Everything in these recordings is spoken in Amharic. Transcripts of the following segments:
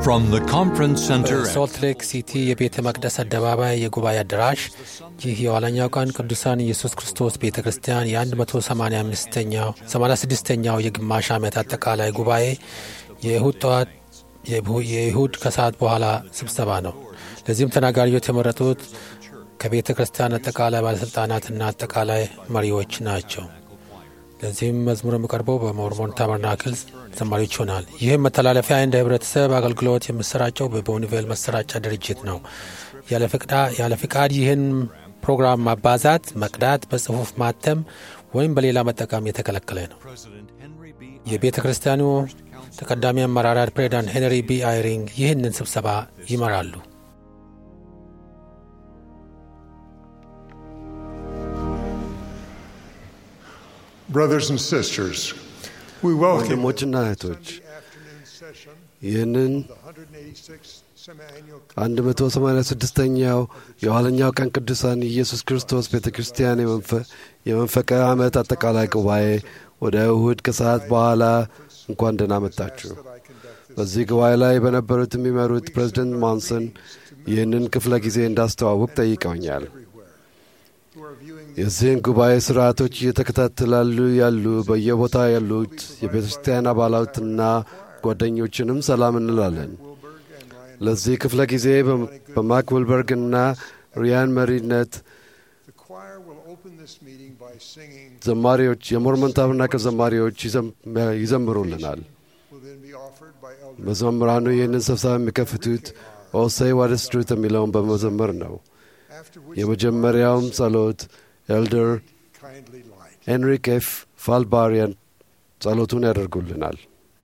From the conference center at በሶልት ሌክ ሲቲ የቤተ መቅደስ አደባባይ የጉባኤ አዳራሽ ይህ የኋለኛው ቀን ቅዱሳን ኢየሱስ ክርስቶስ ቤተ ክርስቲያን የ185ኛው 86ኛው የግማሽ ዓመት አጠቃላይ ጉባኤ የእሁድ ጠዋት የእሁድ ከሰዓት በኋላ ስብሰባ ነው። ለዚህም ተናጋሪዎች የተመረጡት ከቤተ ክርስቲያን አጠቃላይ ባለሥልጣናትና አጠቃላይ መሪዎች ናቸው። ለዚህም መዝሙር የሚቀርበው በሞርሞን ታበርናክል ዘማሪዎች ይሆናል። ይህም መተላለፊያ እንደ ህብረተሰብ አገልግሎት የሚሰራጨው በቦኒቬል መሰራጫ ድርጅት ነው። ያለ ፍቃድ ይህን ፕሮግራም ማባዛት፣ መቅዳት፣ በጽሑፍ ማተም ወይም በሌላ መጠቀም የተከለከለ ነው። የቤተ ክርስቲያኑ ተቀዳሚ አመራራት ፕሬዚዳንት ሄንሪ ቢ አይሪንግ ይህንን ስብሰባ ይመራሉ። Brothers and sisters, we welcome ወንድሞችና እህቶች ይህንን 186ኛው የኋለኛው ቀን ቅዱሳን ኢየሱስ ክርስቶስ ቤተ ክርስቲያን የመንፈቀ ዓመት አጠቃላይ ጉባኤ ወደ እሁድ ከሰዓት በኋላ እንኳን ደህና መጣችሁ። በዚህ ጉባኤ ላይ በነበሩት የሚመሩት ፕሬዚደንት ሞንሰን ይህንን ክፍለ ጊዜ እንዳስተዋውቅ ጠይቀውኛል። የዚህን ጉባኤ ስርዓቶች እየተከታተላሉ ያሉ በየቦታ ያሉት የቤተ ክርስቲያን አባላትና ጓደኞችንም ሰላም እንላለን። ለዚህ ክፍለ ጊዜ በማክ ውልበርግና ሪያን መሪነት ዘማሪዎች የሞርሞን ታበርናክል ዘማሪዎች ይዘምሩልናል። መዘምራኑ ይህንን ስብሰባ የሚከፍቱት ኦሴይ ዋደስትሩት የሚለውን በመዘመር ነው። የመጀመሪያውም ጸሎት ኤልደር ሄንሪክ ኤፍ ፋልባሪያን ጸሎቱን ያደርጉልናል።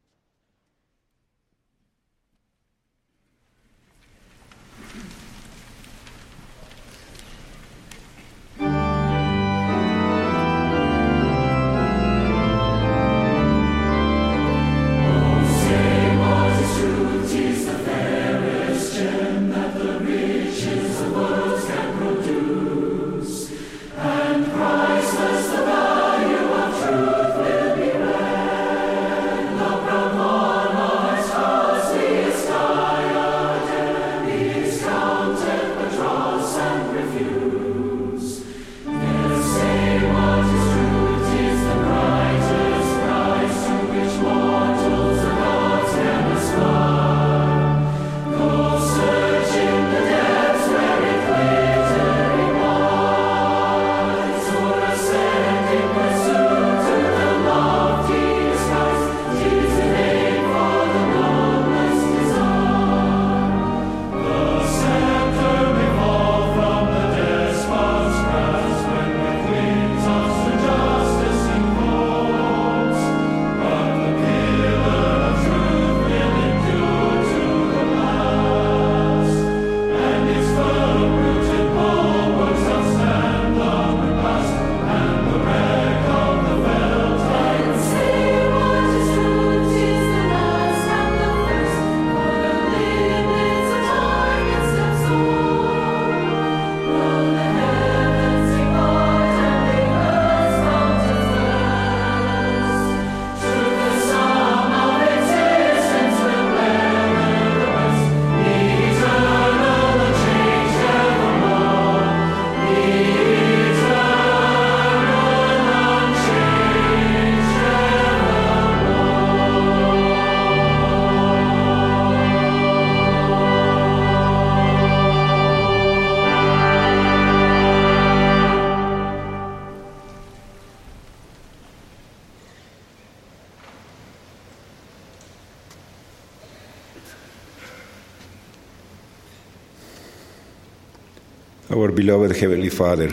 Our beloved Heavenly Father,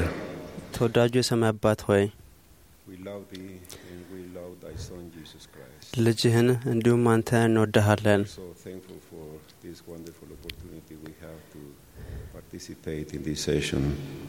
ተወዳጁ የሰማይ አባት ሆይ we love Thee and we love Thy Son Jesus Christ. ልጅህን እንዲሁም አንተ እንወድሃለን። So thankful for this wonderful opportunity we have to participate in this session.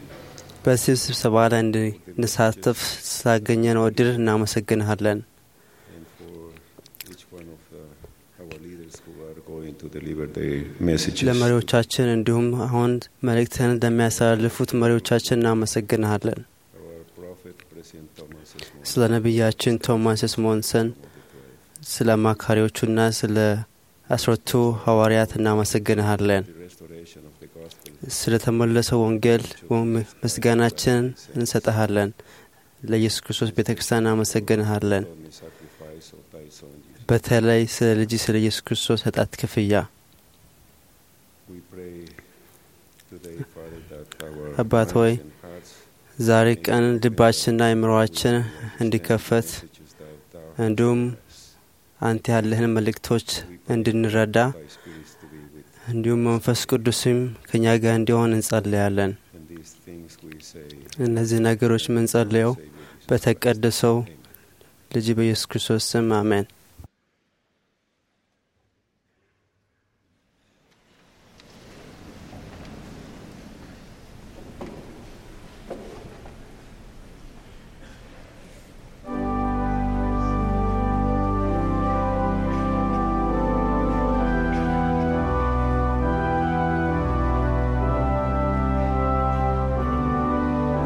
በዚህ ስብሰባ ላይ እንድንሳተፍ ስላገኘነው እድል እናመሰግንሃለን። and for each one of uh, our leaders who are going to deliver their messages. ለመሪዎቻችን እንዲሁም አሁን መልእክትህን ለሚያስተላልፉት መሪዎቻችን እናመሰግንሃለን። Our prophet, President Thomas S. Monson, ስለ ነቢያችን ቶማስ ስሞንሰን፣ ስለ አማካሪዎቹና ስለ አስረቱ ሐዋርያት እናመሰግንሃለን። restoration of the gospel ስለ ተመለሰው ወንጌል ምስጋናችንን እንሰጠሃለን። ለኢየሱስ ክርስቶስ ቤተ ክርስቲያን እናመሰግንሃለን። only sacrifice of thy son Jesus. በተለይ ስለ ልጅ ስለ ኢየሱስ ክርስቶስ ኃጢአት ክፍያ We pray today, Father, that our አባት ሆይ minds and hearts ዛሬ ቀን ልባችንና አእምሮአችን እንዲከፈት messages that thou እንዲሁም አንተ ያለህን መልእክቶች እንድንረዳ thy spirits to be with. እንዲሁም መንፈስ ቅዱስም ከእኛ ጋር እንዲሆን እንጸልያለን። And these things we say, እነዚህ ነገሮች የምንጸልየው በተቀደሰው ልጅ በኢየሱስ ክርስቶስ ስም አሜን።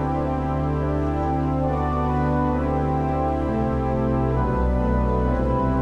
Thank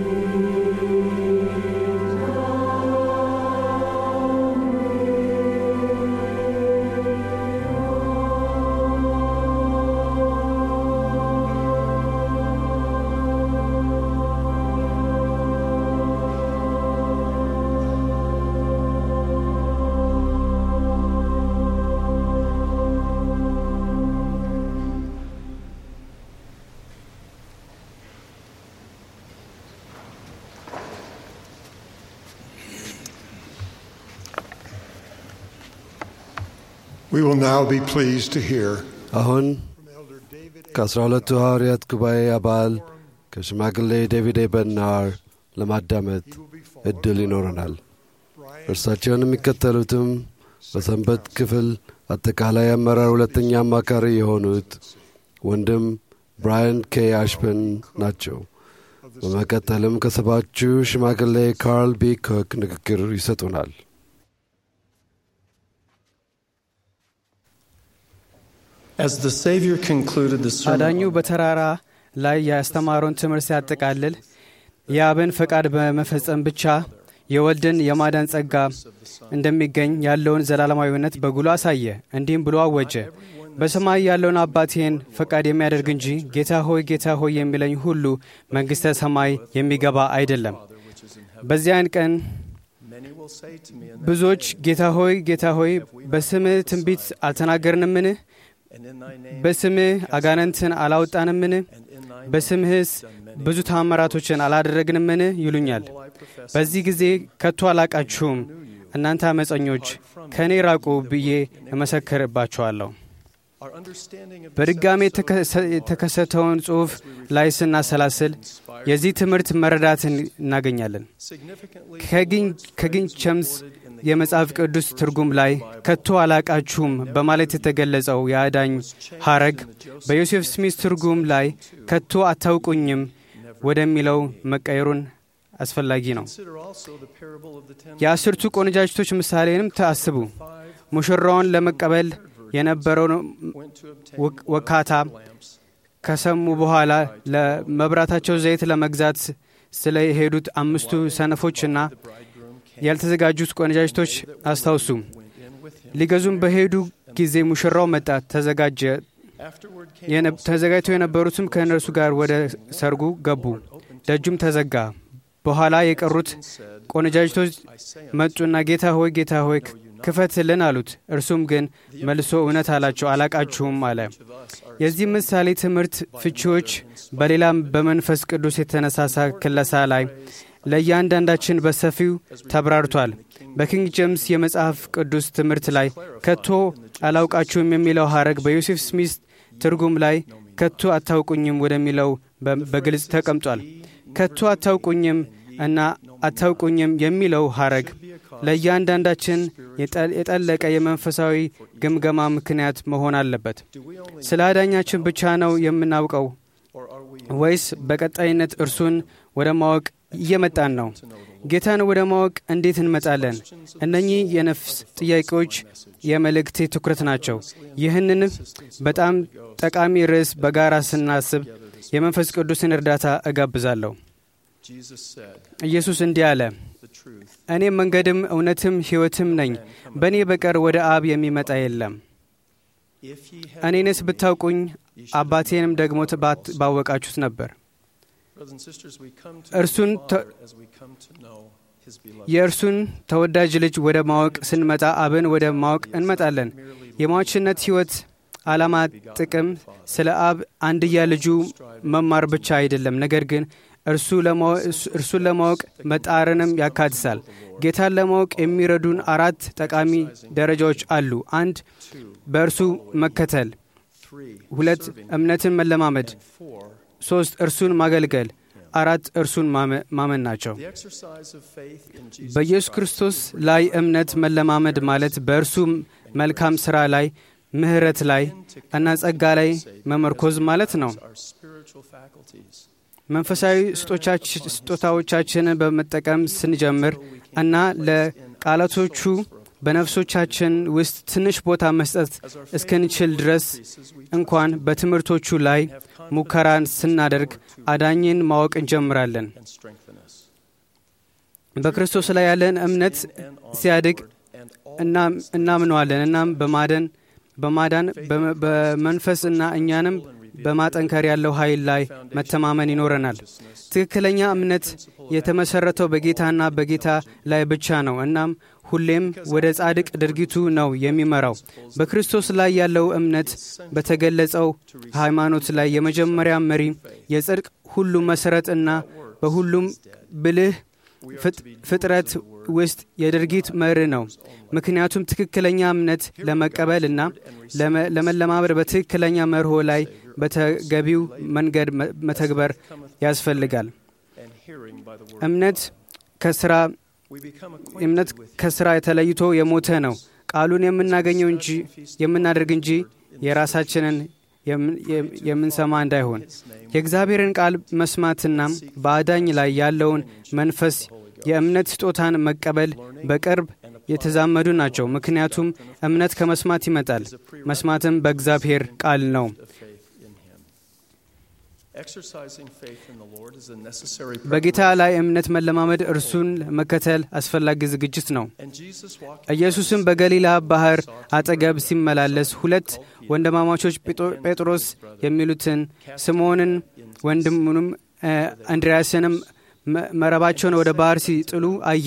We will now be pleased to hear አሁን from Elder David ከአስራ ሁለቱ ሐዋርያት ጉባኤ አባል ከሽማግሌ ዴቪድ በናር ለማዳመጥ እድል ይኖረናል። እርሳቸውን የሚከተሉትም በሰንበት ክፍል አጠቃላይ አመራር ሁለተኛ አማካሪ የሆኑት ወንድም ብራያን ኬ አሽፐን ናቸው። በመቀጠልም ከሰባቹ ሽማግሌ ካርል ቢ ኮክ ንግግር ይሰጡናል። As the Savior concluded the አዳኙ sermon, በተራራ ላይ ያስተማረውን ትምህርት ሲያጠቃልል የአብን ፈቃድ በመፈጸም ብቻ የወልድን የማዳን ጸጋ እንደሚገኝ ያለውን ዘላለማዊነት በጉሎ አሳየ። እንዲህም ብሎ አወጀ፣ በሰማይ ያለውን አባቴን ፈቃድ የሚያደርግ እንጂ ጌታ ሆይ ጌታ ሆይ የሚለኝ ሁሉ መንግሥተ ሰማይ የሚገባ አይደለም። በዚያን ቀን many will say to me, in ብዙዎች ጌታ ሆይ ጌታ ሆይ በስምህ ትንቢት አልተናገርንምን? and in thy name, በስምህ አጋንንትን አላወጣንምን? and in thy በስምህስ ብዙ ታምራቶችን አላደረግንምን? ይሉኛል። በዚህ ጊዜ ከቶ አላቃችሁም፣ እናንተ አመፀኞች ከእኔ ራቁ ብዬ እመሰክርባችኋለሁ። our understanding of በድጋሜ የተከሰ- የተከሰተውን ጽሑፍ ላይ ስናሰላስል የዚህ ትምህርት መረዳትን እናገኛለን። significantly ከግኝ- ከግንቸምስ የመጽሐፍ ቅዱስ ትርጉም ላይ ከቶ አላቃችሁም በማለት የተገለጸው የአዳኝ ሐረግ በዮሴፍ ስሚት ትርጉም ላይ ከቶ አታውቁኝም ወደሚለው መቀየሩን አስፈላጊ ነው። consider also the parable of the ten የአስርቱ ቆነጃጅቶች ምሳሌንም ተአስቡ። ሙሽራውን ለመቀበል የነበረውን went to obtain ወክ- ወካታ lamps. ከሰሙ በኋላ ለመብራታቸው ዘይት ለመግዛት ስለሄዱት አምስቱ ሰነፎችና ያልተዘጋጁት ቆነጃጅቶች አስታውሱ። ሊገዙም በሄዱ ጊዜ ሙሽራው መጣ፣ ተዘጋጀ። Afterward came የነ- ተዘጋጅተው የነበሩትም ከእነርሱ ጋር ወደ ሰርጉ ገቡ። ደጁም ተዘጋ። በኋላ የቀሩት ቆነጃጅቶች መጡና ጌታ ሆይ ጌታ ሆይ ክፈትልን አሉት። እርሱም ግን መልሶ እውነት አላቸው አላቃችሁም አለ። የዚህ ምሳሌ ትምህርት ፍቺዎች በሌላም በመንፈስ ቅዱስ የተነሳሳ ክለሳ ላይ ለእያንዳንዳችን በሰፊው ተብራርቷል። በኪንግ ጄምስ የመጽሐፍ ቅዱስ ትምህርት ላይ ከቶ አላውቃችሁም የሚለው ሐረግ በዮሴፍ ስሚት ትርጉም ላይ ከቶ አታውቁኝም ወደሚለው በ- በግልጽ ተቀምጧል። ከቶ አታውቁኝም እና አታውቁኝም የሚለው ሐረግ ለእያንዳንዳችን የጠ- የጠለቀ የመንፈሳዊ ግምገማ ምክንያት መሆን አለበት። ስለ አዳኛችን ብቻ ነው የምናውቀው ወይስ በቀጣይነት እርሱን ወደ ማወቅ እየመጣን ነው? ጌታን ወደ ማወቅ እንዴት እንመጣለን? እነኚህ የነፍስ ጥያቄዎች የመልእክቴ ትኩረት ናቸው። ይህንን በጣም ጠቃሚ ርዕስ በጋራ ስናስብ የመንፈስ ቅዱስን እርዳታ እጋብዛለሁ። Jesus said, ኢየሱስ እንዲህ አለ፣ the truth. እኔ መንገድም እውነትም ሕይወትም ነኝ፣ በእኔ በቀር ወደ አብ የሚመጣ የለም። If ye had እኔንስ ብታውቁኝ አባቴንም ደግሞ ባት- ባወቃችሁት ነበር። brothers and sisters, we come to እርሱን the ተ- Father as we come to know his beloved. የእርሱን ተወዳጅ ልጅ ወደ ማወቅ ስንመጣ አብን ወደ ማወቅ እንመጣለን። የሟችነት ሕይወት ዓላማ ጥቅም ስለ አብ አንድያ ልጁ መማር ብቻ አይደለም፣ ነገር ግን እርሱ ለማወ- እሱ- እርሱን ለማወቅ መጣርንም ያካትታል። ጌታን ለማወቅ የሚረዱን አራት ጠቃሚ ደረጃዎች አሉ። አንድ በእርሱ መከተል፣ Three, ሁለት እምነትን መለማመድ፣ four, ሶስት እርሱን ማገልገል፣ አራት እርሱን ማመ- ማመን ናቸው። the exercise of faith in Jesus በኢየሱስ ክርስቶስ ላይ እምነት መለማመድ ማለት በእርሱ መልካም ሥራ ላይ ምሕረት ላይ እና ጸጋ ላይ መመርኮዝ ማለት ነው። our spiritual faculties. መንፈሳዊ ስጦቻች- ስጦታዎቻችንን በመጠቀም ስንጀምር እና ለቃላቶቹ በነፍሶቻችን ውስጥ ትንሽ ቦታ መስጠት እስክንችል ድረስ እንኳን በትምህርቶቹ ላይ ሙከራን ስናደርግ አዳኝን ማወቅ እንጀምራለን። በክርስቶስ ላይ ያለን እምነት ሲያድግ እናምነዋለን። እናም በማደን በማዳን በመንፈስ እና እኛንም በማጠንከር ያለው ኃይል ላይ መተማመን ይኖረናል። ትክክለኛ እምነት የተመሰረተው በጌታና በጌታ ላይ ብቻ ነው። እናም ሁሌም ወደ ጻድቅ ድርጊቱ ነው የሚመራው። በክርስቶስ ላይ ያለው እምነት በተገለጸው ሃይማኖት ላይ የመጀመሪያ መሪ፣ የጽድቅ ሁሉ መሰረት እና በሁሉም ብልህ ፍጥረት ውስጥ የድርጊት መር ነው። ምክንያቱም ትክክለኛ እምነት ለመቀበል እና ለመለማመድ በትክክለኛ መርሆ ላይ በተገቢው መንገድ መተግበር ያስፈልጋል። እምነት ከስራ እምነት ከስራ ተለይቶ የሞተ ነው። ቃሉን የምናገኘው እንጂ የምናደርግ እንጂ የራሳችንን የምንሰማ እንዳይሆን የእግዚአብሔርን ቃል መስማትና በአዳኝ ላይ ያለውን መንፈስ የእምነት ስጦታን መቀበል በቅርብ የተዛመዱ ናቸው። ምክንያቱም እምነት ከመስማት ይመጣል፣ መስማትም በእግዚአብሔር ቃል ነው። በጌታ ላይ እምነት መለማመድ እርሱን መከተል አስፈላጊ ዝግጅት ነው። ኢየሱስም በገሊላ ባህር አጠገብ ሲመላለስ ሁለት ወንድማማቾች ጴጥሮስ የሚሉትን ስምዖንን ወንድሙንም እንድርያስንም መረባቸውን ወደ ባህር ሲጥሉ አየ።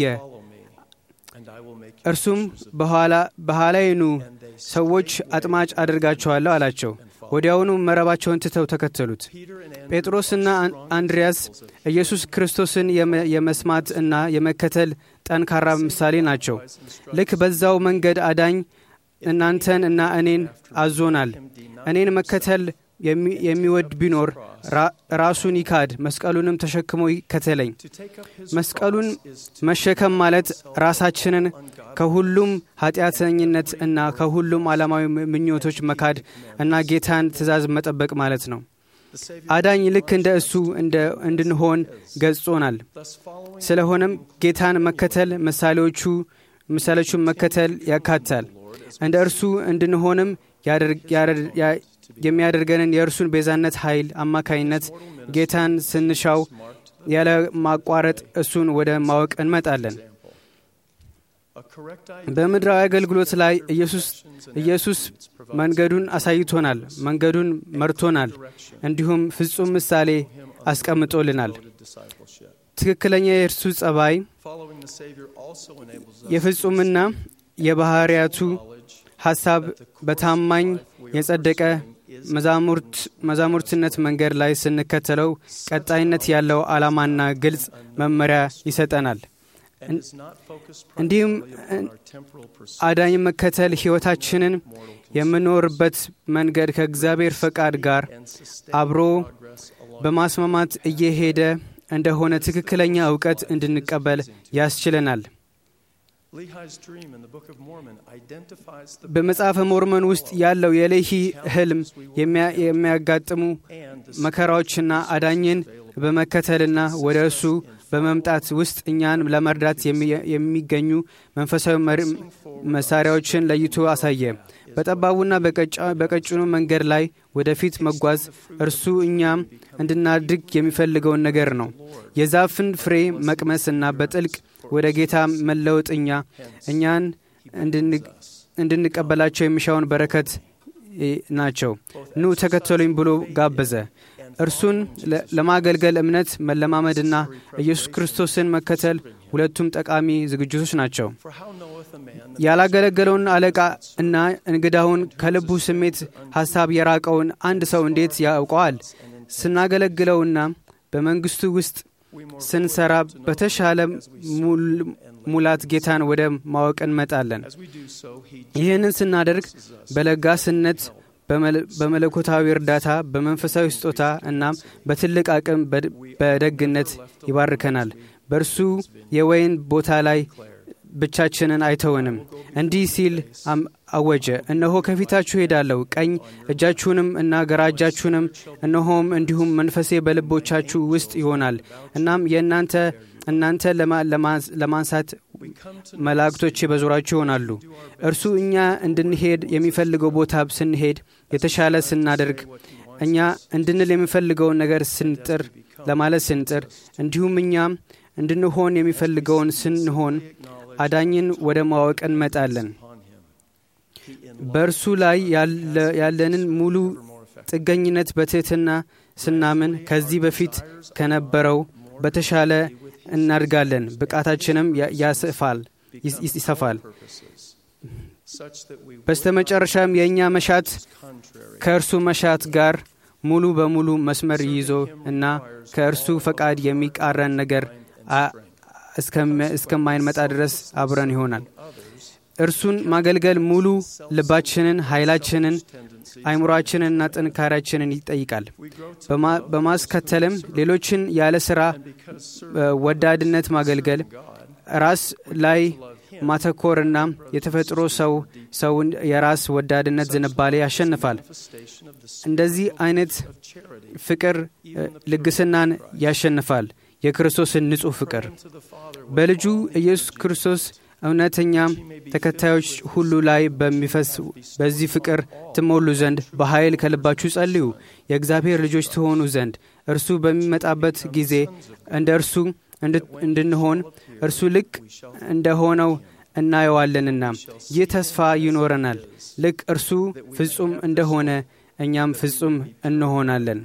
እርሱም በኋላዬ ኑ፣ ሰዎች አጥማጭ አድርጋቸዋለሁ አላቸው። ወዲያውኑ መረባቸውን ትተው ተከተሉት። ጴጥሮስና አንድሪያስ ኢየሱስ ክርስቶስን የመስማት እና የመከተል ጠንካራ ምሳሌ ናቸው። ልክ በዛው መንገድ አዳኝ እናንተን እና እኔን አዞናል። እኔን መከተል የሚወድ ቢኖር ራሱን ይካድ፣ መስቀሉንም ተሸክሞ ይከተለኝ። መስቀሉን መሸከም ማለት ራሳችንን ከሁሉም ኃጢአተኝነት እና ከሁሉም ዓለማዊ ምኞቶች መካድ እና ጌታን ትእዛዝ መጠበቅ ማለት ነው። አዳኝ ልክ እንደ እሱ እንድንሆን ገጾናል። ስለሆነም ጌታን መከተል ምሳሌዎቹ ምሳሌዎቹን መከተል ያካትታል። እንደ እርሱ እንድንሆንም የሚያደርገንን የእርሱን ቤዛነት ኃይል አማካኝነት ጌታን ስንሻው ያለ ማቋረጥ እሱን ወደ ማወቅ እንመጣለን። በምድራዊ አገልግሎት ላይ ኢየሱስ መንገዱን አሳይቶናል፣ መንገዱን መርቶናል፣ እንዲሁም ፍጹም ምሳሌ አስቀምጦልናል። ትክክለኛ የእርሱ ጸባይ የፍጹምና የባህርያቱ ሐሳብ በታማኝ የጸደቀ መዛሙርትነት መንገድ ላይ ስንከተለው ቀጣይነት ያለው ዓላማና ግልጽ መመሪያ ይሰጠናል። እንዲሁም አዳኝ መከተል ሕይወታችንን የምኖርበት መንገድ ከእግዚአብሔር ፈቃድ ጋር አብሮ በማስማማት እየሄደ እንደሆነ ትክክለኛ እውቀት እንድንቀበል ያስችለናል። በመጽሐፈ ሞርመን ውስጥ ያለው የሌሂ ህልም የሚያጋጥሙ መከራዎችና አዳኝን በመከተልና ወደ እሱ በመምጣት ውስጥ እኛን ለመርዳት የሚገኙ መንፈሳዊ መሳሪያዎችን ለይቶ አሳየ። በጠባቡና በቀጭኑ መንገድ ላይ ወደፊት መጓዝ እርሱ እኛም እንድናድግ የሚፈልገውን ነገር ነው። የዛፍን ፍሬ መቅመስና በጥልቅ ወደ ጌታ መለወጥ እኛ እኛን እንድንቀበላቸው የሚሻውን በረከት ናቸው። ኑ ተከተሉኝ ብሎ ጋበዘ። እርሱን ለማገልገል እምነት መለማመድና ኢየሱስ ክርስቶስን መከተል ሁለቱም ጠቃሚ ዝግጅቶች ናቸው። ያላገለገለውን አለቃ እና እንግዳውን ከልቡ ስሜት ሐሳብ የራቀውን አንድ ሰው እንዴት ያውቀዋል? ስናገለግለውና በመንግሥቱ ውስጥ ስንሰራ በተሻለ ሙላት ጌታን ወደ ማወቅ እንመጣለን። ይህንን ስናደርግ በለጋስነት በመለኮታዊ እርዳታ በመንፈሳዊ ስጦታ እናም በትልቅ አቅም በደግነት ይባርከናል። በእርሱ የወይን ቦታ ላይ ብቻችንን አይተውንም። እንዲህ ሲል አወጀ፣ እነሆ ከፊታችሁ ሄዳለሁ፣ ቀኝ እጃችሁንም እና ግራ እጃችሁንም እነሆም እንዲሁም መንፈሴ በልቦቻችሁ ውስጥ ይሆናል። እናም የእናንተ እናንተ ለማንሳት መላእክቶቼ በዙሪያችሁ ይሆናሉ። እርሱ እኛ እንድንሄድ የሚፈልገው ቦታ ስንሄድ የተሻለ ስናደርግ እኛ እንድንል የሚፈልገውን ነገር ስንጥር ለማለት ስንጥር እንዲሁም እኛም እንድንሆን የሚፈልገውን ስንሆን አዳኝን ወደ ማወቅ እንመጣለን። በእርሱ ላይ ያለንን ሙሉ ጥገኝነት በትሕትና ስናምን ከዚህ በፊት ከነበረው በተሻለ እናድጋለን። ብቃታችንም ያስፋል ይሰፋል። በስተመጨረሻም የእኛ መሻት ከእርሱ መሻት ጋር ሙሉ በሙሉ መስመር ይዞ እና ከእርሱ ፈቃድ የሚቃረን ነገር እስከማይንመጣ ድረስ አብረን ይሆናል። እርሱን ማገልገል ሙሉ ልባችንን፣ ኃይላችንን፣ አይምሯችንንና ጥንካሬያችንን ይጠይቃል። በማስከተልም ሌሎችን ያለ ሥራ ወዳድነት ማገልገል፣ ራስ ላይ ማተኮርና የተፈጥሮ ሰው ሰውን የራስ ወዳድነት ዝንባሌ ያሸንፋል። እንደዚህ አይነት ፍቅር ልግስናን ያሸንፋል። የክርስቶስን ንጹሕ ፍቅር በልጁ ኢየሱስ ክርስቶስ እውነተኛ ተከታዮች ሁሉ ላይ በሚፈስ በዚህ ፍቅር ትሞሉ ዘንድ በኃይል ከልባችሁ ጸልዩ። የእግዚአብሔር ልጆች ትሆኑ ዘንድ እርሱ በሚመጣበት ጊዜ እንደ እርሱ እንድንሆን እርሱ ልክ እንደሆነው እናየዋለንና ይህ ተስፋ ይኖረናል። ልክ እርሱ ፍጹም እንደሆነ እኛም ፍጹም እንሆናለን።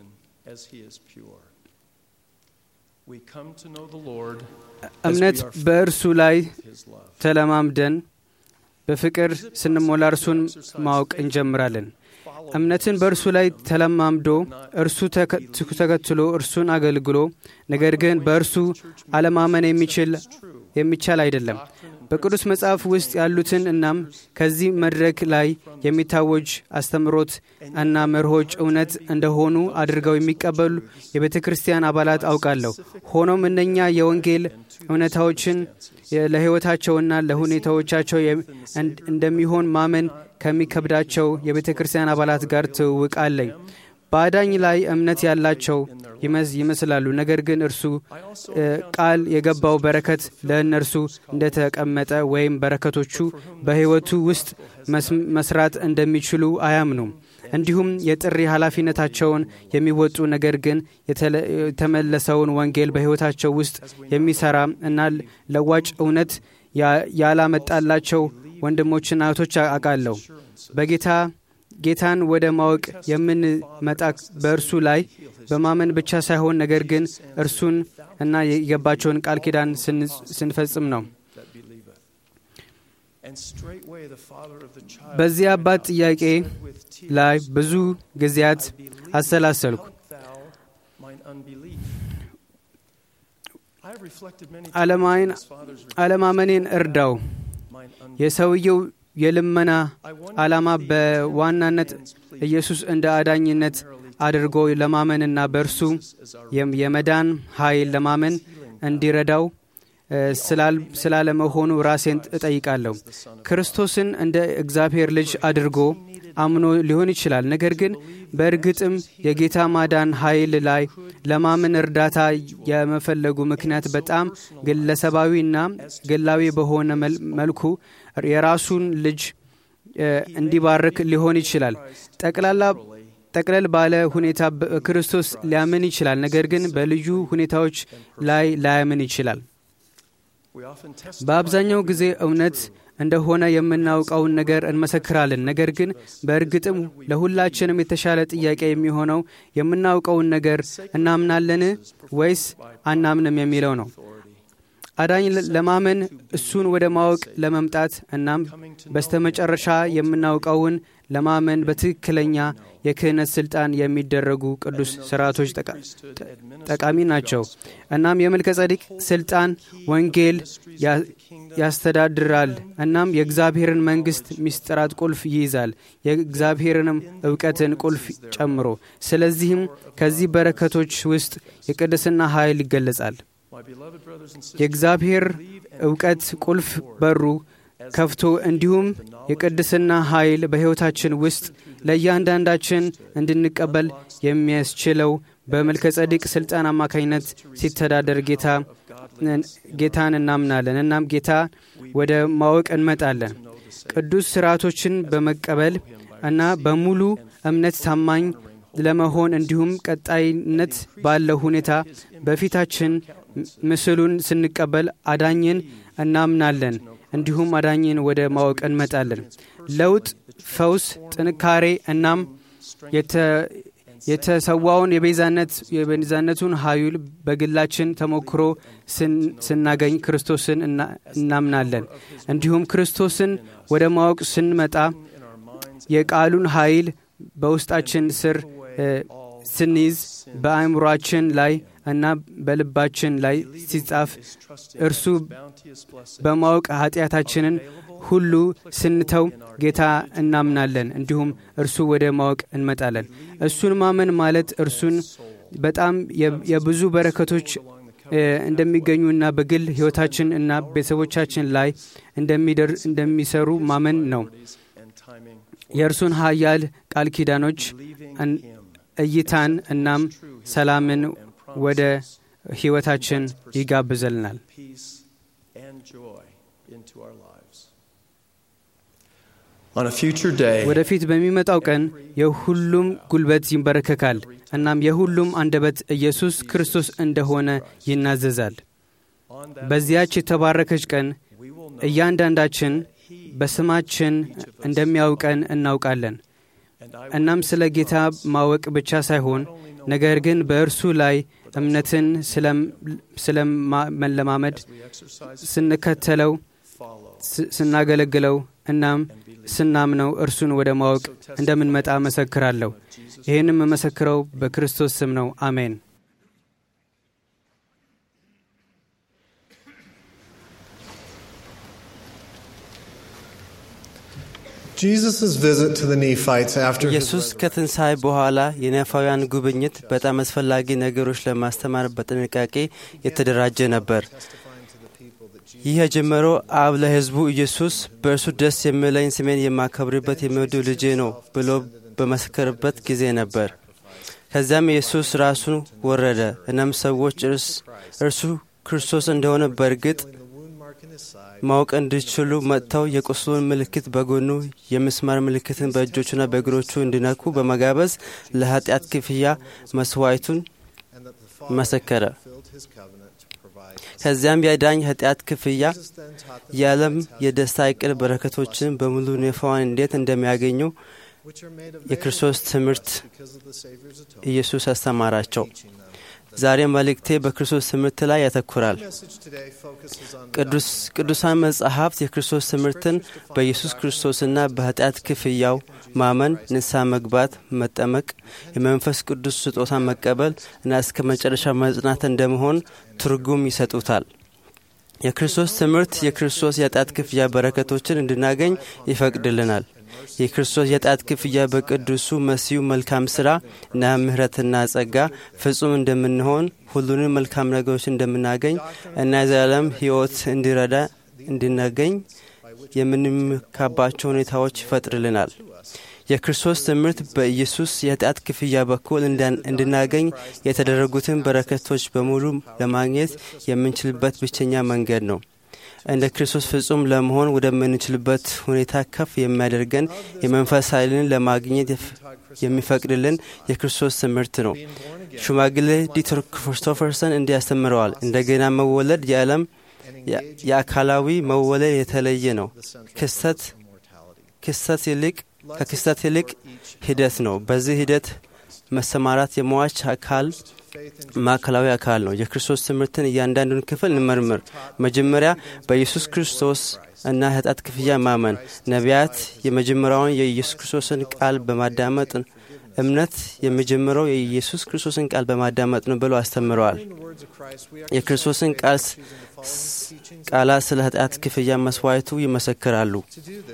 እምነት በእርሱ ላይ ተለማምደን በፍቅር ስንሞላ እርሱን ማወቅ እንጀምራለን። እምነትን በእርሱ ላይ ተለማምዶ እርሱ ተከትሎ እርሱን አገልግሎ ነገር ግን በእርሱ አለማመን የሚችል የሚቻል አይደለም። በቅዱስ መጽሐፍ ውስጥ ያሉትን እናም ከዚህ መድረክ ላይ የሚታወጅ አስተምሮት እና መርሆች እውነት እንደሆኑ አድርገው የሚቀበሉ የቤተ ክርስቲያን አባላት አውቃለሁ። ሆኖም እነኛ የወንጌል እውነታዎችን ለሕይወታቸውና ለሁኔታዎቻቸው እንደሚሆን ማመን ከሚከብዳቸው የቤተ ክርስቲያን አባላት ጋር ትውውቅ አለኝ። በአዳኝ ላይ እምነት ያላቸው ይመስላሉ። ነገር ግን እርሱ ቃል የገባው በረከት ለእነርሱ እንደተቀመጠ ወይም በረከቶቹ በሕይወቱ ውስጥ መስራት እንደሚችሉ አያምኑም። እንዲሁም የጥሪ ኃላፊነታቸውን የሚወጡ ነገር ግን የተመለሰውን ወንጌል በሕይወታቸው ውስጥ የሚሰራ እና ለዋጭ እውነት ያላመጣላቸው ወንድሞችና እህቶች አውቃለሁ። በጌታ ጌታን ወደ ማወቅ የምንመጣ በእርሱ ላይ በማመን ብቻ ሳይሆን ነገር ግን እርሱን እና የገባቸውን ቃል ኪዳን ስንፈጽም ነው። በዚህ አባት ጥያቄ ላይ ብዙ ጊዜያት አሰላሰልኩ። አለማመኔን እርዳው። የሰውየው የልመና ዓላማ በዋናነት ኢየሱስ እንደ አዳኝነት አድርጎ ለማመንና በእርሱ የመዳን ኃይል ለማመን እንዲረዳው ስላለመሆኑ ራሴን እጠይቃለሁ። ክርስቶስን እንደ እግዚአብሔር ልጅ አድርጎ አምኖ ሊሆን ይችላል። ነገር ግን በእርግጥም የጌታ ማዳን ኃይል ላይ ለማመን እርዳታ የመፈለጉ ምክንያት በጣም ግለሰባዊና ግላዊ በሆነ መልኩ የራሱን ልጅ እንዲባርክ ሊሆን ይችላል። ጠቅላላ ጠቅለል ባለ ሁኔታ ክርስቶስ ሊያምን ይችላል። ነገር ግን በልዩ ሁኔታዎች ላይ ላያምን ይችላል። በአብዛኛው ጊዜ እውነት እንደሆነ የምናውቀውን ነገር እንመሰክራለን። ነገር ግን በእርግጥም ለሁላችንም የተሻለ ጥያቄ የሚሆነው የምናውቀውን ነገር እናምናለን ወይስ አናምንም የሚለው ነው። አዳኝ ለማመን እሱን ወደ ማወቅ ለመምጣት እናም በስተመጨረሻ የምናውቀውን ለማመን በትክክለኛ የክህነት ስልጣን የሚደረጉ ቅዱስ ስርዓቶች ጠቃሚ ናቸው። እናም የመልከ ጸዲቅ ስልጣን ወንጌል ያስተዳድራል። እናም የእግዚአብሔርን መንግስት ሚስጥራት ቁልፍ ይይዛል፣ የእግዚአብሔርንም እውቀትን ቁልፍ ጨምሮ። ስለዚህም ከዚህ በረከቶች ውስጥ የቅድስና ኃይል ይገለጻል። የእግዚአብሔር እውቀት ቁልፍ በሩ ከፍቶ እንዲሁም የቅድስና ኃይል በሕይወታችን ውስጥ ለእያንዳንዳችን እንድንቀበል የሚያስችለው በመልከ ጸዲቅ ሥልጣን አማካኝነት ሲተዳደር ጌታ ጌታን እናምናለን። እናም ጌታ ወደ ማወቅ እንመጣለን። ቅዱስ ስርዓቶችን በመቀበል እና በሙሉ እምነት ታማኝ ለመሆን እንዲሁም ቀጣይነት ባለው ሁኔታ በፊታችን ምስሉን ስንቀበል አዳኝን እናምናለን። እንዲሁም አዳኝን ወደ ማወቅ እንመጣለን። ለውጥ፣ ፈውስ፣ ጥንካሬ እናም የተሰዋውን የቤዛነት የቤዛነቱን ኃይል በግላችን ተሞክሮ ስናገኝ ክርስቶስን እናምናለን። እንዲሁም ክርስቶስን ወደ ማወቅ ስንመጣ የቃሉን ኃይል በውስጣችን ስር ስንይዝ በአእምሯችን ላይ እና በልባችን ላይ ሲጻፍ እርሱ በማወቅ ኃጢአታችንን ሁሉ ስንተው ጌታ እናምናለን። እንዲሁም እርሱ ወደ ማወቅ እንመጣለን። እሱን ማመን ማለት እርሱን በጣም የብዙ በረከቶች እንደሚገኙና በግል ሕይወታችን እና ቤተሰቦቻችን ላይ እንደሚሰሩ ማመን ነው። የእርሱን ኃያል ቃል ኪዳኖች እይታን እናም ሰላምን ወደ ሕይወታችን ይጋብዘልናል። ወደፊት በሚመጣው ቀን የሁሉም ጉልበት ይንበረከካል። እናም የሁሉም አንደበት ኢየሱስ ክርስቶስ እንደሆነ ይናዘዛል። በዚያች የተባረከች ቀን እያንዳንዳችን በስማችን እንደሚያውቀን እናውቃለን። እናም ስለ ጌታ ማወቅ ብቻ ሳይሆን ነገር ግን በእርሱ ላይ እምነትን ስለመለማመድ ስንከተለው፣ ስናገለግለው እናም ስናምነው እርሱን ወደ ማወቅ እንደምንመጣ መሰክራለሁ። ይህንም የመሰክረው በክርስቶስ ስም ነው። አሜን። ኢየሱስ ከትንሣኤ በኋላ የነፋውያን ጉብኝት በጣም አስፈላጊ ነገሮች ለማስተማር በጥንቃቄ የተደራጀ ነበር። ይህ የጀመረው አብ ለሕዝቡ ኢየሱስ በእርሱ ደስ የሚለኝ ስሜን የማከብርበት የሚወደው ልጄ ነው ብሎ በመሰከርበት ጊዜ ነበር። ከዚያም ኢየሱስ ራሱን ወረደ። እናም ሰዎች እርሱ ክርስቶስ እንደሆነ በእርግጥ ማወቅ እንዲችሉ መጥተው የቁስሉን ምልክት በጎኑ የምስማር ምልክትን በእጆቹና በእግሮቹ እንዲነኩ በመጋበዝ ለኃጢአት ክፍያ መስዋዕቱን መሰከረ። ከዚያም የዳኝ ኃጢአት ክፍያ የዓለም የደስታ እቅድ በረከቶችን በሙሉ ኔፋዋን እንዴት እንደሚያገኙ የክርስቶስ ትምህርት ኢየሱስ አስተማራቸው። ዛሬ መልእክቴ በክርስቶስ ትምህርት ላይ ያተኩራል። ቅዱሳን መጻሕፍት የክርስቶስ ትምህርትን በኢየሱስ ክርስቶስና በኃጢአት ክፍያው ማመን፣ ንስሐ መግባት፣ መጠመቅ፣ የመንፈስ ቅዱስ ስጦታ መቀበል እና እስከ መጨረሻ መጽናት እንደመሆን ትርጉም ይሰጡታል። የክርስቶስ ትምህርት የክርስቶስ የኃጢአት ክፍያ በረከቶችን እንድናገኝ ይፈቅድልናል። የክርስቶስ የኃጢአት ክፍያ በቅዱሱ መሲሁ መልካም ሥራ እና ምሕረትና ጸጋ ፍጹም እንደምንሆን ሁሉንም መልካም ነገሮች እንደምናገኝ እና የዘላለም ሕይወት እንዲረዳ እንድናገኝ የምንመካባቸው ሁኔታዎች ይፈጥርልናል። የክርስቶስ ትምህርት በኢየሱስ የኃጢአት ክፍያ በኩል እንድናገኝ የተደረጉትን በረከቶች በሙሉ ለማግኘት የምንችልበት ብቸኛ መንገድ ነው። እንደ ክርስቶስ ፍጹም ለመሆን ወደምንችልበት ሁኔታ ከፍ የሚያደርገን የመንፈስ ኃይልን ለማግኘት የሚፈቅድልን የክርስቶስ ትምህርት ነው። ሽማግሌ ዲተር ክሪስቶፈርሰን እንዲህ ያስተምረዋል። እንደገና መወለድ የዓለም የአካላዊ መወለድ የተለየ ነው። ክስተት ክስተት ይልቅ ከክስተት ይልቅ ሂደት ነው። በዚህ ሂደት መሰማራት የሟች አካል ማዕከላዊ አካል ነው። የክርስቶስ ትምህርትን እያንዳንዱን ክፍል እንመርምር። መጀመሪያ በኢየሱስ ክርስቶስ እና ኃጢአት ክፍያ ማመን። ነቢያት የመጀመሪያውን የኢየሱስ ክርስቶስን ቃል በማዳመጥ እምነት የሚጀምረው የኢየሱስ ክርስቶስን ቃል በማዳመጥ ነው ብለው አስተምረዋል። የክርስቶስን ቃል ቃላት ስለ ኃጢአት ክፍያ መስዋዕቱ ይመሰክራሉ።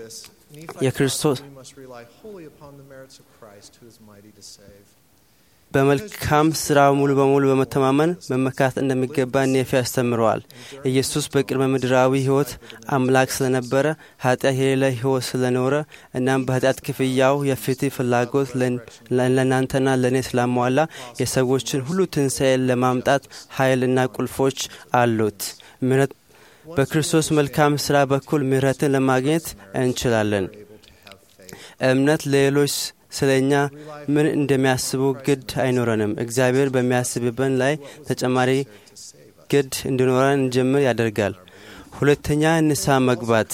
የክርስቶስ በመልካም ስራ ሙሉ በሙሉ በመተማመን መመካት እንደሚገባ ኔፊ ያስተምረዋል። ኢየሱስ በቅድመ ምድራዊ ሕይወት አምላክ ስለነበረ ኃጢአት የሌለ ሕይወት ስለኖረ እናም በኃጢአት ክፍያው የፍትህ ፍላጎት ለእናንተና ለእኔ ስላሟላ የሰዎችን ሁሉ ትንሣኤ ለማምጣት ኃይልና ቁልፎች አሉት። ምሕረት በክርስቶስ መልካም ስራ በኩል ምሕረትን ለማግኘት እንችላለን። እምነት ለሌሎች ስለ እኛ ምን እንደሚያስቡ ግድ አይኖረንም። እግዚአብሔር በሚያስብበን ላይ ተጨማሪ ግድ እንዲኖረን እንጀምር ያደርጋል። ሁለተኛ ንስሐ መግባት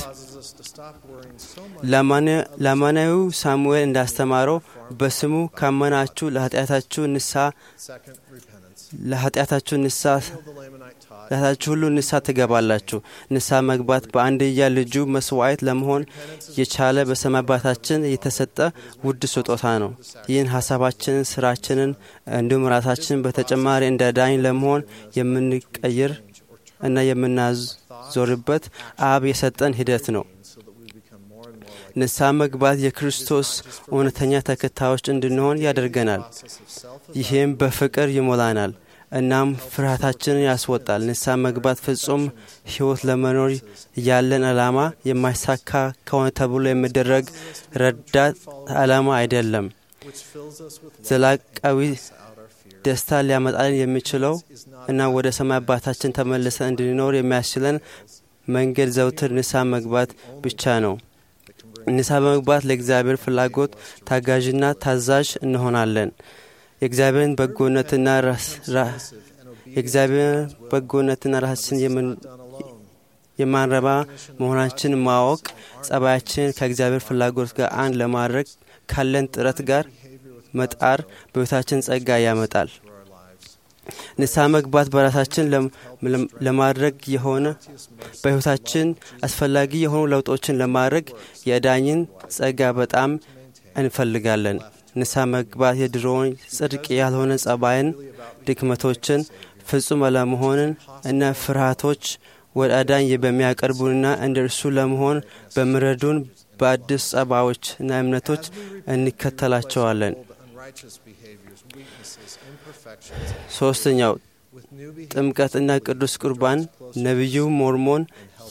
ለአማናዊው ሳሙኤል እንዳስተማረው በስሙ ካመናችሁ ለኃጢአታችሁ ንስሐ ለኃጢአታችሁ ንስሐ ለኃጢአታችሁ ሁሉ ንስሐ ትገባላችሁ። ንስሐ መግባት በአንድያ ልጁ መስዋዕት ለመሆን የቻለ በሰማይ አባታችን የተሰጠ ውድ ስጦታ ነው። ይህን ሀሳባችንን፣ ስራችንን እንዲሁም ራሳችንን በተጨማሪ እንደ ዳኝ ለመሆን የምንቀይር እና የምናዞርበት አብ የሰጠን ሂደት ነው። ንስሐ መግባት የክርስቶስ እውነተኛ ተከታዮች እንድንሆን ያደርገናል። ይህም በፍቅር ይሞላናል እናም ፍርሃታችንን ያስወጣል። ንስሐ መግባት ፍጹም ሕይወት ለመኖር ያለን ዓላማ የማይሳካ ከሆነ ተብሎ የሚደረግ ረዳት ዓላማ አይደለም። ዘላቃዊ ደስታ ሊያመጣልን የሚችለው እና ወደ ሰማይ አባታችን ተመልሰን እንድንኖር የሚያስችለን መንገድ ዘውትር ንስሐ መግባት ብቻ ነው። ንስሐ በመግባት ለእግዚአብሔር ፍላጎት ታጋዥና ታዛዥ እንሆናለን። የእግዚአብሔርን በጎነትና የእግዚአብሔር በጎነትና ራሳችን የማንረባ መሆናችን ማወቅ ጸባያችን ከእግዚአብሔር ፍላጎት ጋር አንድ ለማድረግ ካለን ጥረት ጋር መጣር በሕይወታችን ጸጋ ያመጣል። ንስሐ መግባት በራሳችን ለማድረግ የሆነ በሕይወታችን አስፈላጊ የሆኑ ለውጦችን ለማድረግ የዳኝን ጸጋ በጣም እንፈልጋለን። ንስሐ መግባት የድሮውን ጽድቅ ያልሆነ ጸባይን፣ ድክመቶችን፣ ፍጹም አለመሆንን እና ፍርሃቶች ወደ አዳኝ በሚያቀርቡንና እንደ እርሱ ለመሆን በሚረዱን በአዲስ ጸባዮች እና እምነቶች እንከተላቸዋለን። ሶስተኛው ጥምቀትና ቅዱስ ቁርባን ነቢዩ ሞርሞን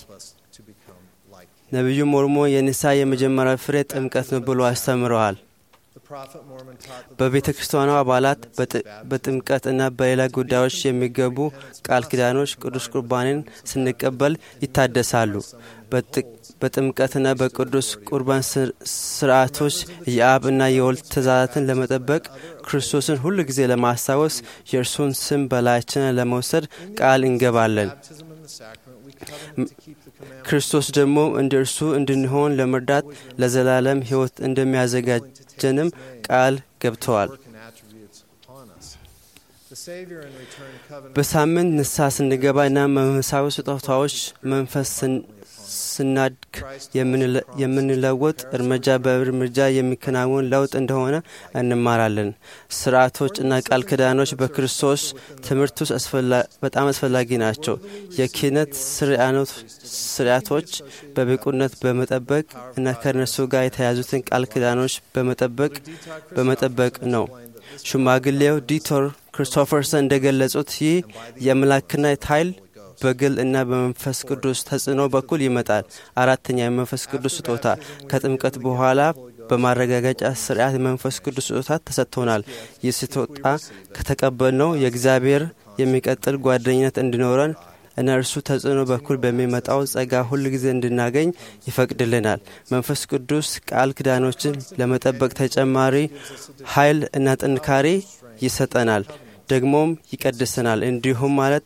ነቢዩ ሞርሞን የንስሐ የመጀመሪያ ፍሬ ጥምቀት ነው ብሎ አስተምረዋል። በቤተ ክርስቲያኗ አባላት በጥምቀት እና በሌላ ጉዳዮች የሚገቡ ቃል ኪዳኖች ቅዱስ ቁርባንን ስንቀበል ይታደሳሉ። በጥምቀትና በቅዱስ ቁርባን ስርዓቶች የአብ እና የወልድ ትእዛዛትን ለመጠበቅ ክርስቶስን ሁል ጊዜ ለማስታወስ የእርሱን ስም በላያችን ለመውሰድ ቃል እንገባለን። ክርስቶስ ደግሞ እንደ እርሱ እንድንሆን ለመርዳት ለዘላለም ሕይወት እንደሚያዘጋጀንም ቃል ገብተዋል። በሳምንት ንስሐ ስንገባ እና መንፈሳዊ ስጦታዎች መንፈስ ስናድግ የምንለወጥ እርምጃ በእርምጃ የሚከናወን ለውጥ እንደሆነ እንማራለን። ስርዓቶች እና ቃል ኪዳኖች በክርስቶስ ትምህርት ውስጥ በጣም አስፈላጊ ናቸው። የክህነት ስርዓቶች በብቁነት በመጠበቅ እና ከእነሱ ጋር የተያዙትን ቃል ኪዳኖች በመጠበቅ በመጠበቅ ነው። ሽማግሌው ዲቶር ክሪስቶፈርሰን እንደገለጹት ይህ የአምላክነት ኃይል በግል እና በመንፈስ ቅዱስ ተጽዕኖ በኩል ይመጣል። አራተኛ የመንፈስ ቅዱስ ስጦታ ከጥምቀት በኋላ በማረጋገጫ ስርዓት የመንፈስ ቅዱስ ስጦታ ተሰጥቶናል። ይህ ስጦታ ከተቀበልነው የእግዚአብሔር የሚቀጥል ጓደኝነት እንዲኖረን እና እርሱ ተጽዕኖ በኩል በሚመጣው ጸጋ ሁል ጊዜ እንድናገኝ ይፈቅድልናል። መንፈስ ቅዱስ ቃል ኪዳኖችን ለመጠበቅ ተጨማሪ ኃይል እና ጥንካሬ ይሰጠናል። ደግሞም ይቀድሰናል። እንዲሁም ማለት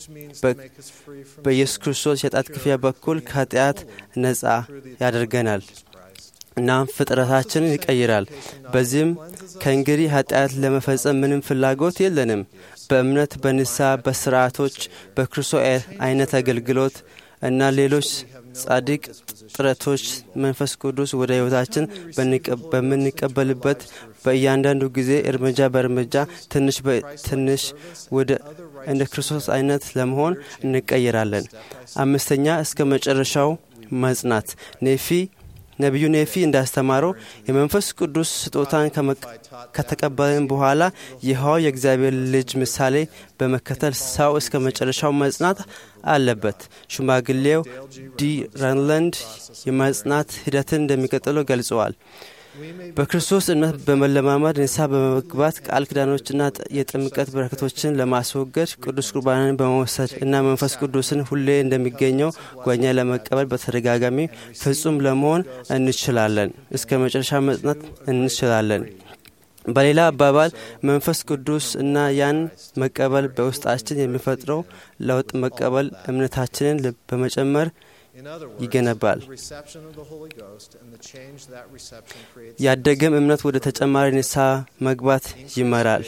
በኢየሱስ ክርስቶስ የጣት ክፍያ በኩል ከኃጢአት ነጻ ያደርገናል እና ፍጥረታችንን ይቀይራል። በዚህም ከእንግዲህ ኃጢአት ለመፈጸም ምንም ፍላጎት የለንም። በእምነት በንስሐ በስርዓቶች በክርስቶስ አይነት አገልግሎት እና ሌሎች ጻድቅ ጥረቶች መንፈስ ቅዱስ ወደ ሕይወታችን በምንቀበልበት በእያንዳንዱ ጊዜ እርምጃ በእርምጃ ትንሽ በትንሽ ወደ እንደ ክርስቶስ አይነት ለመሆን እንቀይራለን። አምስተኛ እስከ መጨረሻው መጽናት ኔፊ ነቢዩ ኔፊ እንዳስተማረው የመንፈስ ቅዱስ ስጦታን ከተቀበልን በኋላ ይኸው የእግዚአብሔር ልጅ ምሳሌ በመከተል ሰው እስከ መጨረሻው መጽናት አለበት። ሽማግሌው ዲ ራንላንድ የመጽናት ሂደትን እንደሚቀጥለው ገልጸዋል። በክርስቶስ እምነት በመለማመድ ንስሐ በመግባት ቃል ኪዳኖችና የጥምቀት በረከቶችን ለማስወገድ ቅዱስ ቁርባንን በመውሰድ እና መንፈስ ቅዱስን ሁሌ እንደሚገኘው ጓኛ ለመቀበል በተደጋጋሚ ፍጹም ለመሆን እንችላለን። እስከ መጨረሻ መጽናት እንችላለን። በሌላ አባባል መንፈስ ቅዱስ እና ያን መቀበል በውስጣችን የሚፈጥረው ለውጥ መቀበል እምነታችንን በመጨመር ይገነባል። ያደገም እምነት ወደ ተጨማሪ ንስሐ መግባት ይመራል።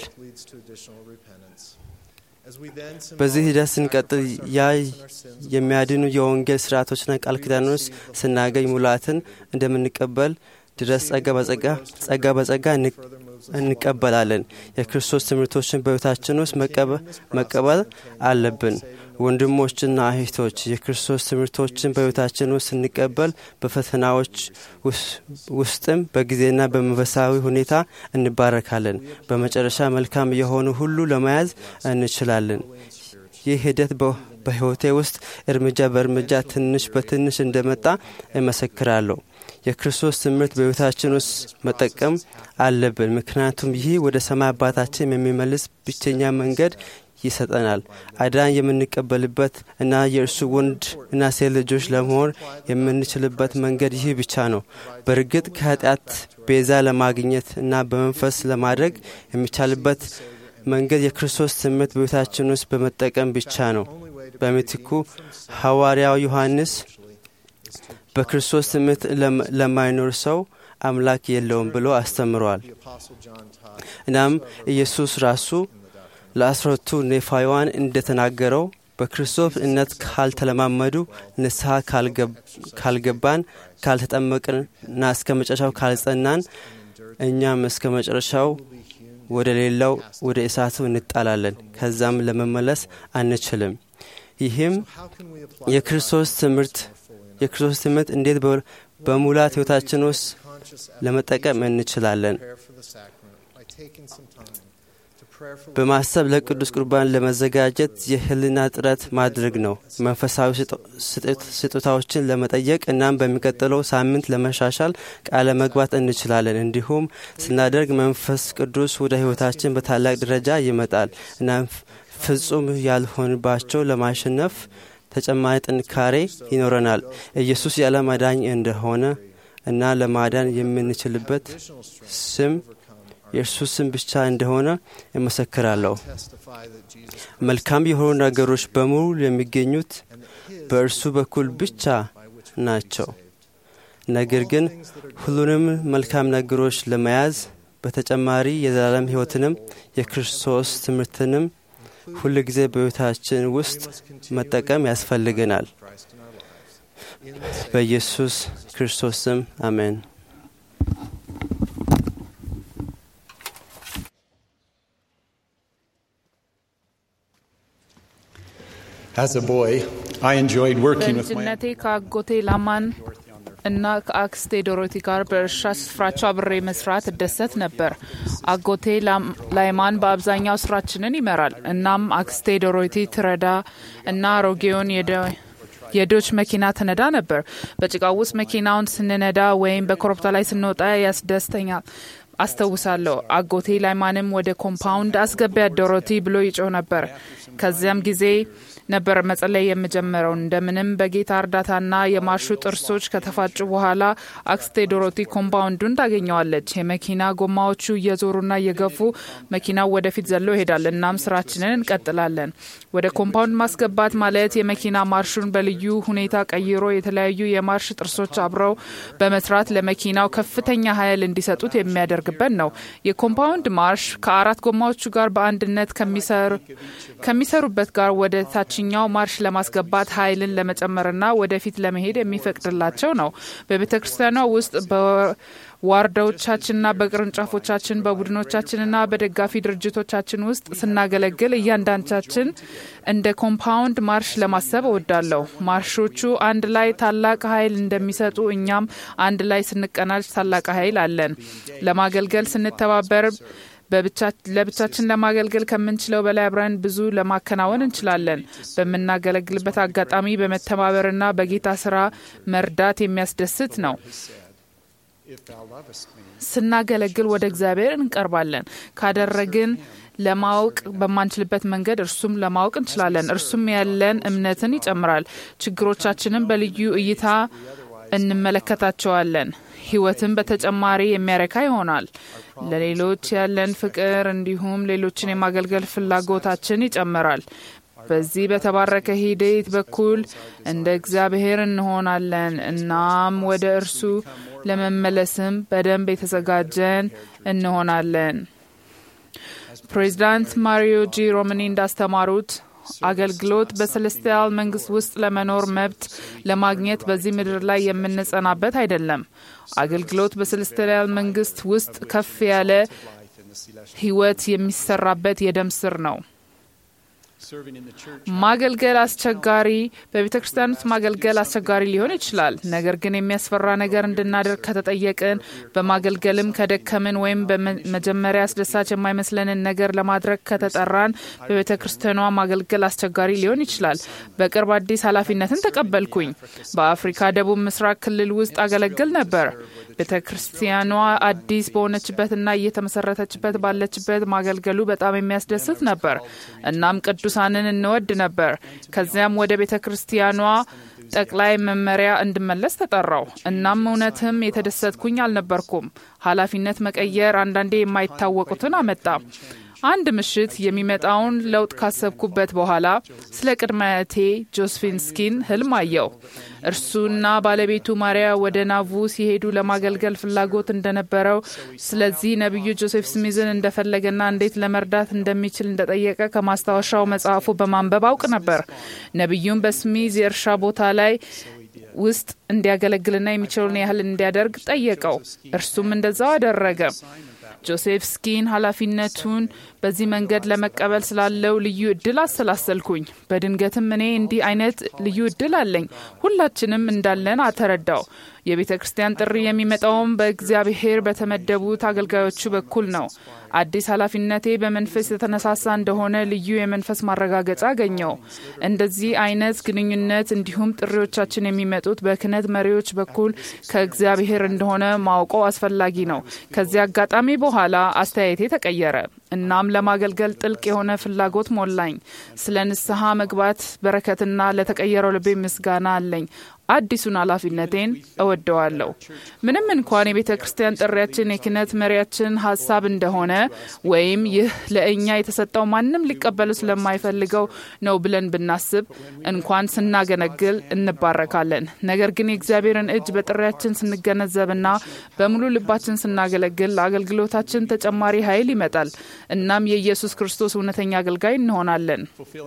በዚህ ሂደት ስንቀጥል ያ የሚያድኑ የወንጌል ስርዓቶችና ቃል ኪዳኖች ስናገኝ ሙላትን እንደምንቀበል ድረስ ጸጋ በጸጋ ጸጋ በጸጋ እንቀበላለን። የክርስቶስ ትምህርቶችን በሕይወታችን ውስጥ መቀበል አለብን። ወንድሞችና እህቶች የክርስቶስ ትምህርቶችን በሕይወታችን ውስጥ ስንቀበል በፈተናዎች ውስጥም በጊዜና በመንፈሳዊ ሁኔታ እንባረካለን። በመጨረሻ መልካም የሆኑ ሁሉ ለመያዝ እንችላለን። ይህ ሂደት በሕይወቴ ውስጥ እርምጃ በእርምጃ ትንሽ በትንሽ እንደመጣ እመሰክራለሁ። የክርስቶስ ትምህርት በሕይወታችን ውስጥ መጠቀም አለብን፣ ምክንያቱም ይህ ወደ ሰማይ አባታችን የሚመልስ ብቸኛ መንገድ ይሰጠናል። አዳን የምንቀበልበት እና የእርሱ ወንድ እና ሴት ልጆች ለመሆን የምንችልበት መንገድ ይህ ብቻ ነው። በእርግጥ ከኃጢአት ቤዛ ለማግኘት እና በመንፈስ ለማድረግ የሚቻልበት መንገድ የክርስቶስ ትምህርት በቤታችን ውስጥ በመጠቀም ብቻ ነው። በምትኩ ሐዋርያው ዮሐንስ በክርስቶስ ትምህርት ለማይኖር ሰው አምላክ የለውም ብሎ አስተምሯል። እናም ኢየሱስ ራሱ ለአስረቱ ኔፋውያን እንደተናገረው በክርስቶስ እምነት ካልተለማመዱ፣ ንስሐ ካልገባን፣ ካልተጠመቅንና እስከ መጨረሻው ካልጸናን እኛም እስከ መጨረሻው ወደ ሌላው ወደ እሳቱ እንጣላለን። ከዛም ለመመለስ አንችልም። ይህም የክርስቶስ ትምህርት የክርስቶስ ትምህርት እንዴት በሙላት ሕይወታችን ውስጥ ለመጠቀም እንችላለን በማሰብ ለቅዱስ ቁርባን ለመዘጋጀት የህልና ጥረት ማድረግ ነው። መንፈሳዊ ስጦታዎችን ለመጠየቅ እናም በሚቀጥለው ሳምንት ለመሻሻል ቃለ መግባት እንችላለን። እንዲሁም ስናደርግ መንፈስ ቅዱስ ወደ ህይወታችን በታላቅ ደረጃ ይመጣል። እናም ፍጹም ያልሆንባቸው ለማሸነፍ ተጨማሪ ጥንካሬ ይኖረናል። ኢየሱስ የዓለም አዳኝ እንደሆነ እና ለማዳን የምንችልበት ስም የእርሱ ስም ብቻ እንደሆነ እመሰክራለሁ። መልካም የሆኑ ነገሮች በሙሉ የሚገኙት በእርሱ በኩል ብቻ ናቸው። ነገር ግን ሁሉንም መልካም ነገሮች ለመያዝ በተጨማሪ የዘላለም ሕይወትንም የክርስቶስ ትምህርትንም ሁል ጊዜ በሕይወታችን ውስጥ መጠቀም ያስፈልገናል። በኢየሱስ ክርስቶስ ስም አሜን። As a boy, I enjoyed working with my በልጅነቴ ከአጎቴ ላማን እና ከአክስቴ ዶሮቲ ጋር በእርሻ ስፍራቸው አብሬ መስራት እደሰት ነበር። አጎቴ ላይማን በአብዛኛው ስራችንን ይመራል። እናም አክስቴ ዶሮቲ ትረዳ እና አሮጌውን የዶች መኪና ትነዳ ነበር። በጭቃው ውስጥ መኪናውን ስንነዳ ወይም በኮረብታ ላይ ስንወጣ ያስደስተኛል አስታውሳለሁ። አጎቴ ላይማንም ወደ ኮምፓውንድ አስገቢያት ዶሮቲ ብሎ ይጮህ ነበር። ከዚያም ጊዜ ነበር መጸለይ የምጀምረው። እንደምንም በጌታ እርዳታና የማርሹ ጥርሶች ከተፋጩ በኋላ አክስቴ ዶሮቲ ኮምፓውንዱን ታገኘዋለች። የመኪና ጎማዎቹ እየዞሩና እየገፉ መኪናው ወደፊት ዘሎ ይሄዳል። እናም ስራችንን እንቀጥላለን። ወደ ኮምፓውንድ ማስገባት ማለት የመኪና ማርሹን በልዩ ሁኔታ ቀይሮ የተለያዩ የማርሽ ጥርሶች አብረው በመስራት ለመኪናው ከፍተኛ ኃይል እንዲሰጡት የሚያደርግበት ነው። የኮምፓውንድ ማርሽ ከአራት ጎማዎቹ ጋር በአንድነት ከሚሰሩበት ጋር ወደ ታችኛው ማርሽ ለማስገባት ኃይልን ለመጨመርና ወደፊት ለመሄድ የሚፈቅድላቸው ነው። በቤተ ክርስቲያኗ ውስጥ ዋርዳዎቻችንና በቅርንጫፎቻችን በቡድኖቻችንና በደጋፊ ድርጅቶቻችን ውስጥ ስናገለግል እያንዳንዳችን እንደ ኮምፓውንድ ማርሽ ለማሰብ እወዳለሁ። ማርሾቹ አንድ ላይ ታላቅ ኃይል እንደሚሰጡ እኛም አንድ ላይ ስንቀናጅ ታላቅ ኃይል አለን። ለማገልገል ስንተባበር ለብቻችን ለማገልገል ከምንችለው በላይ አብረን ብዙ ለማከናወን እንችላለን። በምናገለግልበት አጋጣሚ በመተባበርና በጌታ ስራ መርዳት የሚያስደስት ነው። ስናገለግል ወደ እግዚአብሔር እንቀርባለን። ካደረግን ለማወቅ በማንችልበት መንገድ እርሱም ለማወቅ እንችላለን። እርሱም ያለን እምነትን ይጨምራል። ችግሮቻችንን በልዩ እይታ እንመለከታቸዋለን። ህይወትን በተጨማሪ የሚያረካ ይሆናል። ለሌሎች ያለን ፍቅር እንዲሁም ሌሎችን የማገልገል ፍላጎታችን ይጨምራል። በዚህ በተባረከ ሂደት በኩል እንደ እግዚአብሔር እንሆናለን። እናም ወደ እርሱ ለመመለስም በደንብ የተዘጋጀን እንሆናለን። ፕሬዚዳንት ማሪዮ ጂ ሮምኒ እንዳስተማሩት አገልግሎት በሰለስቲያል መንግስት ውስጥ ለመኖር መብት ለማግኘት በዚህ ምድር ላይ የምንጸናበት አይደለም። አገልግሎት በሰለስቲያል መንግስት ውስጥ ከፍ ያለ ህይወት የሚሰራበት የደም ስር ነው። ማገልገል አስቸጋሪ በቤተ ክርስቲያን ውስጥ ማገልገል አስቸጋሪ ሊሆን ይችላል። ነገር ግን የሚያስፈራ ነገር እንድናደርግ ከተጠየቅን በማገልገልም ከደከምን ወይም በመጀመሪያ አስደሳች የማይመስለንን ነገር ለማድረግ ከተጠራን በቤተ ክርስቲያኗ ማገልገል አስቸጋሪ ሊሆን ይችላል። በቅርብ አዲስ ኃላፊነትን ተቀበልኩኝ። በአፍሪካ ደቡብ ምስራቅ ክልል ውስጥ አገለግል ነበር። ቤተ ክርስቲያኗ አዲስ በሆነችበትና እየተመሰረተችበት ባለችበት ማገልገሉ በጣም የሚያስደስት ነበር። እናም ቅዱሳንን እንወድ ነበር። ከዚያም ወደ ቤተ ክርስቲያኗ ጠቅላይ መመሪያ እንድመለስ ተጠራው። እናም እውነትም የተደሰትኩኝ አልነበርኩም። ኃላፊነት መቀየር አንዳንዴ የማይታወቁትን አመጣ። አንድ ምሽት የሚመጣውን ለውጥ ካሰብኩበት በኋላ ስለ ቅድመ አያቴ ጆስፊን ስኪን ህልም አየው። እርሱና ባለቤቱ ማሪያ ወደ ናቡ ሲሄዱ ለማገልገል ፍላጎት እንደነበረው፣ ስለዚህ ነቢዩ ጆሴፍ ስሚዝን እንደፈለገና እንዴት ለመርዳት እንደሚችል እንደጠየቀ ከማስታወሻው መጽሐፉ በማንበብ አውቅ ነበር። ነቢዩም በስሚዝ የእርሻ ቦታ ላይ ውስጥ እንዲያገለግልና የሚችለውን ያህል እንዲያደርግ ጠየቀው። እርሱም እንደዛው አደረገ። ጆሴፍ ስኪን ኃላፊነቱን በዚህ መንገድ ለመቀበል ስላለው ልዩ እድል አሰላሰልኩኝ። በድንገትም እኔ እንዲህ አይነት ልዩ እድል አለኝ፣ ሁላችንም እንዳለን አተረዳው። የቤተ ክርስቲያን ጥሪ የሚመጣውም በእግዚአብሔር በተመደቡት አገልጋዮቹ በኩል ነው። አዲስ ኃላፊነቴ በመንፈስ የተነሳሳ እንደሆነ ልዩ የመንፈስ ማረጋገጫ አገኘው። እንደዚህ አይነት ግንኙነት እንዲሁም ጥሪዎቻችን የሚመጡት በክህነት መሪዎች በኩል ከእግዚአብሔር እንደሆነ ማውቀው አስፈላጊ ነው። ከዚህ አጋጣሚ በኋላ አስተያየቴ ተቀየረ። እናም ለማገልገል ጥልቅ የሆነ ፍላጎት ሞላኝ። ስለ ንስሐ መግባት በረከትና ለተቀየረው ልቤ ምስጋና አለኝ። አዲሱን ኃላፊነቴን እወደዋለሁ። ምንም እንኳን የቤተ ክርስቲያን ጥሪያችን የክህነት መሪያችን ሀሳብ እንደሆነ ወይም ይህ ለእኛ የተሰጠው ማንም ሊቀበሉ ስለማይፈልገው ነው ብለን ብናስብ እንኳን ስናገለግል እንባረካለን። ነገር ግን የእግዚአብሔርን እጅ በጥሪያችን ስንገነዘብና በሙሉ ልባችን ስናገለግል ለአገልግሎታችን ተጨማሪ ኃይል ይመጣል። እናም የኢየሱስ ክርስቶስ እውነተኛ አገልጋይ እንሆናለን።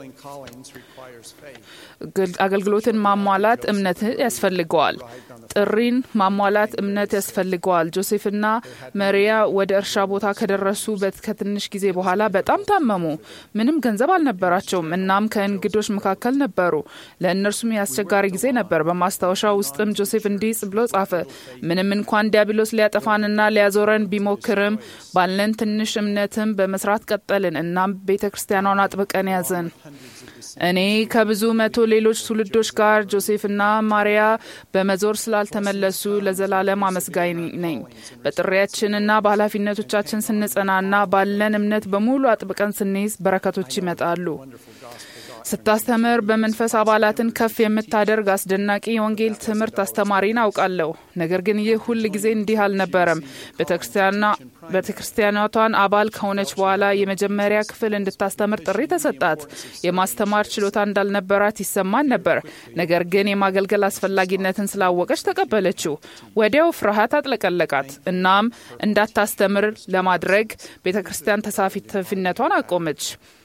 አገልግሎትን ማሟላት እምነት ያስፈልገዋል። ጥሪን ማሟላት እምነት ያስፈልገዋል። ጆሴፍና መሪያ ወደ እርሻ ቦታ ከደረሱ ከትንሽ ጊዜ በኋላ በጣም ታመሙ። ምንም ገንዘብ አልነበራቸውም። እናም ከእንግዶች መካከል ነበሩ። ለእነርሱም የአስቸጋሪ ጊዜ ነበር። በማስታወሻ ውስጥም ጆሴፍ እንዲህ ብሎ ጻፈ። ምንም እንኳን ዲያብሎስ ሊያጠፋንና ሊያዞረን ቢሞክርም ባለን ትንሽ እምነትም በመስራት ቀጠልን። እናም ቤተ ክርስቲያኗን አጥብቀን ያዘን። እኔ ከብዙ መቶ ሌሎች ትውልዶች ጋር ጆሴፍና ማሪያ በመዞር ስላልተመለሱ ለዘላለም አመስጋኝ ነኝ። በጥሪያችንና በኃላፊነቶቻችን ስንጸናና ባለን እምነት በሙሉ አጥብቀን ስንይዝ በረከቶች ይመጣሉ። ስታስተምር በመንፈስ አባላትን ከፍ የምታደርግ አስደናቂ የወንጌል ትምህርት አስተማሪን አውቃለሁ። ነገር ግን ይህ ሁል ጊዜ እንዲህ አልነበረም። ቤተ ክርስቲያኗቷን አባል ከሆነች በኋላ የመጀመሪያ ክፍል እንድታስተምር ጥሪ ተሰጣት። የማስተማር ችሎታ እንዳልነበራት ይሰማን ነበር። ነገር ግን የማገልገል አስፈላጊነትን ስላወቀች ተቀበለችው። ወዲያው ፍርሃት አጥለቀለቃት። እናም እንዳታስተምር ለማድረግ ቤተ ክርስቲያን ተሳታፊነቷን አቆመች።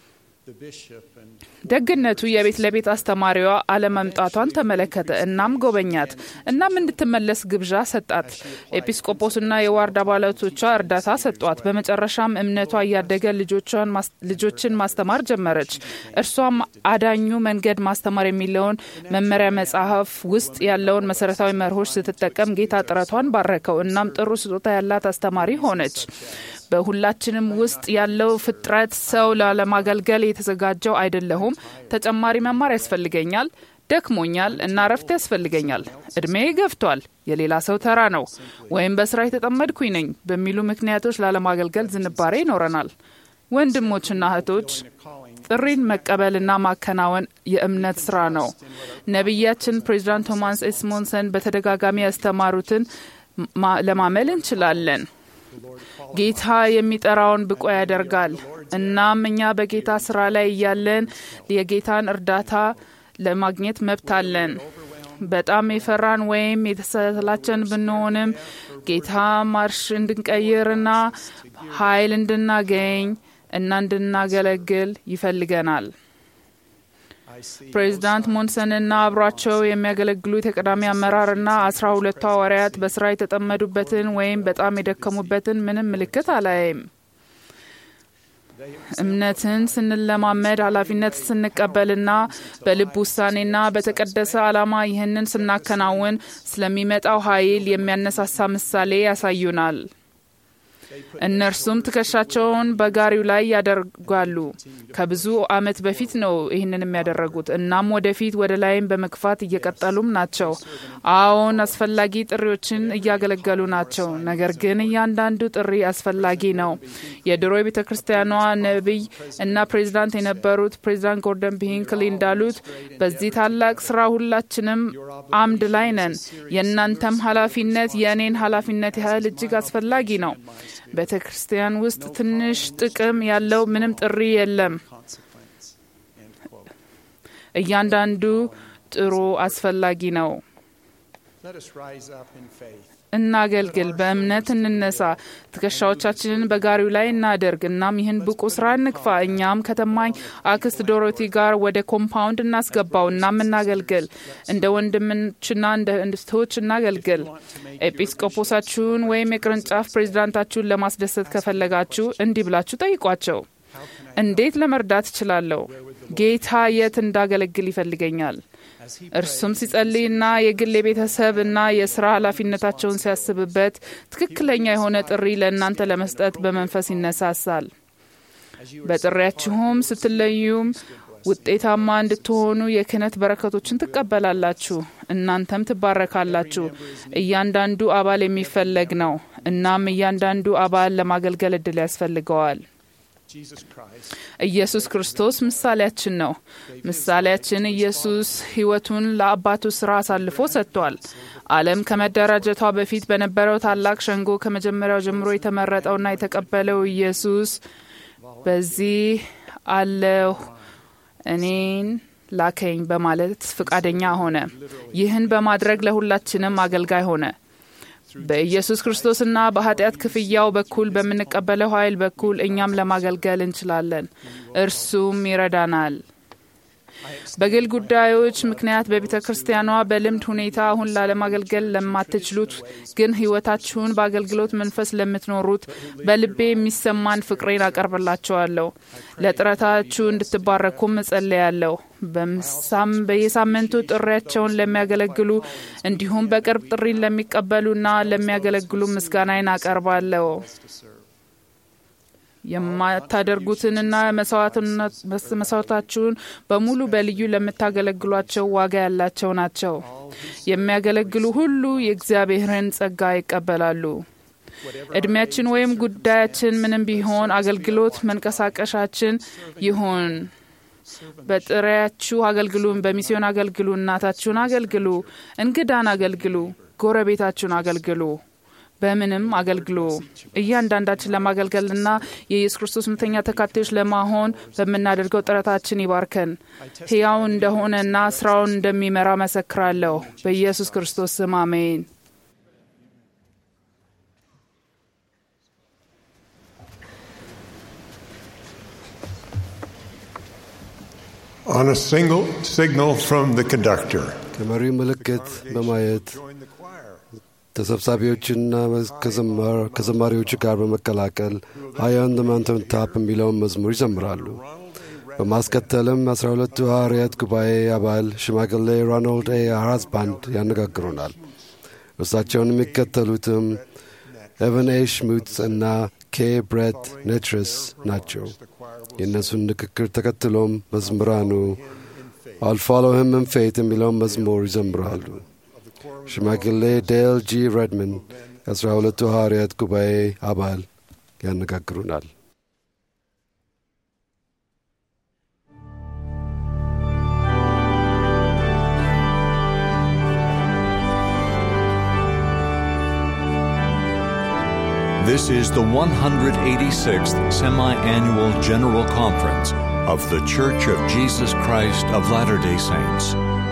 ደግነቱ የቤት ለቤት አስተማሪዋ አለመምጣቷን ተመለከተ። እናም ጎበኛት። እናም እንድትመለስ ግብዣ ሰጣት። ኤጲስቆጶስና የዋርድ አባላቶቿ እርዳታ ሰጧት። በመጨረሻም እምነቷ እያደገ ልጆችን ማስተማር ጀመረች። እርሷም አዳኙ መንገድ ማስተማር የሚለውን መመሪያ መጽሐፍ ውስጥ ያለውን መሰረታዊ መርሆች ስትጠቀም ጌታ ጥረቷን ባረከው። እናም ጥሩ ስጦታ ያላት አስተማሪ ሆነች። በሁላችንም ውስጥ ያለው ፍጥረት ሰው ላለማገልገል የተዘጋጀው አይደለሁም፣ ተጨማሪ መማር ያስፈልገኛል፣ ደክሞኛል እና እረፍት ያስፈልገኛል፣ እድሜ ገፍቷል፣ የሌላ ሰው ተራ ነው፣ ወይም በስራ የተጠመድኩኝ ነኝ በሚሉ ምክንያቶች ላለማገልገል ዝንባሬ ይኖረናል። ወንድሞችና እህቶች ጥሪን መቀበልና ማከናወን የእምነት ስራ ነው። ነቢያችን ፕሬዚዳንት ቶማስ ኤስሞንሰን በተደጋጋሚ ያስተማሩትን ለማመል እንችላለን። ጌታ የሚጠራውን ብቁ ያደርጋል። እናም እኛ በጌታ ስራ ላይ እያለን የጌታን እርዳታ ለማግኘት መብት አለን። በጣም የፈራን ወይም የተሰላቸን ብንሆንም ጌታ ማርሽ እንድንቀይርና ኃይል እንድናገኝ እና እንድናገለግል ይፈልገናል። ፕሬዚዳንት ሞንሰንና አብሯቸው የሚያገለግሉት የቀዳሚ አመራርና አስራ ሁለቱ ሐዋርያት በስራ የተጠመዱበትን ወይም በጣም የደከሙበትን ምንም ምልክት አላይም። እምነትን ስንለማመድ ኃላፊነት ስንቀበልና በልብ ውሳኔና በተቀደሰ ዓላማ ይህንን ስናከናውን ስለሚመጣው ኃይል የሚያነሳሳ ምሳሌ ያሳዩናል። እነርሱም ትከሻቸውን በጋሪው ላይ ያደርጋሉ። ከብዙ ዓመት በፊት ነው ይህንን የሚያደረጉት። እናም ወደፊት ወደ ላይም በመግፋት እየቀጠሉም ናቸው። አዎን አስፈላጊ ጥሪዎችን እያገለገሉ ናቸው። ነገር ግን እያንዳንዱ ጥሪ አስፈላጊ ነው። የድሮ የቤተ ክርስቲያኗ ነቢይ እና ፕሬዚዳንት የነበሩት ፕሬዚዳንት ጎርደን ቢሂንክሊ እንዳሉት በዚህ ታላቅ ስራ ሁላችንም አምድ ላይ ነን። የእናንተም ኃላፊነት የእኔን ኃላፊነት ያህል እጅግ አስፈላጊ ነው። ቤተ ክርስቲያን ውስጥ ትንሽ ጥቅም ያለው ምንም ጥሪ የለም። እያንዳንዱ ጥሩ አስፈላጊ ነው። እናገልግል፣ በእምነት እንነሳ፣ ትከሻዎቻችንን በጋሪው ላይ እናደርግ። እናም ይህን ብቁ ስራ እንግፋ። እኛም ከተማኝ አክስት ዶሮቲ ጋር ወደ ኮምፓውንድ እናስገባው። እናም እናገልግል፣ እንደ ወንድሞችና እንደ እህቶች እናገልግል። ኤጲስቆጶሳችሁን ወይም የቅርንጫፍ ፕሬዚዳንታችሁን ለማስደሰት ከፈለጋችሁ እንዲህ ብላችሁ ጠይቋቸው። እንዴት ለመርዳት እችላለሁ? ጌታ የት እንዳገለግል ይፈልገኛል? እርሱም ሲጸልይና የግል የቤተሰብ እና የስራ ኃላፊነታቸውን ሲያስብበት ትክክለኛ የሆነ ጥሪ ለእናንተ ለመስጠት በመንፈስ ይነሳሳል። በጥሪያችሁም ስትለዩም ውጤታማ እንድትሆኑ የክህነት በረከቶችን ትቀበላላችሁ። እናንተም ትባረካላችሁ። እያንዳንዱ አባል የሚፈለግ ነው። እናም እያንዳንዱ አባል ለማገልገል እድል ያስፈልገዋል። ኢየሱስ ክርስቶስ ምሳሌያችን ነው። ምሳሌያችን ኢየሱስ ሕይወቱን ለአባቱ ስራ አሳልፎ ሰጥቷል። ዓለም ከመደራጀቷ በፊት በነበረው ታላቅ ሸንጎ ከመጀመሪያው ጀምሮ የተመረጠውና የተቀበለው ኢየሱስ በዚህ አለሁ እኔን ላከኝ በማለት ፍቃደኛ ሆነ። ይህን በማድረግ ለሁላችንም አገልጋይ ሆነ። በኢየሱስ ክርስቶስና በኃጢአት ክፍያው በኩል በምንቀበለው ኃይል በኩል እኛም ለማገልገል እንችላለን። እርሱም ይረዳናል። በግል ጉዳዮች ምክንያት በቤተ ክርስቲያኗ በልምድ ሁኔታ አሁን ላለማገልገል ለማትችሉት ግን ሕይወታችሁን በአገልግሎት መንፈስ ለምትኖሩት በልቤ የሚሰማን ፍቅሬን አቀርብላችኋለሁ። ለጥረታችሁ እንድትባረኩም እጸልያለሁ። በየሳምንቱ ጥሪያቸውን ለሚያገለግሉ እንዲሁም በቅርብ ጥሪን ለሚቀበሉና ለሚያገለግሉ ምስጋናዬን አቀርባለሁ። የማታደርጉትንና መስዋዕታችሁን በሙሉ በልዩ ለምታገለግሏቸው ዋጋ ያላቸው ናቸው። የሚያገለግሉ ሁሉ የእግዚአብሔርን ጸጋ ይቀበላሉ። እድሜያችን ወይም ጉዳያችን ምንም ቢሆን አገልግሎት መንቀሳቀሻችን ይሁን። በጥሪያችሁ አገልግሉ። በሚስዮን አገልግሉ። እናታችሁን አገልግሉ። እንግዳን አገልግሉ። ጎረቤታችሁን አገልግሉ። በምንም አገልግሎ እያንዳንዳችን ለማገልገልና የኢየሱስ ክርስቶስ እውነተኛ ተካታዮች ለማሆን በምናደርገው ጥረታችን ይባርከን። ሕያው እንደሆነና ስራውን እንደሚመራ መሰክራለሁ። በኢየሱስ ክርስቶስ ስም አሜን። On a single signal from the conductor, ከመሪው ምልክት በማየት ተሰብሳቢዎችና ከዘማር- ከዘማሪዎቹ ጋር በመቀላቀል ሃይ ኦን ዘ ማውንቴን ታፕ የሚለውን መዝሙር ይዘምራሉ። በማስከተልም አስራ ሁለቱ ሐዋርያት ጉባኤ አባል ሽማግሌ ሮናልድ ኤ ሃራስባንድ ያነጋግሩናል። እርሳቸውን የሚከተሉትም ኤቨን ኤ ሽሙትስ እና ኬ ብሬት ኔትረስ ናቸው። የእነሱን ንግግር ተከትሎም መዝምራኑ አል ፎሎ ሂም ኢን ፌት የሚለውን መዝሙር ይዘምራሉ። ሽማግሌ ዴል ጂ ሬድመን የአስራ ሁለቱ ሐዋርያት ጉባኤ አባል ያነጋግሩናል። This is the 186th Semi Annual General Conference of The Church of Jesus Christ of Latter day Saints.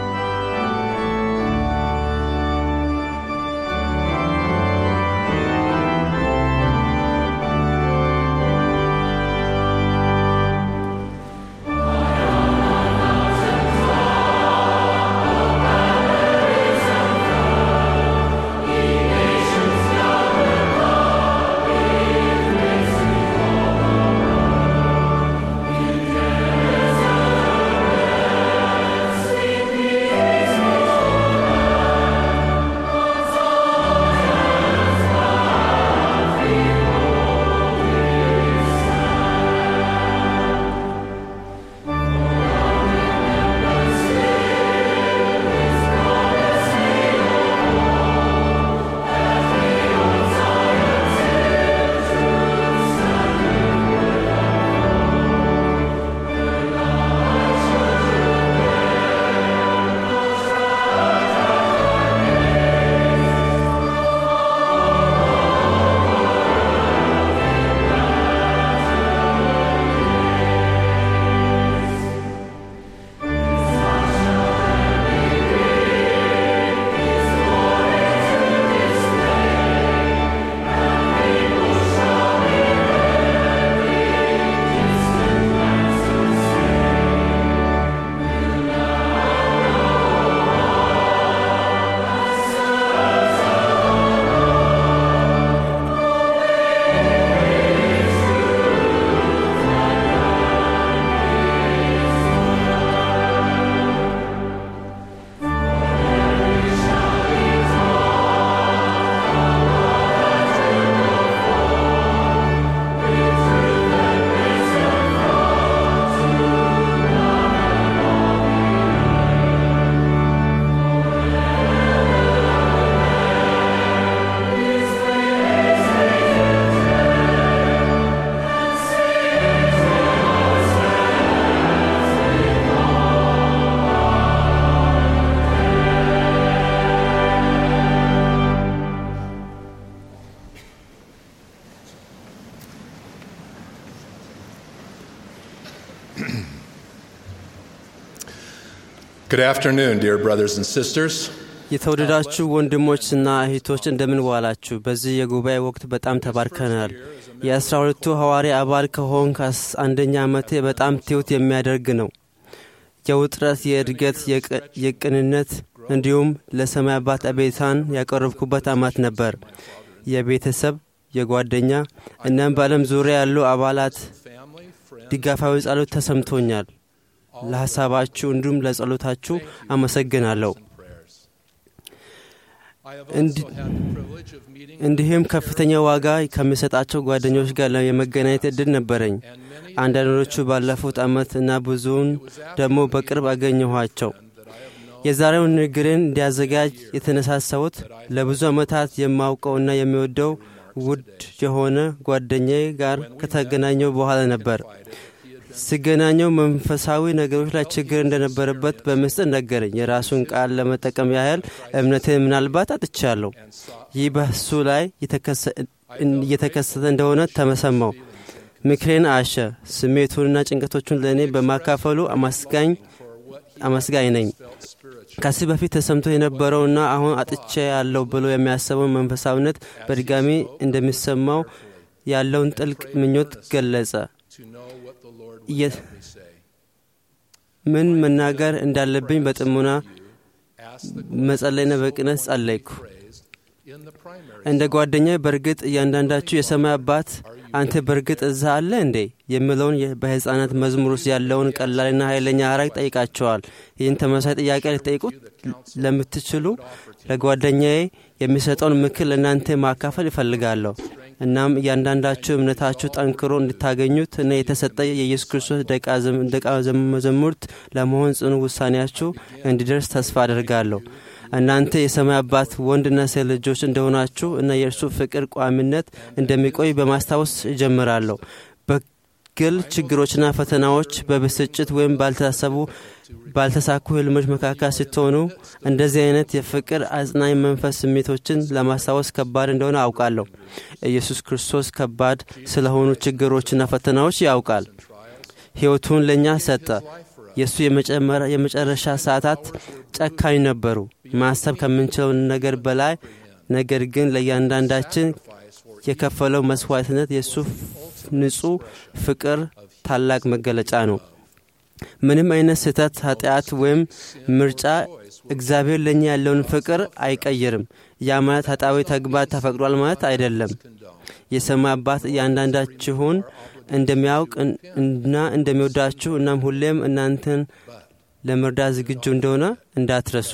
Good afternoon, dear brothers and sisters. የተወደዳችሁ ወንድሞችና እህቶች እንደምን ዋላችሁ። በዚህ የጉባኤ ወቅት በጣም ተባርከናል። የአስራ ሁለቱ ሐዋርያ አባል ከሆንክ አንደኛ ዓመቴ በጣም ትሑት የሚያደርግ ነው። የውጥረት፣ የእድገት፣ የቅንነት እንዲሁም ለሰማይ አባት አቤታን ያቀረብኩበት ዓመት ነበር። የቤተሰብ የጓደኛ እናም በዓለም ዙሪያ ያሉ አባላት ድጋፋዊ ጸሎት ተሰምቶኛል። ለሐሳባችሁ እንዲሁም ለጸሎታችሁ አመሰግናለሁ። እንዲህም ከፍተኛ ዋጋ ከሚሰጣቸው ጓደኞች ጋር የመገናኘት እድል ነበረኝ። አንዳንዶቹ ባለፉት ዓመት እና ብዙውን ደግሞ በቅርብ አገኘኋቸው። የዛሬውን ንግግርን እንዲያዘጋጅ የተነሳሳሁት ለብዙ ዓመታት የማውቀውና የሚወደው ውድ የሆነ ጓደኛዬ ጋር ከተገናኘው በኋላ ነበር። ሲገናኘው መንፈሳዊ ነገሮች ላይ ችግር እንደነበረበት በምስጢር ነገረኝ። የራሱን ቃል ለመጠቀም ያህል እምነትን ምናልባት አጥቻለሁ። ይህ በሱ ላይ እየተከሰተ እንደሆነ ተመሰማው። ምክሬን አሸ። ስሜቱንና ጭንቀቶቹን ለእኔ በማካፈሉ አመስጋኝ ነኝ። ከዚህ በፊት ተሰምቶ የነበረውና አሁን አጥቼ ያለው ብሎ የሚያስበው መንፈሳዊነት በድጋሚ እንደሚሰማው ያለውን ጥልቅ ምኞት ገለጸ። ምን መናገር እንዳለብኝ በጥሞና መጸለይና በቅነት ጸለይኩ። እንደ ጓደኛ በእርግጥ እያንዳንዳችሁ የሰማይ አባት አንተ በእርግጥ እዛ አለ እንዴ የሚለውን በሕፃናት መዝሙር ውስጥ ያለውን ቀላልና ኃይለኛ ሐረግ ጠይቃቸዋል። ይህን ተመሳሳይ ጥያቄ ልጠይቁት ለምትችሉ ለጓደኛዬ የሚሰጠውን ምክር ለእናንተ ማካፈል ይፈልጋለሁ። እናም እያንዳንዳችሁ እምነታችሁ ጠንክሮ እንድታገኙት እና የተሰጠ የኢየሱስ ክርስቶስ ደቀ መዛሙርት ለመሆን ጽኑ ውሳኔያችሁ እንዲደርስ ተስፋ አደርጋለሁ። እናንተ የሰማይ አባት ወንድና ሴት ልጆች እንደሆናችሁ እና የእርሱ ፍቅር ቋሚነት እንደሚቆይ በማስታወስ እጀምራለሁ። በግል ችግሮችና ፈተናዎች፣ በብስጭት ወይም ባልታሰቡ ባልተሳኩ ህልሞች መካከል ስትሆኑ እንደዚህ አይነት የፍቅር አጽናኝ መንፈስ ስሜቶችን ለማስታወስ ከባድ እንደሆነ አውቃለሁ። ኢየሱስ ክርስቶስ ከባድ ስለሆኑ ችግሮችና ፈተናዎች ያውቃል። ሕይወቱን ለእኛ ሰጠ። የእሱ የመጨረሻ ሰዓታት ጨካኝ ነበሩ፣ ማሰብ ከምንችለው ነገር በላይ። ነገር ግን ለእያንዳንዳችን የከፈለው መስዋዕትነት የእሱ ንጹሕ ፍቅር ታላቅ መገለጫ ነው። ምንም አይነት ስህተት፣ ኃጢአት ወይም ምርጫ እግዚአብሔር ለእኛ ያለውን ፍቅር አይቀይርም። ያ ማለት ኃጣዊ ተግባር ተፈቅዷል ማለት አይደለም። የሰማይ አባት እያንዳንዳችሁን እንደሚያውቅ እና እንደሚወዳችሁ እናም ሁሌም እናንተን ለመርዳት ዝግጁ እንደሆነ እንዳትረሱ።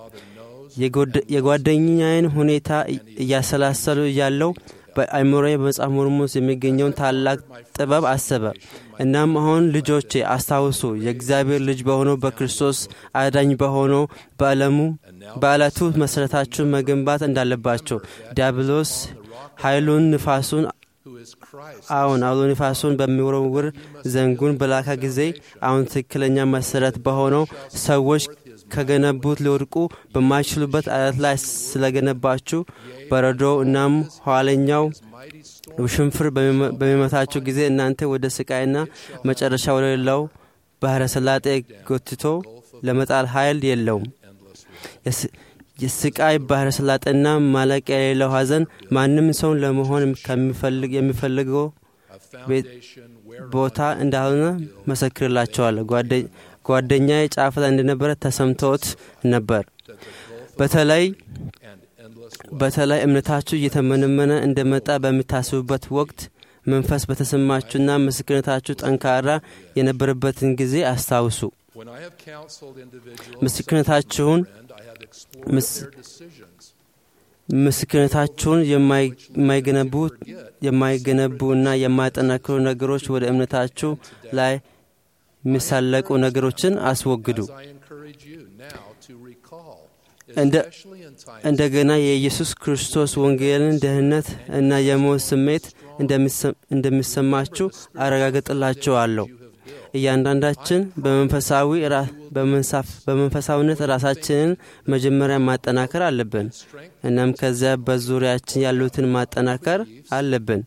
የጓደኛዬን ሁኔታ እያሰላሰሉ እያለው በአእምሮዬ በመጽሐፍ ሞርሞስ የሚገኘውን ታላቅ ጥበብ አሰበ። እናም አሁን ልጆቼ አስታውሱ፣ የእግዚአብሔር ልጅ በሆነው በክርስቶስ አዳኝ በሆነው በዓለሙ በዕለቱ መሠረታችሁን መገንባት እንዳለባቸው ዲያብሎስ ኃይሉን ንፋሱን አሁን አውሎ ንፋሱን በሚወረውር ዘንጉን በላካ ጊዜ አሁን ትክክለኛ መሰረት በሆነው ሰዎች ከገነቡት ሊወድቁ በማይችሉበት አለት ላይ ስለገነባችሁ በረዶ እናም ኋለኛው ውሽንፍር በሚመታችሁ ጊዜ እናንተ ወደ ስቃይና መጨረሻ ወደሌለው ባህረ ሰላጤ ጎትቶ ለመጣል ኃይል የለውም። የስቃይ ባህረ ሰላጤና ማለቂያ የሌለው ሐዘን ማንም ሰውን ለመሆን የሚፈልገው ቦታ እንዳልሆነ መሰክርላቸዋለሁ። ጓደኛዬ ጫፍ ላይ እንደነበረ ተሰምቶት ነበር። በተለይ በተለይ እምነታችሁ እየተመነመነ እንደመጣ በሚታስቡበት ወቅት መንፈስ በተሰማችሁና ምስክርነታችሁ ጠንካራ የነበረበትን ጊዜ አስታውሱ። ምስክርነታችሁን ምስክርነታችሁን የማይገነቡ የማይገነቡ እና የማያጠናክሩ ነገሮች ወደ እምነታችሁ ላይ የሚሳለቁ ነገሮችን አስወግዱ። እንደገና የኢየሱስ ክርስቶስ ወንጌልን ደህንነት እና የሞት ስሜት እንደሚሰማችሁ አረጋግጥላችኋለሁ። እያንዳንዳችን በመንፈሳዊ በመንፈሳዊነት ራሳችንን መጀመሪያ ማጠናከር አለብን። እናም ከዚያ በዙሪያችን ያሉትን ማጠናከር አለብን።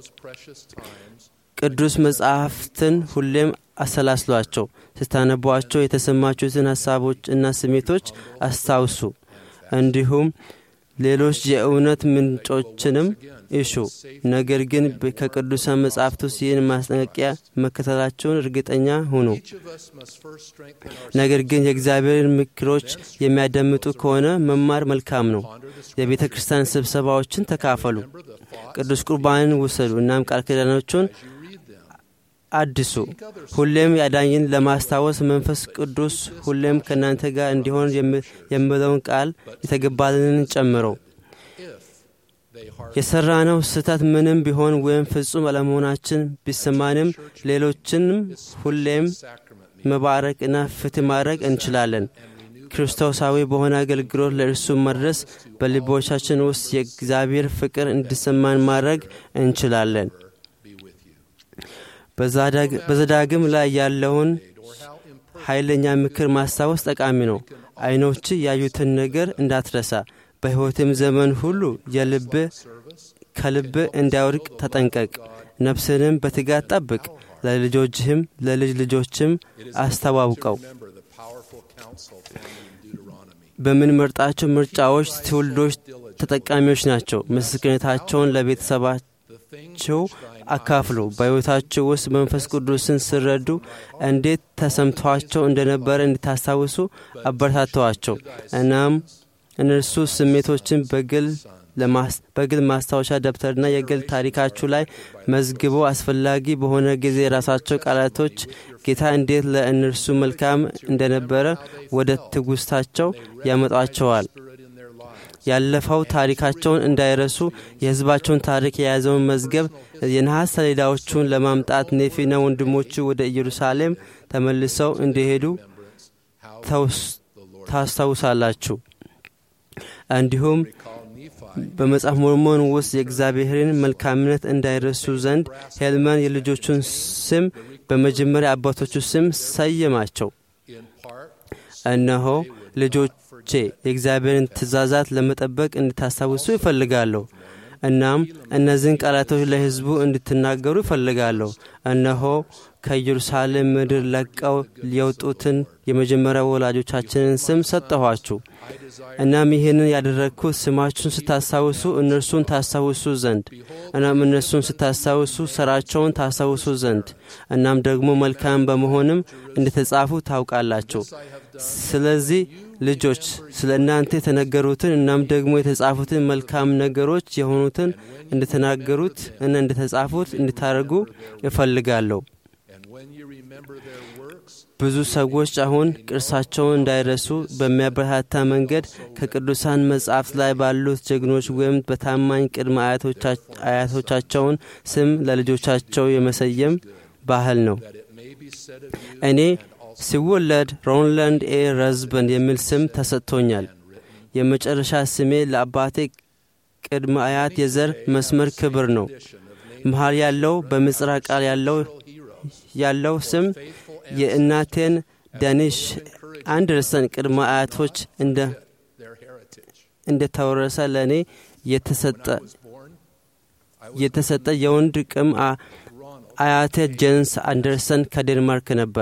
ቅዱስ መጽሐፍትን ሁሌም አሰላስሏቸው። ስታነቧቸው የተሰማችሁትን ሀሳቦች እና ስሜቶች አስታውሱ። እንዲሁም ሌሎች የእውነት ምንጮችንም እሹ። ነገር ግን ከቅዱሳን መጻሕፍት ውስጥ ይህን ማስጠንቀቂያ መከተላቸውን እርግጠኛ ሁኑ። ነገር ግን የእግዚአብሔርን ምክሮች የሚያዳምጡ ከሆነ መማር መልካም ነው። የቤተ ክርስቲያን ስብሰባዎችን ተካፈሉ። ቅዱስ ቁርባንን ውሰዱ። እናም ቃል ኪዳኖቹን አድሱ። ሁሌም ያዳኝን ለማስታወስ መንፈስ ቅዱስ ሁሌም ከእናንተ ጋር እንዲሆን የምለውን ቃል የተገባልንን ጨምሮ የሠራነው ስህተት ምንም ቢሆን ወይም ፍጹም አለመሆናችን ቢሰማንም ሌሎችንም ሁሌም መባረክና ፍትህ ማድረግ እንችላለን። ክርስቶሳዊ በሆነ አገልግሎት ለእርሱ መድረስ በልቦቻችን ውስጥ የእግዚአብሔር ፍቅር እንዲሰማን ማድረግ እንችላለን። በዘዳግም ላይ ያለውን ኃይለኛ ምክር ማስታወስ ጠቃሚ ነው። ዓይኖች ያዩትን ነገር እንዳትረሳ፣ በሕይወትም ዘመን ሁሉ የልብ ከልብ እንዳይወድቅ ተጠንቀቅ። ነፍስንም በትጋት ጠብቅ፣ ለልጆችህም ለልጅ ልጆችም አስተዋውቀው። በምንመርጣቸው ምርጫዎች ትውልዶች ተጠቃሚዎች ናቸው። ምስክርነታቸውን ለቤተሰባቸው አካፍሉ። በሕይወታችሁ ውስጥ መንፈስ ቅዱስን ስረዱ እንዴት ተሰምቷቸው እንደነበረ እንድታስታውሱ አበረታተዋቸው። እናም እነርሱ ስሜቶችን በግል በግል ማስታወሻ ደብተርና የግል ታሪካችሁ ላይ መዝግቦ አስፈላጊ በሆነ ጊዜ የራሳቸው ቃላቶች ጌታ እንዴት ለእነርሱ መልካም እንደነበረ ወደ ትውስታቸው ያመጧቸዋል። ያለፈው ታሪካቸውን እንዳይረሱ የሕዝባቸውን ታሪክ የያዘውን መዝገብ የነሐስ ሰሌዳዎቹን ለማምጣት ኔፊና ወንድሞቹ ወደ ኢየሩሳሌም ተመልሰው እንዲሄዱ ታስታውሳላችሁ። እንዲሁም በመጽሐፍ ሞርሞን ውስጥ የእግዚአብሔርን መልካምነት እንዳይረሱ ዘንድ ሄልመን የልጆቹን ስም በመጀመሪያ አባቶቹ ስም ሰየማቸው። እነሆ ልጆቼ የእግዚአብሔርን ትእዛዛት ለመጠበቅ እንድታስታውሱ ይፈልጋለሁ። እናም እነዚህን ቃላቶች ለሕዝቡ እንድትናገሩ ይፈልጋለሁ። እነሆ ከኢየሩሳሌም ምድር ለቀው የወጡትን የመጀመሪያ ወላጆቻችንን ስም ሰጠኋችሁ። እናም ይህንን ያደረግኩት ስማችሁን ስታስታውሱ እነርሱን ታስታውሱ ዘንድ እናም እነርሱን ስታስታውሱ ሥራቸውን ታስታውሱ ዘንድ እናም ደግሞ መልካም በመሆንም እንደተጻፉ ታውቃላችሁ። ስለዚህ ልጆች ስለ እናንተ የተነገሩትን እናም ደግሞ የተጻፉትን መልካም ነገሮች የሆኑትን እንደተናገሩት እና እንደተጻፉት እንድታደርጉ እፈልጋለሁ። ብዙ ሰዎች አሁን ቅርሳቸውን እንዳይረሱ በሚያበረታታ መንገድ ከቅዱሳን መጻሕፍት ላይ ባሉት ጀግኖች ወይም በታማኝ ቅድመ አያቶቻቸውን ስም ለልጆቻቸው የመሰየም ባህል ነው። እኔ ሲወለድ ሮንላንድ ኤ ረዝበንድ የሚል ስም ተሰጥቶኛል። የመጨረሻ ስሜ ለአባቴ ቅድመ አያት የዘር መስመር ክብር ነው። መሃል ያለው በምጽራቅ ቃል ያለው ያለው ስም የእናቴን ዳኒሽ አንደርሰን ቅድመ አያቶች እንደ ተወረሰ ለእኔ የተሰጠ የወንድ ቅም አያቴ ጄንስ አንደርሰን ከዴንማርክ ነበር።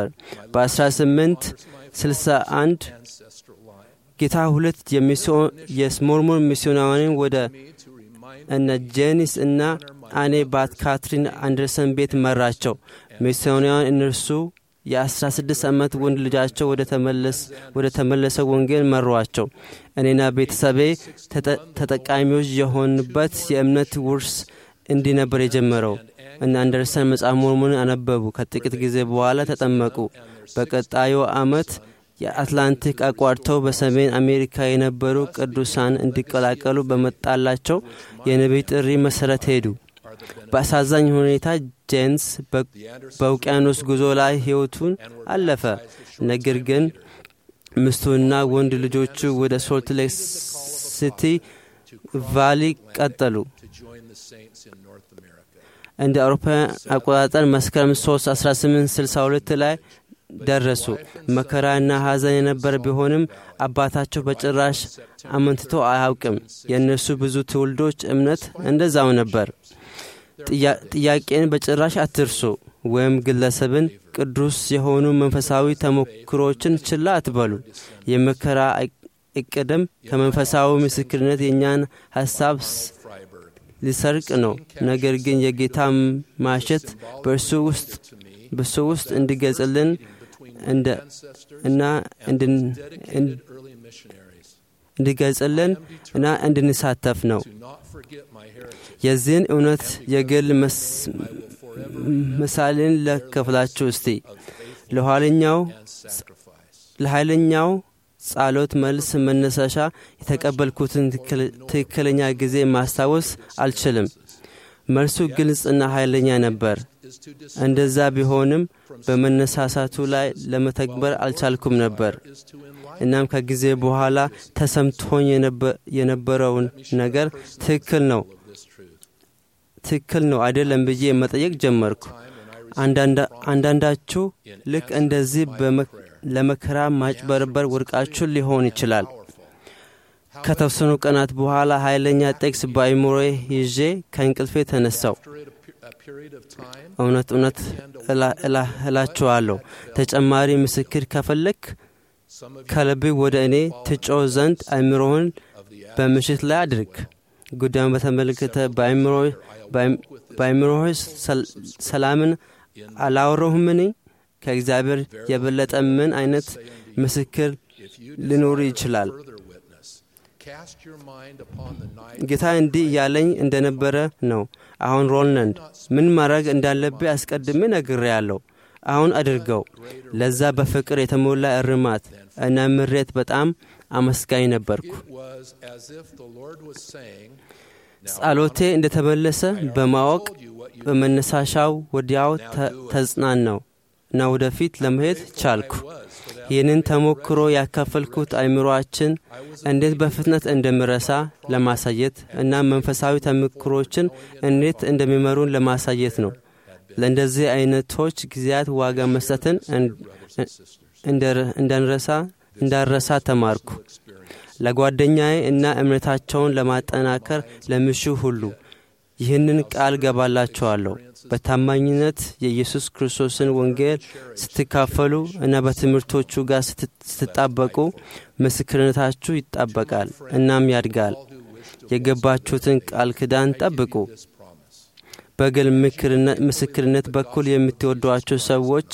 በ1861 ጌታ ሁለት የሞርሞን ሚስዮናውያን ወደ እነ ጄኒስ እና አኔ ባት ካትሪን አንደርሰን ቤት መራቸው። ሚስዮናውያን እነርሱ የ16 ዓመት ወንድ ልጃቸው ወደ ተመለሰ ወንጌል መሯቸው። እኔና ቤተሰቤ ተጠቃሚዎች የሆንበት የእምነት ውርስ እንዲህ ነበር የጀመረው እና አንደርሰን መጽሐፍ ሞርሞንን አነበቡ። ከጥቂት ጊዜ በኋላ ተጠመቁ። በቀጣዩ ዓመት የአትላንቲክ አቋርተው በሰሜን አሜሪካ የነበሩ ቅዱሳን እንዲቀላቀሉ በመጣላቸው የነቢይ ጥሪ መሠረት ሄዱ። በአሳዛኝ ሁኔታ ጄንስ በውቅያኖስ ጉዞ ላይ ሕይወቱን አለፈ። ነገር ግን ሚስቱና ወንድ ልጆቹ ወደ ሶልት ሌክ ሲቲ ቫሊ ቀጠሉ። እንደ አውሮፓውያን አቆጣጠር መስከረም 3 1862 ላይ ደረሱ። መከራና ሐዘን የነበረ ቢሆንም አባታቸው በጭራሽ አመንትቶ አያውቅም። የእነርሱ ብዙ ትውልዶች እምነት እንደዛው ነበር። ጥያቄን በጭራሽ አትርሱ፣ ወይም ግለሰብን ቅዱስ የሆኑ መንፈሳዊ ተሞክሮችን ችላ አትበሉ። የመከራ እቅድም ከመንፈሳዊ ምስክርነት የእኛን ሐሳብ ሊሰርቅ ነው። ነገር ግን የጌታ ማሸት በእርሱ ውስጥ በእሱ ውስጥ እንዲገልጽልን እና እንዲገልጽልን እና እንድንሳተፍ ነው። የዚህን እውነት የግል ምሳሌን ለከፍላችሁ እስቲ ለኋለኛው ለኃይለኛው ጸሎት መልስ መነሳሻ የተቀበልኩትን ትክክለኛ ጊዜ ማስታወስ አልችልም። መልሱ ግልጽና ኃይለኛ ነበር። እንደዛ ቢሆንም በመነሳሳቱ ላይ ለመተግበር አልቻልኩም ነበር። እናም ከጊዜ በኋላ ተሰምቶኝ የነበረውን ነገር ትክክል ነው ትክክል ነው አይደለም ብዬ መጠየቅ ጀመርኩ። አንዳንዳችሁ ልክ እንደዚህ ለመከራ ማጭበርበር ወድቃችሁ ሊሆን ይችላል። ከተወሰኑ ቀናት በኋላ ኃይለኛ ጥቅስ በአይምሮዬ ይዤ ከእንቅልፌ ተነሳው። እውነት እውነት እላችኋለሁ ተጨማሪ ምስክር ከፈለክ ከልብ ወደ እኔ ትጮህ ዘንድ አእምሮህን በምሽት ላይ አድርግ። ጉዳዩን በተመለከተ በአእምሮህ ሰላምን አላወረሁምን? ከእግዚአብሔር የበለጠ ምን አይነት ምስክር ሊኖር ይችላል? ጌታ እንዲህ እያለኝ እንደነበረ ነው። አሁን ሮልነንድ ምን ማድረግ እንዳለብህ አስቀድሜ ነግሬያለሁ። አሁን አድርገው። ለዛ በፍቅር የተሞላ እርማት እና ምሬት በጣም አመስጋኝ ነበርኩ። ጸሎቴ እንደተመለሰ በማወቅ በመነሳሻው ወዲያው ተጽናናው እና ወደፊት ለመሄድ ቻልኩ። ይህንን ተሞክሮ ያካፈልኩት አእምሮአችን እንዴት በፍጥነት እንደሚረሳ ለማሳየት እና መንፈሳዊ ተሞክሮችን እንዴት እንደሚመሩን ለማሳየት ነው። ለእንደዚህ አይነቶች ጊዜያት ዋጋ መስጠትን እንዳንረሳ እንዳረሳ ተማርኩ። ለጓደኛዬ እና እምነታቸውን ለማጠናከር ለምሹ ሁሉ ይህንን ቃል ገባላቸዋለሁ። በታማኝነት የኢየሱስ ክርስቶስን ወንጌል ስትካፈሉ እና በትምህርቶቹ ጋር ስትጣበቁ ምስክርነታችሁ ይጣበቃል እናም ያድጋል። የገባችሁትን ቃል ኪዳን ጠብቁ። በግል ምስክርነት በኩል የምትወዷቸው ሰዎች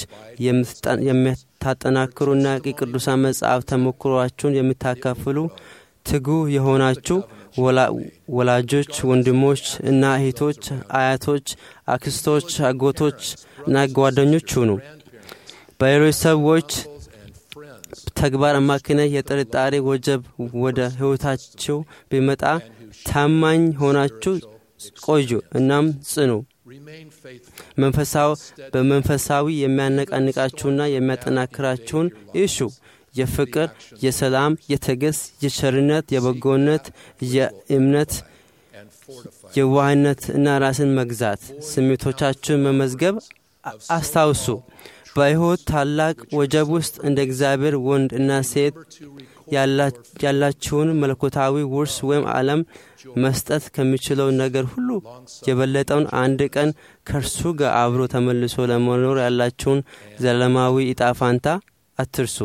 የምታጠናክሩና የቅዱሳን መጽሐፍ ተሞክሯችሁን የምታካፍሉ ትጉ የሆናችሁ ወላጆች፣ ወንድሞች እና እህቶች፣ አያቶች፣ አክስቶች፣ አጎቶች እና ጓደኞች ሁኑ። በሌሎች ሰዎች ተግባር አማካኝነት የጥርጣሬ ወጀብ ወደ ሕይወታችሁ ቢመጣ ታማኝ ሆናችሁ ቆዩ እናም ጽኑ። መንፈሳዊ በመንፈሳዊ የሚያነቃንቃችሁና የሚያጠናክራችሁን እሹ። የፍቅር፣ የሰላም፣ የትዕግስት፣ የቸርነት፣ የበጎነት፣ የእምነት፣ የዋህነት እና ራስን መግዛት ስሜቶቻችሁን መመዝገብ አስታውሱ። በሕይወት ታላቅ ወጀብ ውስጥ እንደ እግዚአብሔር ወንድ እና ሴት ያላችሁን መለኮታዊ ውርስ ወይም ዓለም መስጠት ከሚችለው ነገር ሁሉ የበለጠውን አንድ ቀን ከእርሱ ጋር አብሮ ተመልሶ ለመኖር ያላችሁን ዘላለማዊ ዕጣ ፋንታ አትርሱ።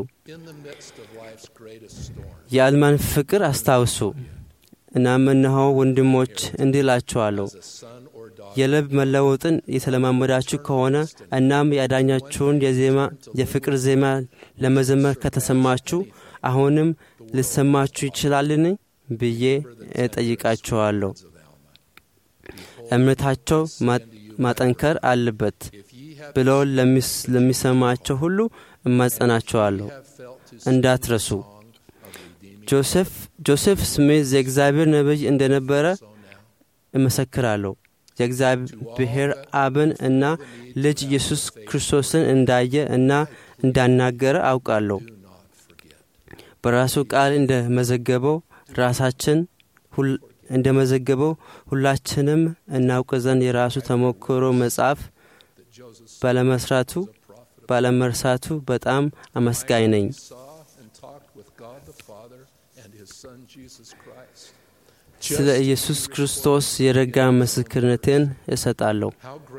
የአልማን ፍቅር አስታውሱ። እናም እነሆ ወንድሞች እንዲህ እላችኋለሁ የልብ መለወጥን የተለማመዳችሁ ከሆነ እናም የአዳኛችሁን የዜማ የፍቅር ዜማ ለመዘመር ከተሰማችሁ አሁንም ልሰማችሁ ይችላልን ብዬ እጠይቃችኋለሁ። እምነታቸው ማጠንከር አለበት ብለው ለሚሰማቸው ሁሉ እማጸናቸዋለሁ። እንዳትረሱ። ጆሴፍ ስሚዝ የእግዚአብሔር ነቢይ እንደነበረ እመሰክራለሁ። የእግዚአብሔር አብን እና ልጅ ኢየሱስ ክርስቶስን እንዳየ እና እንዳናገረ አውቃለሁ። በራሱ ቃል እንደ መዘገበው ራሳችን እንደ መዘገበው ሁላችንም እናውቅ ዘንድ የራሱ ተሞክሮ መጽሐፍ ባለመስራቱ ባለመርሳቱ በጣም አመስጋኝ ነኝ። ስለ ኢየሱስ ክርስቶስ የረጋ ምስክርነቴን እሰጣለሁ።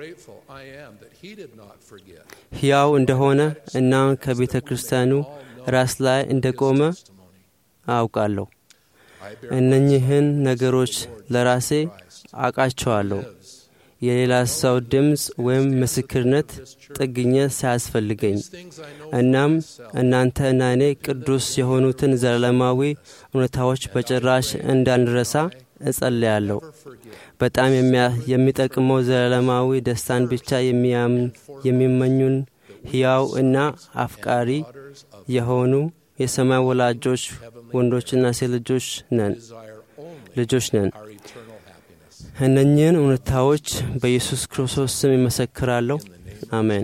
ሕያው እንደሆነ እና ከቤተ ክርስቲያኑ ራስ ላይ እንደቆመ አውቃለሁ። እነኚህን ነገሮች ለራሴ አውቃቸዋለሁ። የሌላ ሰው ድምፅ ወይም ምስክርነት ጥግኘት ሳያስፈልገኝ እናም እናንተ እና እኔ ቅዱስ የሆኑትን ዘላለማዊ እውነታዎች በጭራሽ እንዳንረሳ እጸልያለሁ። በጣም የሚጠቅመው ዘላለማዊ ደስታን ብቻ የሚመኙን ሕያው እና አፍቃሪ የሆኑ የሰማይ ወላጆች ወንዶችና ሴት ልጆች ነን ልጆች ነን። እነኚህን እውነታዎች በኢየሱስ ክርስቶስ ስም ይመሰክራለሁ። አሜን።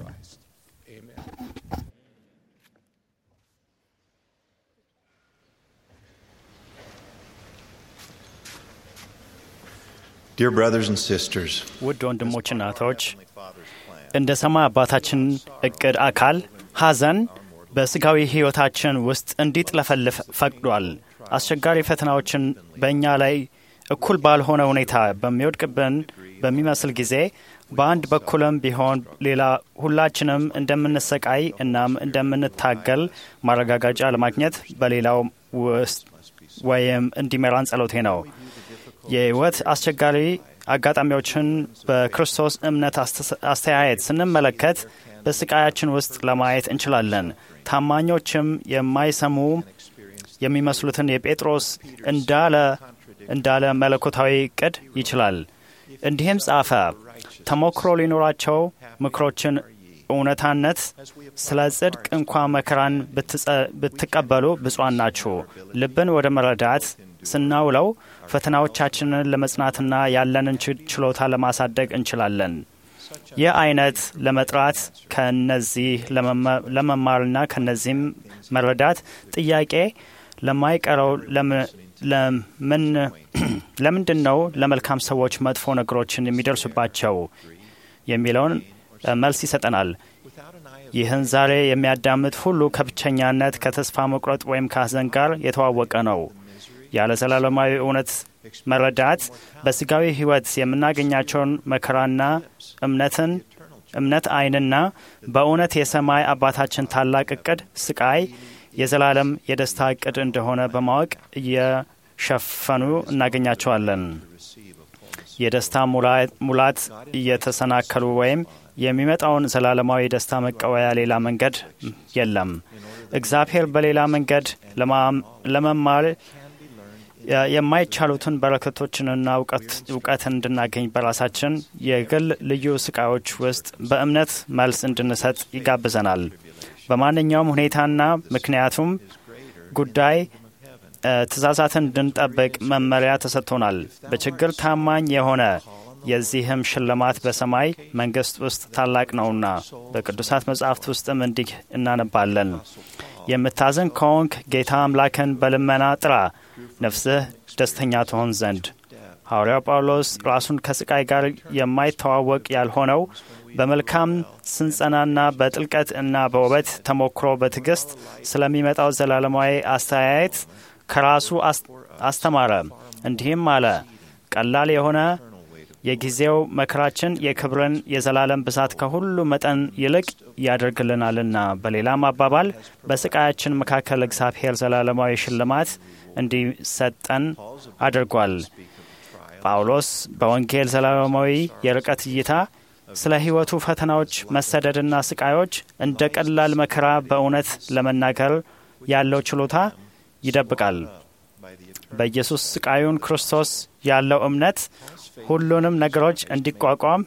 Dear brothers and sisters, ውድ ወንድሞችና እህቶች እንደ ሰማይ አባታችን እቅድ አካል ሐዘን በስጋዊ ሕይወታችን ውስጥ እንዲጥለፈልፍ ፈቅዷል። አስቸጋሪ ፈተናዎችን በእኛ ላይ እኩል ባልሆነ ሁኔታ በሚወድቅብን በሚመስል ጊዜ በአንድ በኩልም ቢሆን ሌላ ሁላችንም እንደምንሰቃይ እናም እንደምንታገል ማረጋገጫ ለማግኘት በሌላው ውስጥ ወይም እንዲመራን ጸሎቴ ነው። የህይወት አስቸጋሪ አጋጣሚዎችን በክርስቶስ እምነት አስተያየት ስንመለከት በስቃያችን ውስጥ ለማየት እንችላለን። ታማኞችም የማይሰሙ የሚመስሉትን የጴጥሮስ እንዳለ እንዳለ መለኮታዊ እቅድ ይችላል። እንዲህም ጻፈ፣ ተሞክሮ ሊኖራቸው ምክሮችን እውነታነት ስለ ጽድቅ እንኳ መከራን ብትቀበሉ ብፁዓን ናችሁ። ልብን ወደ መረዳት ስናውለው ፈተናዎቻችንን ለመጽናትና ያለንን ችሎታ ለማሳደግ እንችላለን። ይህ አይነት ለመጥራት ከነዚህ ለመማርና ከነዚህም መረዳት ጥያቄ ለማይቀረው ለምንድን ነው ለመልካም ሰዎች መጥፎ ነገሮችን የሚደርሱባቸው የሚለውን መልስ ይሰጠናል። ይህን ዛሬ የሚያዳምጥ ሁሉ ከብቸኛነት፣ ከተስፋ መቁረጥ ወይም ከሐዘን ጋር የተዋወቀ ነው። ያለ ዘላለማዊ እውነት መረዳት በስጋዊ ሕይወት የምናገኛቸውን መከራና እምነትን እምነት አይንና በእውነት የሰማይ አባታችን ታላቅ እቅድ ስቃይ የዘላለም የደስታ እቅድ እንደሆነ በማወቅ እየሸፈኑ እናገኛቸዋለን። የደስታ ሙላት እየተሰናከሉ ወይም የሚመጣውን ዘላለማዊ ደስታ መቀበያ ሌላ መንገድ የለም። እግዚአብሔር በሌላ መንገድ ለመማር የማይቻሉትን በረከቶችንና እውቀትን እንድናገኝ በራሳችን የግል ልዩ ስቃዮች ውስጥ በእምነት መልስ እንድንሰጥ ይጋብዘናል። በማንኛውም ሁኔታና ምክንያቱም ጉዳይ ትእዛዛትን እንድንጠብቅ መመሪያ ተሰጥቶናል። በችግር ታማኝ የሆነ የዚህም ሽልማት በሰማይ መንግስት ውስጥ ታላቅ ነውና በቅዱሳት መጻሕፍት ውስጥም እንዲህ እናነባለን። የምታዝን ከሆንክ ጌታ አምላክን በልመና ጥራ፣ ነፍስህ ደስተኛ ትሆን ዘንድ። ሐዋርያው ጳውሎስ ራሱን ከስቃይ ጋር የማይተዋወቅ ያልሆነው በመልካም ስንጸናና በጥልቀት እና በውበት ተሞክሮ በትዕግስት ስለሚመጣው ዘላለማዊ አስተያየት ከራሱ አስተማረ። እንዲህም አለ፣ ቀላል የሆነ የጊዜው መከራችን የክብርን የዘላለም ብዛት ከሁሉ መጠን ይልቅ ያደርግልናልና። በሌላም አባባል በስቃያችን መካከል እግዚአብሔር ዘላለማዊ ሽልማት እንዲሰጠን አድርጓል። ጳውሎስ በወንጌል ዘላለማዊ የርቀት እይታ ስለ ሕይወቱ ፈተናዎች፣ መሰደድና ስቃዮች እንደ ቀላል መከራ በእውነት ለመናገር ያለው ችሎታ ይደብቃል። በኢየሱስ ስቃዩን ክርስቶስ ያለው እምነት ሁሉንም ነገሮች እንዲቋቋም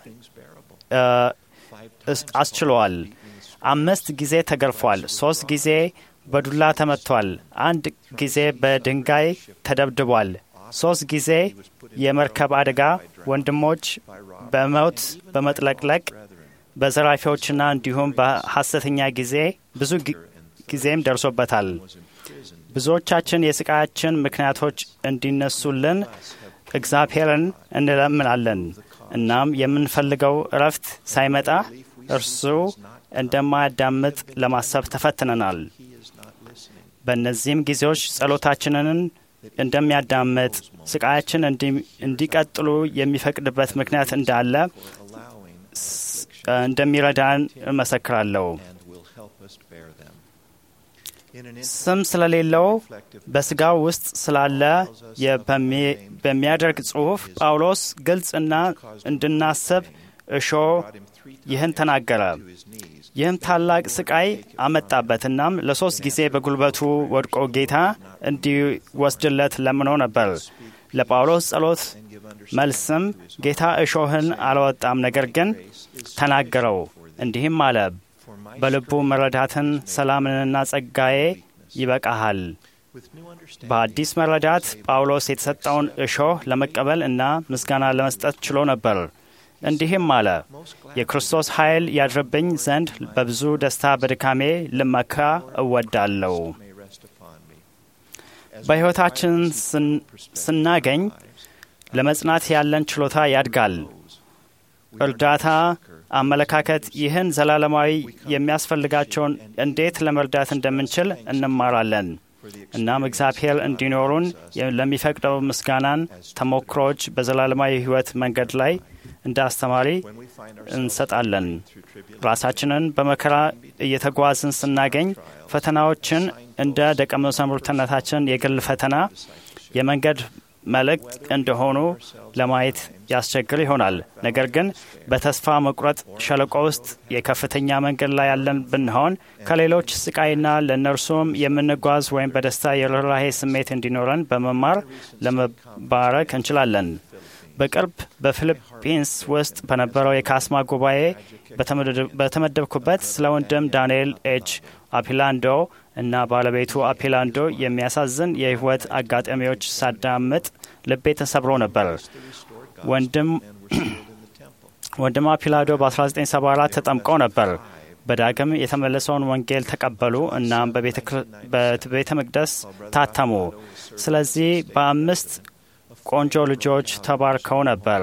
አስችለዋል። አምስት ጊዜ ተገርፏል። ሶስት ጊዜ በዱላ ተመቷል። አንድ ጊዜ በድንጋይ ተደብድቧል። ሶስት ጊዜ የመርከብ አደጋ ወንድሞች በሞት በመጥለቅለቅ በዘራፊዎችና እንዲሁም በሐሰተኛ ጊዜ ብዙ ጊዜም ደርሶበታል። ብዙዎቻችን የስቃያችን ምክንያቶች እንዲነሱልን እግዚአብሔርን እንለምናለን። እናም የምንፈልገው እረፍት ሳይመጣ እርሱ እንደማያዳምጥ ለማሰብ ተፈትነናል። በእነዚህም ጊዜዎች ጸሎታችንን እንደሚያዳምጥ፣ ስቃያችን እንዲቀጥሉ የሚፈቅድበት ምክንያት እንዳለ እንደሚረዳን እመሰክራለሁ። ስም ስለሌለው በስጋው ውስጥ ስላለ በሚያደርግ ጽሑፍ ጳውሎስ ግልጽና እንድናስብ እሾ ይህን ተናገረ። ይህም ታላቅ ስቃይ አመጣበት። እናም ለሶስት ጊዜ በጉልበቱ ወድቆ ጌታ እንዲወስድለት ለምኖ ነበር። ለጳውሎስ ጸሎት መልስም ጌታ እሾህን አልወጣም፣ ነገር ግን ተናገረው። እንዲህም አለ በልቡ መረዳትን ሰላምንና ጸጋዬ ይበቃሃል። በአዲስ መረዳት ጳውሎስ የተሰጠውን እሾህ ለመቀበል እና ምስጋና ለመስጠት ችሎ ነበር። እንዲህም አለ፣ የክርስቶስ ኃይል ያድርብኝ ዘንድ በብዙ ደስታ በድካሜ ልመካ እወዳለሁ። በሕይወታችን ስናገኝ ለመጽናት ያለን ችሎታ ያድጋል። እርዳታ አመለካከት ይህን ዘላለማዊ የሚያስፈልጋቸውን እንዴት ለመርዳት እንደምንችል እንማራለን። እናም እግዚአብሔር እንዲኖሩን ለሚፈቅደው ምስጋናን ተሞክሮዎች በዘላለማዊ ሕይወት መንገድ ላይ እንደ አስተማሪ እንሰጣለን። ራሳችንን በመከራ እየተጓዝን ስናገኝ ፈተናዎችን እንደ ደቀ መዛሙርትነታችን የግል ፈተና፣ የመንገድ መልእክት እንደሆኑ ለማየት ያስቸግር ይሆናል። ነገር ግን በተስፋ መቁረጥ ሸለቆ ውስጥ የከፍተኛ መንገድ ላይ ያለን ብንሆን ከሌሎች ስቃይና ለእነርሱም የምንጓዝ ወይም በደስታ የርኅራሄ ስሜት እንዲኖረን በመማር ለመባረክ እንችላለን። በቅርብ በፊሊፒንስ ውስጥ በነበረው የካስማ ጉባኤ በተመደብኩበት ስለ ወንድም ዳንኤል ኤች አፒላንዶ እና ባለቤቱ አፒላንዶ የሚያሳዝን የሕይወት አጋጣሚዎች ሳዳምጥ ልቤ ተሰብሮ ነበር። ወንድም አፒላንዶ በ1974 ተጠምቀው ነበር። በዳግም የተመለሰውን ወንጌል ተቀበሉ እናም በቤተ መቅደስ ታተሙ። ስለዚህ በአምስት ቆንጆ ልጆች ተባርከው ነበር።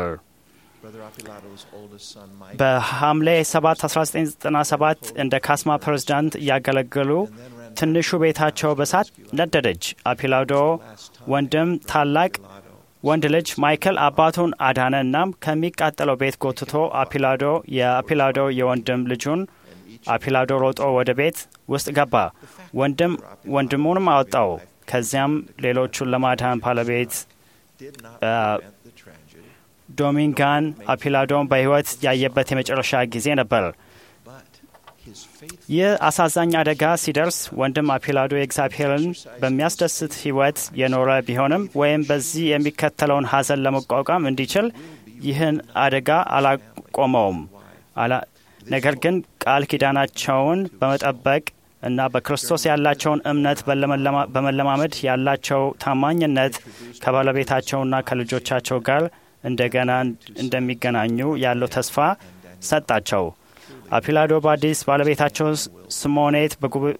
በሐምሌ 7 1997 እንደ ካስማ ፕሬዝዳንት እያገለገሉ ትንሹ ቤታቸው በሳት ነደደች። አፒላዶ ወንድም ታላቅ ወንድ ልጅ ማይክል አባቱን አዳነ። እናም ከሚቃጠለው ቤት ጎትቶ አፒላዶ የአፒላዶ የወንድም ልጁን አፒላዶ ሮጦ ወደ ቤት ውስጥ ገባ። ወንድም ወንድሙንም አወጣው። ከዚያም ሌሎቹን ለማዳን ባለቤት ዶሚንጋን አፒላዶን በሕይወት ያየበት የመጨረሻ ጊዜ ነበር። ይህ አሳዛኝ አደጋ ሲደርስ ወንድም አፒላዶ የእግዚአብሔርን በሚያስደስት ሕይወት የኖረ ቢሆንም ወይም በዚህ የሚከተለውን ሐዘን ለመቋቋም እንዲችል ይህን አደጋ አላቆመውም። ነገር ግን ቃል ኪዳናቸውን በመጠበቅ እና በክርስቶስ ያላቸውን እምነት በመለማመድ ያላቸው ታማኝነት ከባለቤታቸውና ከልጆቻቸው ጋር እንደገና እንደሚገናኙ ያለው ተስፋ ሰጣቸው። አፒላዶ ባዲስ ባለቤታቸው ስሞኔት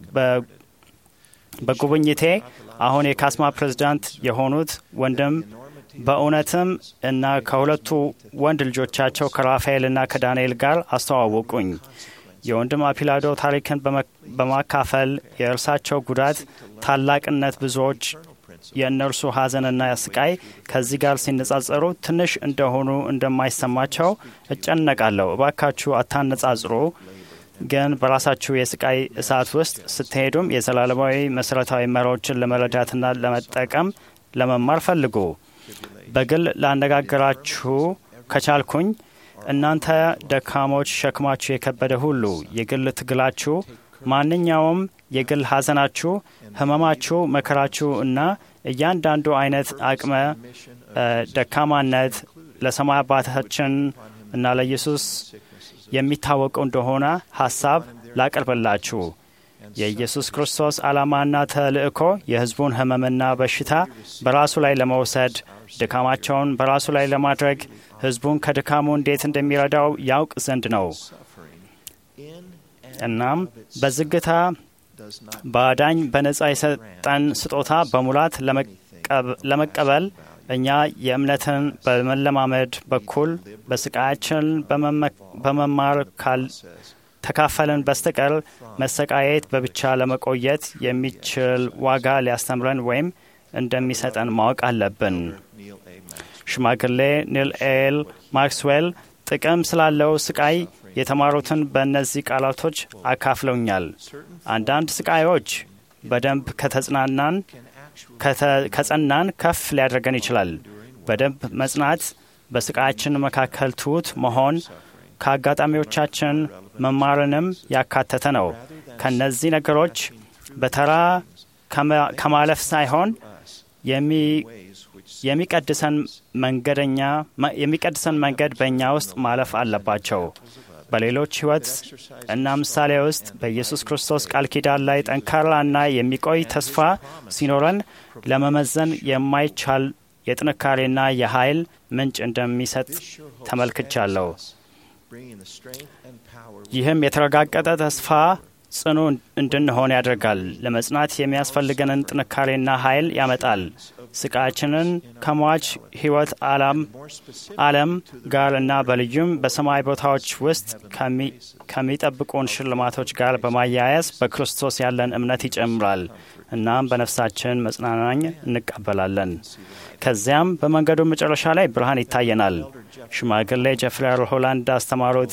በጉብኝቴ አሁን የካስማ ፕሬዝዳንት የሆኑት ወንድም በእውነትም እና ከሁለቱ ወንድ ልጆቻቸው ከራፋኤልና ከዳንኤል ጋር አስተዋወቁኝ። የወንድም አፒላዶ ታሪክን በማካፈል የእርሳቸው ጉዳት ታላቅነት ብዙዎች የእነርሱ ሐዘንና ስቃይ ከዚህ ጋር ሲነጻጸሩ ትንሽ እንደሆኑ እንደማይሰማቸው እጨነቃለሁ። እባካችሁ አታነጻጽሩ፣ ግን በራሳችሁ የስቃይ እሳት ውስጥ ስትሄዱም የዘላለማዊ መሠረታዊ መሪዎችን ለመረዳትና ለመጠቀም ለመማር ፈልጉ። በግል ላነጋግራችሁ ከቻልኩኝ እናንተ ደካሞች፣ ሸክማችሁ የከበደ ሁሉ የግል ትግላችሁ ማንኛውም የግል ሐዘናችሁ፣ ህመማችሁ፣ መከራችሁ እና እያንዳንዱ አይነት አቅመ ደካማነት ለሰማይ አባታችን እና ለኢየሱስ የሚታወቀው እንደሆነ ሐሳብ ላቀርብላችሁ። የኢየሱስ ክርስቶስ ዓላማና ተልእኮ የሕዝቡን ህመምና በሽታ በራሱ ላይ ለመውሰድ ድካማቸውን በራሱ ላይ ለማድረግ ሕዝቡን ከድካሙ እንዴት እንደሚረዳው ያውቅ ዘንድ ነው። እናም በዝግታ በአዳኝ በነጻ የሰጠን ስጦታ በሙላት ለመቀበል እኛ የእምነትን በመለማመድ በኩል በስቃያችን በመማር ተካፈልን በስተቀር መሰቃየት በብቻ ለመቆየት የሚችል ዋጋ ሊያስተምረን ወይም እንደሚሰጠን ማወቅ አለብን። ሽማግሌ ኒል ኤል ማክስዌል ጥቅም ስላለው ስቃይ የተማሩትን በእነዚህ ቃላቶች አካፍለውኛል። አንዳንድ ስቃዮች በደንብ ከተጽናናን ከጸናን ከፍ ሊያደርገን ይችላል። በደንብ መጽናት በስቃያችን መካከል ትሑት መሆን ከአጋጣሚዎቻችን መማርንም ያካተተ ነው። ከነዚህ ነገሮች በተራ ከማለፍ ሳይሆን የሚቀድሰን መንገደኛ የሚቀድሰን መንገድ በእኛ ውስጥ ማለፍ አለባቸው። በሌሎች ሕይወት እና ምሳሌ ውስጥ በኢየሱስ ክርስቶስ ቃል ኪዳን ላይ ጠንካራና የሚቆይ ተስፋ ሲኖረን ለመመዘን የማይቻል የጥንካሬና የኃይል ምንጭ እንደሚሰጥ ተመልክቻለሁ። ይህም የተረጋገጠ ተስፋ ጽኑ እንድንሆን ያደርጋል። ለመጽናት የሚያስፈልገንን ጥንካሬና ኃይል ያመጣል። ስቃያችንን ከሟች ሕይወት ዓለም ጋር እና በልዩም በሰማይ ቦታዎች ውስጥ ከሚጠብቁን ሽልማቶች ጋር በማያያዝ በክርስቶስ ያለን እምነት ይጨምራል። እናም በነፍሳችን መጽናናኝ እንቀበላለን። ከዚያም በመንገዱ መጨረሻ ላይ ብርሃን ይታየናል። ሽማግሌ ጀፍሪ ሆላንድ አስተማሩት።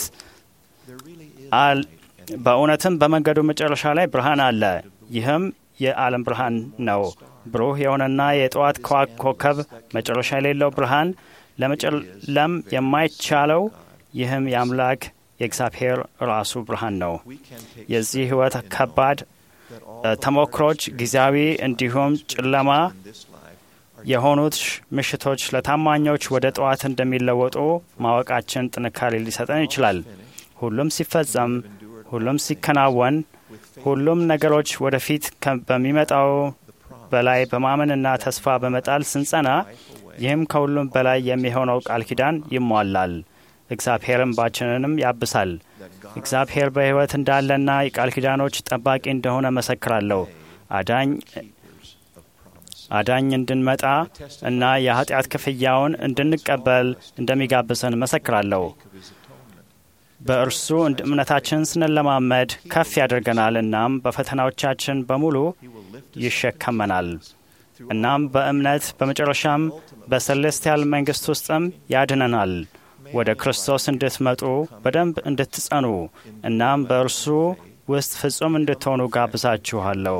በእውነትም በመንገዱ መጨረሻ ላይ ብርሃን አለ። ይህም የዓለም ብርሃን ነው። ብሩህ የሆነና የጠዋት ኮከብ መጨረሻ የሌለው ብርሃን ለመጨለም የማይቻለው ይህም የአምላክ የእግዚአብሔር ራሱ ብርሃን ነው። የዚህ ሕይወት ከባድ ተሞክሮች ጊዜያዊ እንዲሁም ጨለማ የሆኑት ምሽቶች ለታማኞች ወደ ጠዋት እንደሚለወጡ ማወቃችን ጥንካሬ ሊሰጠን ይችላል። ሁሉም ሲፈጸም፣ ሁሉም ሲከናወን፣ ሁሉም ነገሮች ወደፊት በሚመጣው በላይ በማመንና ተስፋ በመጣል ስንጸና፣ ይህም ከሁሉም በላይ የሚሆነው ቃል ኪዳን ይሟላል። እግዚአብሔር እንባችንንም ያብሳል። እግዚአብሔር በሕይወት እንዳለና የቃል ኪዳኖች ጠባቂ እንደሆነ መሰክራለሁ። አዳኝ አዳኝ እንድንመጣ እና የኃጢአት ክፍያውን እንድንቀበል እንደሚጋብሰን መሰክራለሁ። በእርሱ እምነታችን ስንለማመድ ከፍ ያደርገናል። እናም በፈተናዎቻችን በሙሉ ይሸከመናል። እናም በእምነት በመጨረሻም በሰሌስቲያል መንግሥት ውስጥም ያድነናል። ወደ ክርስቶስ እንድትመጡ በደንብ እንድትጸኑ እናም በእርሱ ውስጥ ፍጹም እንድትሆኑ ጋብዛችኋለሁ።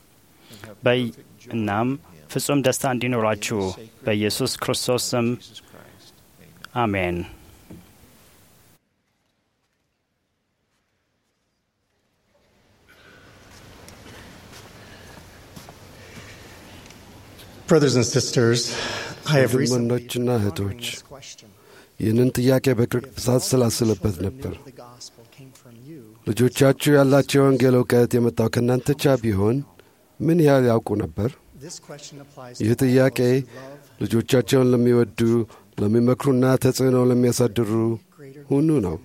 እናም ፍጹም ደስታ እንዲኖራችሁ በኢየሱስ ክርስቶስ ስም አሜን። Brothers and sisters, I have recently ወንድሞችና እህቶች ይህንን ጥያቄ በቅርብ ሳሰላስልበት ነበር። ልጆቻችሁ ያላቸው የወንጌል እውቀት የመጣው ከእናንተ ብቻ ቢሆን ምን ያህል ያውቁ ነበር? ይህ ጥያቄ ልጆቻቸውን ለሚወዱ ለሚመክሩና ተጽዕኖ ለሚያሳድሩ ሁሉ ነው።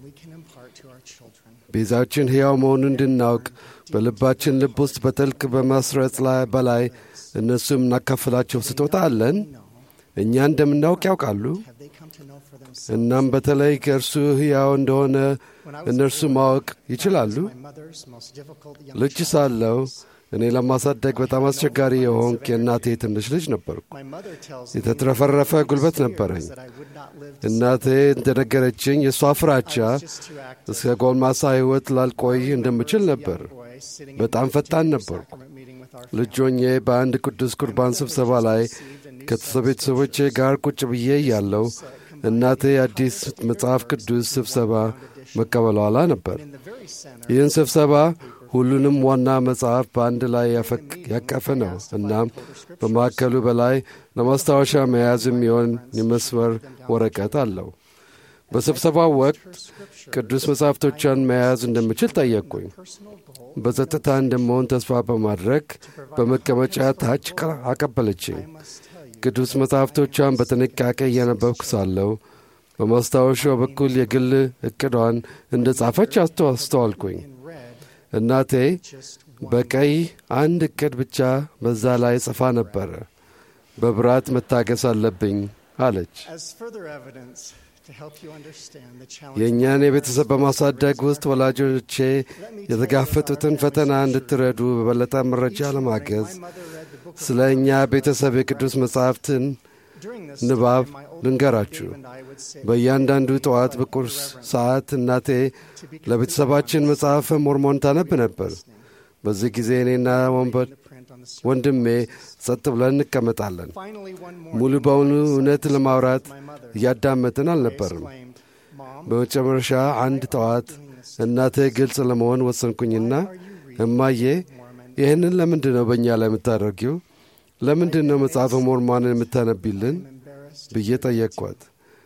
ቤዛችን ሕያው መሆኑን እንድናውቅ በልባችን ልብ ውስጥ በጥልቅ በማስረጽ ላይ በላይ እነሱም እናካፍላቸው ስጦታ አለን። እኛ እንደምናውቅ ያውቃሉ። እናም በተለይ ከእርሱ ሕያው እንደሆነ እነርሱ ማወቅ ይችላሉ። ልጅ ሳለው እኔ ለማሳደግ በጣም አስቸጋሪ የሆንክ የእናቴ ትንሽ ልጅ ነበርኩ። የተትረፈረፈ ጉልበት ነበረኝ። እናቴ እንደነገረችኝ የእሷ ፍራቻ እስከ ጎልማሳ ሕይወት ላልቆይ እንደምችል ነበር። በጣም ፈጣን ነበርኩ። ልጆኜ በአንድ ቅዱስ ቁርባን ስብሰባ ላይ ከቤተሰቦቼ ጋር ቁጭ ብዬ እያለሁ እናቴ አዲስ መጽሐፍ ቅዱስ ስብሰባ መቀበሏላ ነበር። ይህን ስብሰባ ሁሉንም ዋና መጽሐፍ በአንድ ላይ ያቀፈ ነው። እናም በማዕከሉ በላይ ለማስታወሻ መያዝ የሚሆን የመስመር ወረቀት አለው። በስብሰባው ወቅት ቅዱስ መጻሕፍቶቿን መያዝ እንደምችል ጠየቅኩኝ። በጸጥታ እንደመሆን ተስፋ በማድረግ በመቀመጫ ታች አቀበለችኝ። ቅዱስ መጻሕፍቶቿን በጥንቃቄ እያነበብኩ ሳለሁ በማስታወሻው በኩል የግል ዕቅዷን እንደ ጻፈች አስተዋልኩኝ። እናቴ በቀይ አንድ ዕቅድ ብቻ በዛ ላይ ጽፋ ነበረ። በብራት መታገስ አለብኝ አለች። የእኛን የቤተሰብ በማሳደግ ውስጥ ወላጆቼ የተጋፈጡትን ፈተና እንድትረዱ በበለጠ መረጃ ለማገዝ ስለ እኛ ቤተሰብ የቅዱስ መጻሕፍትን ንባብ ልንገራችሁ። በእያንዳንዱ ጠዋት በቁርስ ሰዓት እናቴ ለቤተሰባችን መጽሐፈ ሞርሞን ታነብ ነበር። በዚህ ጊዜ እኔና ወንድሜ ጸጥ ብለን እንቀመጣለን። ሙሉ በሙሉ እውነት ለማውራት እያዳመጥን አልነበርም። በመጨረሻ አንድ ጠዋት እናቴ ግልጽ ለመሆን ወሰንኩኝና እማዬ ይህንን ለምንድን ነው በእኛ ላይ የምታደርጊው? ለምንድን ነው መጽሐፈ ሞርሞንን የምታነቢልን? ብዬ ጠየቅኳት።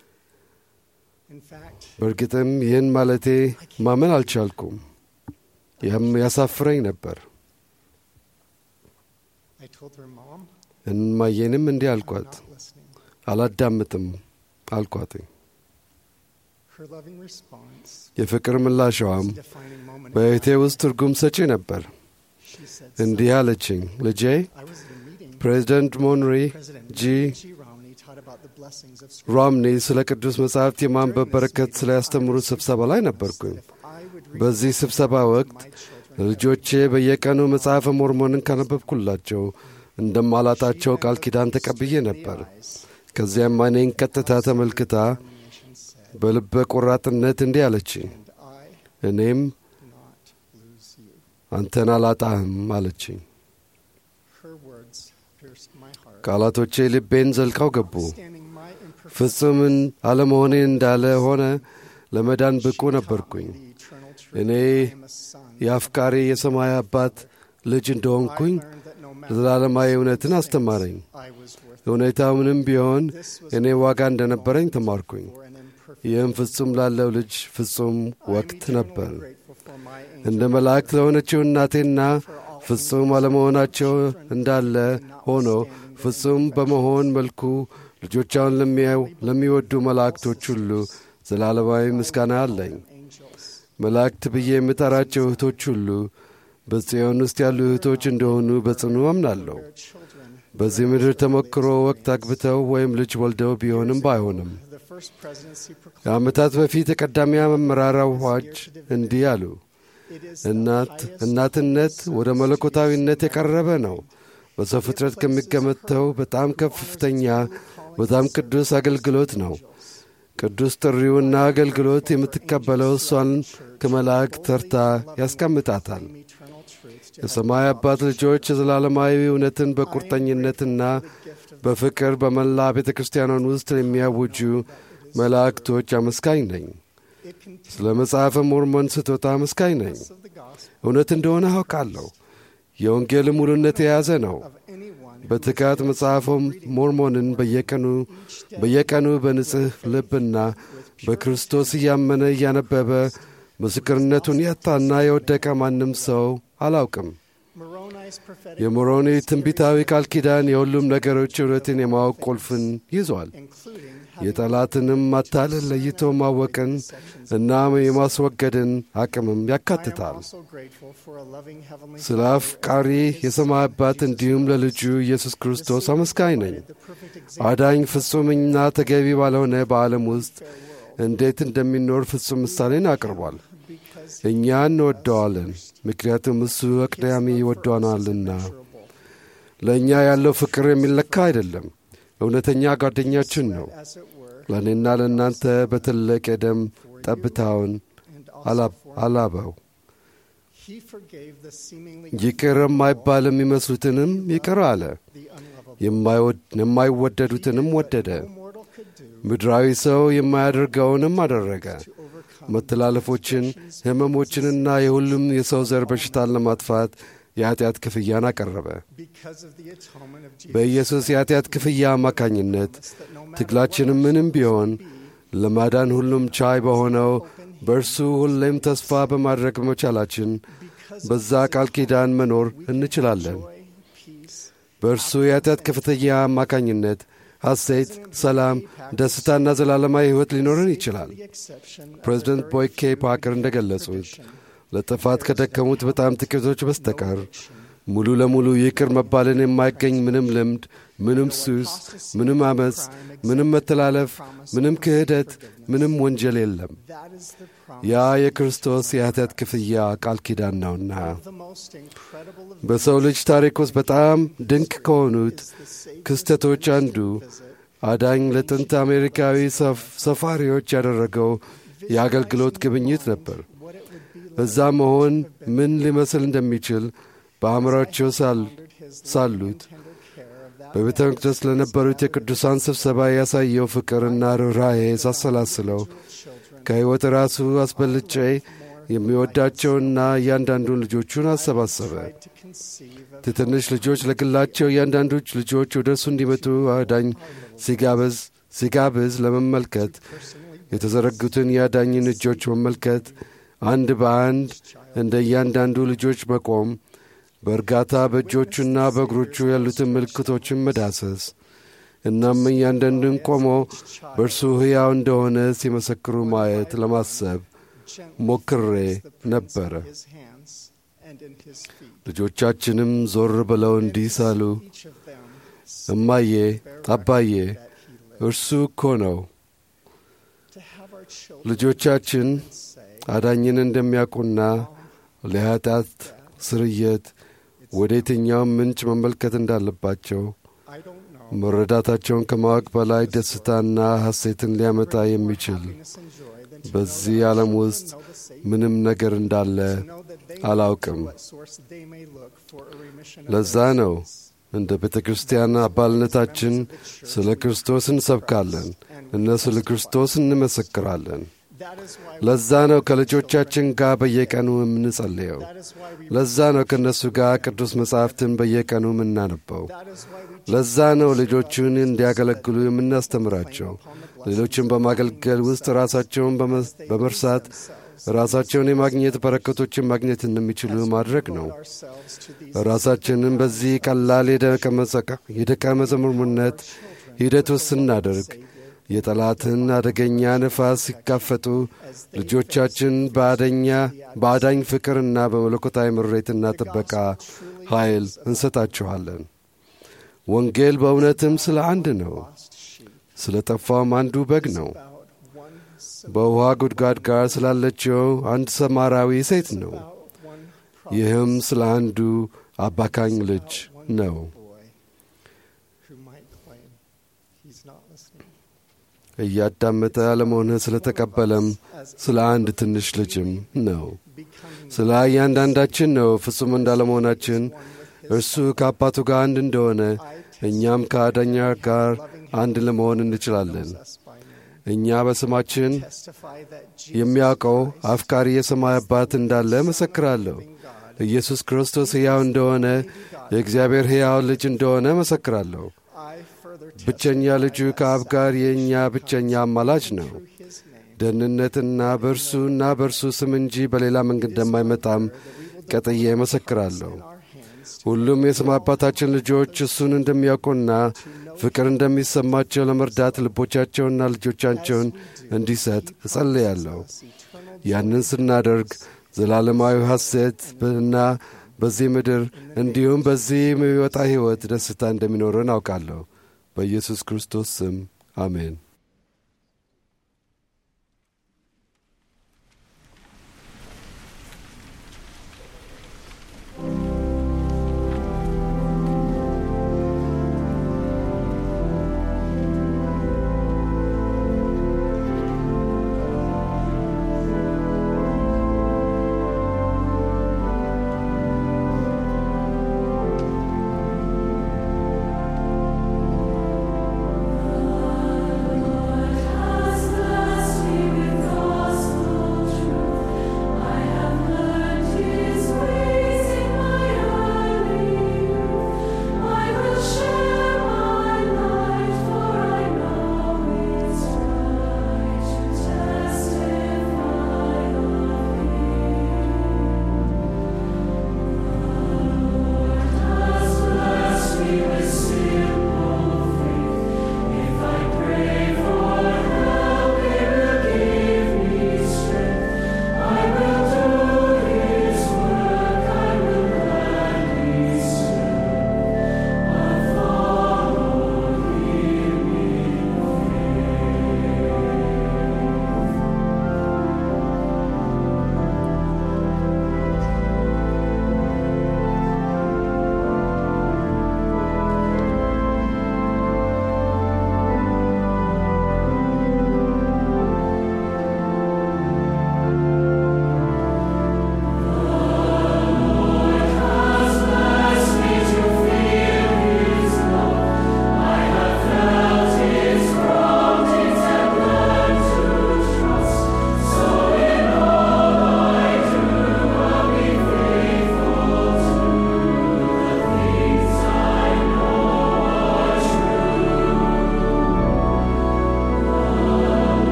በእርግጥም ይህን ማለቴ ማመን አልቻልኩም። ይህም ያሳፍረኝ ነበር። እማዬንም እንዲህ አልኳት፣ አላዳምጥም አልኳት። የፍቅር ምላሻዋም በሕይወቴ ውስጥ ትርጉም ሰጪ ነበር። እንዲህ አለችኝ፣ ልጄ ፕሬዚደንት ሞንሪ ጂ ሮምኒ ስለ ቅዱስ መጻሕፍት የማንበብ በረከት ስለ ያስተምሩት ስብሰባ ላይ ነበርኩኝ። በዚህ ስብሰባ ወቅት ልጆቼ በየቀኑ መጽሐፈ ሞርሞንን ካነበብኩላቸው እንደማላጣቸው ቃል ኪዳን ተቀብዬ ነበር። ከዚያም እኔን ቀጥታ ተመልክታ በልበ ቆራጥነት እንዲህ አለችኝ፣ እኔም አንተን አላጣህም አለችኝ። ቃላቶቼ ልቤን ዘልቀው ገቡ። ፍጹምን አለመሆኔ እንዳለ ሆነ ለመዳን ብቁ ነበርኩኝ። እኔ የአፍቃሪ የሰማይ አባት ልጅ እንደሆንኩኝ ዘላለማዊ እውነትን አስተማረኝ። እውነታው ምንም ቢሆን እኔ ዋጋ እንደነበረኝ ተማርኩኝ። ይህም ፍጹም ላለው ልጅ ፍጹም ወቅት ነበር። እንደ መላእክት ለሆነችው እናቴና ፍጹም አለመሆናቸው እንዳለ ሆኖ ፍጹም በመሆን መልኩ ልጆቻውን ለሚወዱ መላእክቶች ሁሉ ዘላለማዊ ምስጋና አለኝ። መላእክት ብዬ የምጠራቸው እህቶች ሁሉ በጽዮን ውስጥ ያሉ እህቶች እንደሆኑ በጽኑ አምናለሁ። በዚህ ምድር ተሞክሮ ወቅት አግብተው ወይም ልጅ ወልደው ቢሆንም ባይሆንም ከዓመታት በፊት የቀዳሚ አመራር አዋጅ እንዲህ አሉ። እናት እናትነት ወደ መለኮታዊነት የቀረበ ነው። በሰው ፍጥረት ከሚገመተው በጣም ከፍተኛ በጣም ቅዱስ አገልግሎት ነው። ቅዱስ ጥሪውና አገልግሎት የምትቀበለው እሷን ከመላእክት ተርታ ያስቀምጣታል። የሰማይ አባት ልጆች የዘላለማዊ እውነትን በቁርጠኝነትና በፍቅር በመላ ቤተ ክርስቲያኗን ውስጥ የሚያውጁ መላእክቶች አመስጋኝ ነኝ። ስለ መጽሐፈ ሞርሞን ስጦታ አመስጋኝ ነኝ። እውነት እንደሆነ አውቃለሁ። የወንጌል ሙሉነት የያዘ ነው። በትጋት መጽሐፈ ሞርሞንን በየቀኑ በየቀኑ በንጽሕ ልብና በክርስቶስ እያመነ እያነበበ ምስክርነቱን ያጣና የወደቀ ማንም ሰው አላውቅም። የሞሮኒ ትንቢታዊ ቃል ኪዳን የሁሉም ነገሮች እውነትን የማወቅ ቁልፍን ይዟል። የጠላትንም ማታለል ለይቶ ማወቅን እና የማስወገድን አቅምም ያካትታል። ስለ አፍቃሪ የሰማይ አባት እንዲሁም ለልጁ ኢየሱስ ክርስቶስ አመስጋኝ ነኝ። አዳኝ ፍጹምና ተገቢ ባልሆነ በዓለም ውስጥ እንዴት እንደሚኖር ፍጹም ምሳሌን አቅርቧል። እኛ እንወደዋለን፣ ምክንያቱም እሱ አቅዳሚ ይወደናልና። ለእኛ ያለው ፍቅር የሚለካ አይደለም፣ እውነተኛ ጓደኛችን ነው። ለእኔና ለእናንተ በትልቅ የደም ጠብታውን አላበው። ይቅር የማይባል የሚመስሉትንም ይቅር አለ፣ የማይወደዱትንም ወደደ። ምድራዊ ሰው የማያደርገውንም አደረገ። መተላለፎችን፣ ሕመሞችንና የሁሉም የሰው ዘር በሽታን ለማጥፋት የኀጢአት ክፍያን አቀረበ። በኢየሱስ የኀጢአት ክፍያ አማካኝነት ትግላችንም ምንም ቢሆን ለማዳን ሁሉም ቻይ በሆነው በእርሱ ሁሌም ተስፋ በማድረግ መቻላችን በዛ ቃል ኪዳን መኖር እንችላለን። በእርሱ የኀጢአት ክፍያ አማካኝነት ሐሴት፣ ሰላም፣ ደስታና ዘላለማዊ ሕይወት ሊኖረን ይችላል። ፕሬዚደንት ቦይ ኬ ፓከር እንደ ገለጹት ለጥፋት ከደከሙት በጣም ጥቂቶች በስተቀር ሙሉ ለሙሉ ይቅር መባልን የማይገኝ ምንም ልምድ፣ ምንም ሱስ፣ ምንም አመፅ፣ ምንም መተላለፍ፣ ምንም ክህደት፣ ምንም ወንጀል የለም። ያ የክርስቶስ የኃጢአት ክፍያ ቃል ኪዳን ነውና በሰው ልጅ ታሪክ ውስጥ በጣም ድንቅ ከሆኑት ክስተቶች አንዱ አዳኝ ለጥንት አሜሪካዊ ሰፋሪዎች ያደረገው የአገልግሎት ግብኝት ነበር። እዛ መሆን ምን ሊመስል እንደሚችል በአእምሯቸው ሳሉት በቤተ መቅደስ ለነበሩት የቅዱሳን ስብሰባ ያሳየው ፍቅርና ርኅራኄ ሳሰላስለው ከሕይወት ራሱ አስበልጬ የሚወዳቸውና እያንዳንዱን ልጆቹን አሰባሰበ። ትንሽ ልጆች ለግላቸው እያንዳንዶች ልጆች ወደ እርሱ እንዲመጡ አዳኝ ሲጋብዝ ሲጋብዝ ለመመልከት የተዘረጉትን የአዳኝን እጆች መመልከት፣ አንድ በአንድ እንደ እያንዳንዱ ልጆች መቆም፣ በእርጋታ በእጆቹና በእግሮቹ ያሉትን ምልክቶችን መዳሰስ እናም እያንዳንዱን ቆሞ በእርሱ ሕያው እንደሆነ ሲመሰክሩ ማየት ለማሰብ ሞክሬ ነበረ። ልጆቻችንም ዞር ብለው እንዲህ ሳሉ፣ እማዬ፣ አባዬ እርሱ እኮ ነው። ልጆቻችን አዳኝን እንደሚያውቁና ለኃጢአት ስርየት ወደ የትኛውም ምንጭ መመልከት እንዳለባቸው መረዳታቸውን ከማወቅ በላይ ደስታና ሐሴትን ሊያመጣ የሚችል በዚህ ዓለም ውስጥ ምንም ነገር እንዳለ አላውቅም። ለዛ ነው እንደ ቤተ ክርስቲያን አባልነታችን ስለ ክርስቶስ እንሰብካለን እና ስለ ክርስቶስ እንመሰክራለን። ለዛ ነው ከልጆቻችን ጋር በየቀኑ የምንጸልየው። ለዛ ነው ከእነሱ ጋር ቅዱስ መጻሕፍትን በየቀኑ የምናነበው። ለዛ ነው ልጆቹን እንዲያገለግሉ የምናስተምራቸው። ሌሎችን በማገልገል ውስጥ ራሳቸውን በመርሳት ራሳቸውን የማግኘት በረከቶችን ማግኘት እንደሚችሉ ማድረግ ነው። ራሳችንን በዚህ ቀላል የደቀ መዝሙርነት ሂደት ውስጥ ስናደርግ የጠላትን አደገኛ ነፋስ ሲጋፈጡ ልጆቻችን በአደኛ በአዳኝ ፍቅርና በመለኮታዊ ምሬትና ጥበቃ ኃይል እንሰጣችኋለን። ወንጌል በእውነትም ስለ አንድ ነው። ስለ ጠፋውም አንዱ በግ ነው። በውሃ ጉድጓድ ጋር ስላለችው አንድ ሰማራዊ ሴት ነው። ይህም ስለ አንዱ አባካኝ ልጅ ነው። እያዳመጠ አለመሆንህ ስለ ተቀበለም ስለ አንድ ትንሽ ልጅም ነው። ስለ እያንዳንዳችን ነው። ፍጹም እንዳለመሆናችን እርሱ ከአባቱ ጋር አንድ እንደሆነ እኛም ከአዳኛ ጋር አንድ ለመሆን እንችላለን። እኛ በስማችን የሚያውቀው አፍቃሪ የሰማይ አባት እንዳለ መሰክራለሁ። ኢየሱስ ክርስቶስ ሕያው እንደሆነ የእግዚአብሔር ሕያው ልጅ እንደሆነ መሰክራለሁ። ብቸኛ ልጁ ከአብ ጋር የእኛ ብቸኛ አማላጅ ነው። ደህንነትና በእርሱና በእርሱ ስም እንጂ በሌላ መንገድ እንደማይመጣም ቀጥዬ መሰክራለሁ። ሁሉም የስም አባታችን ልጆች እሱን እንደሚያውቁና ፍቅር እንደሚሰማቸው ለመርዳት ልቦቻቸውና ልጆቻቸውን እንዲሰጥ እጸልያለሁ። ያንን ስናደርግ ዘላለማዊ ሐሴት እና በዚህ ምድር እንዲሁም በዚህ የሚወጣ ሕይወት ደስታ እንደሚኖረን አውቃለሁ። በኢየሱስ ክርስቶስ ስም አሜን። Thank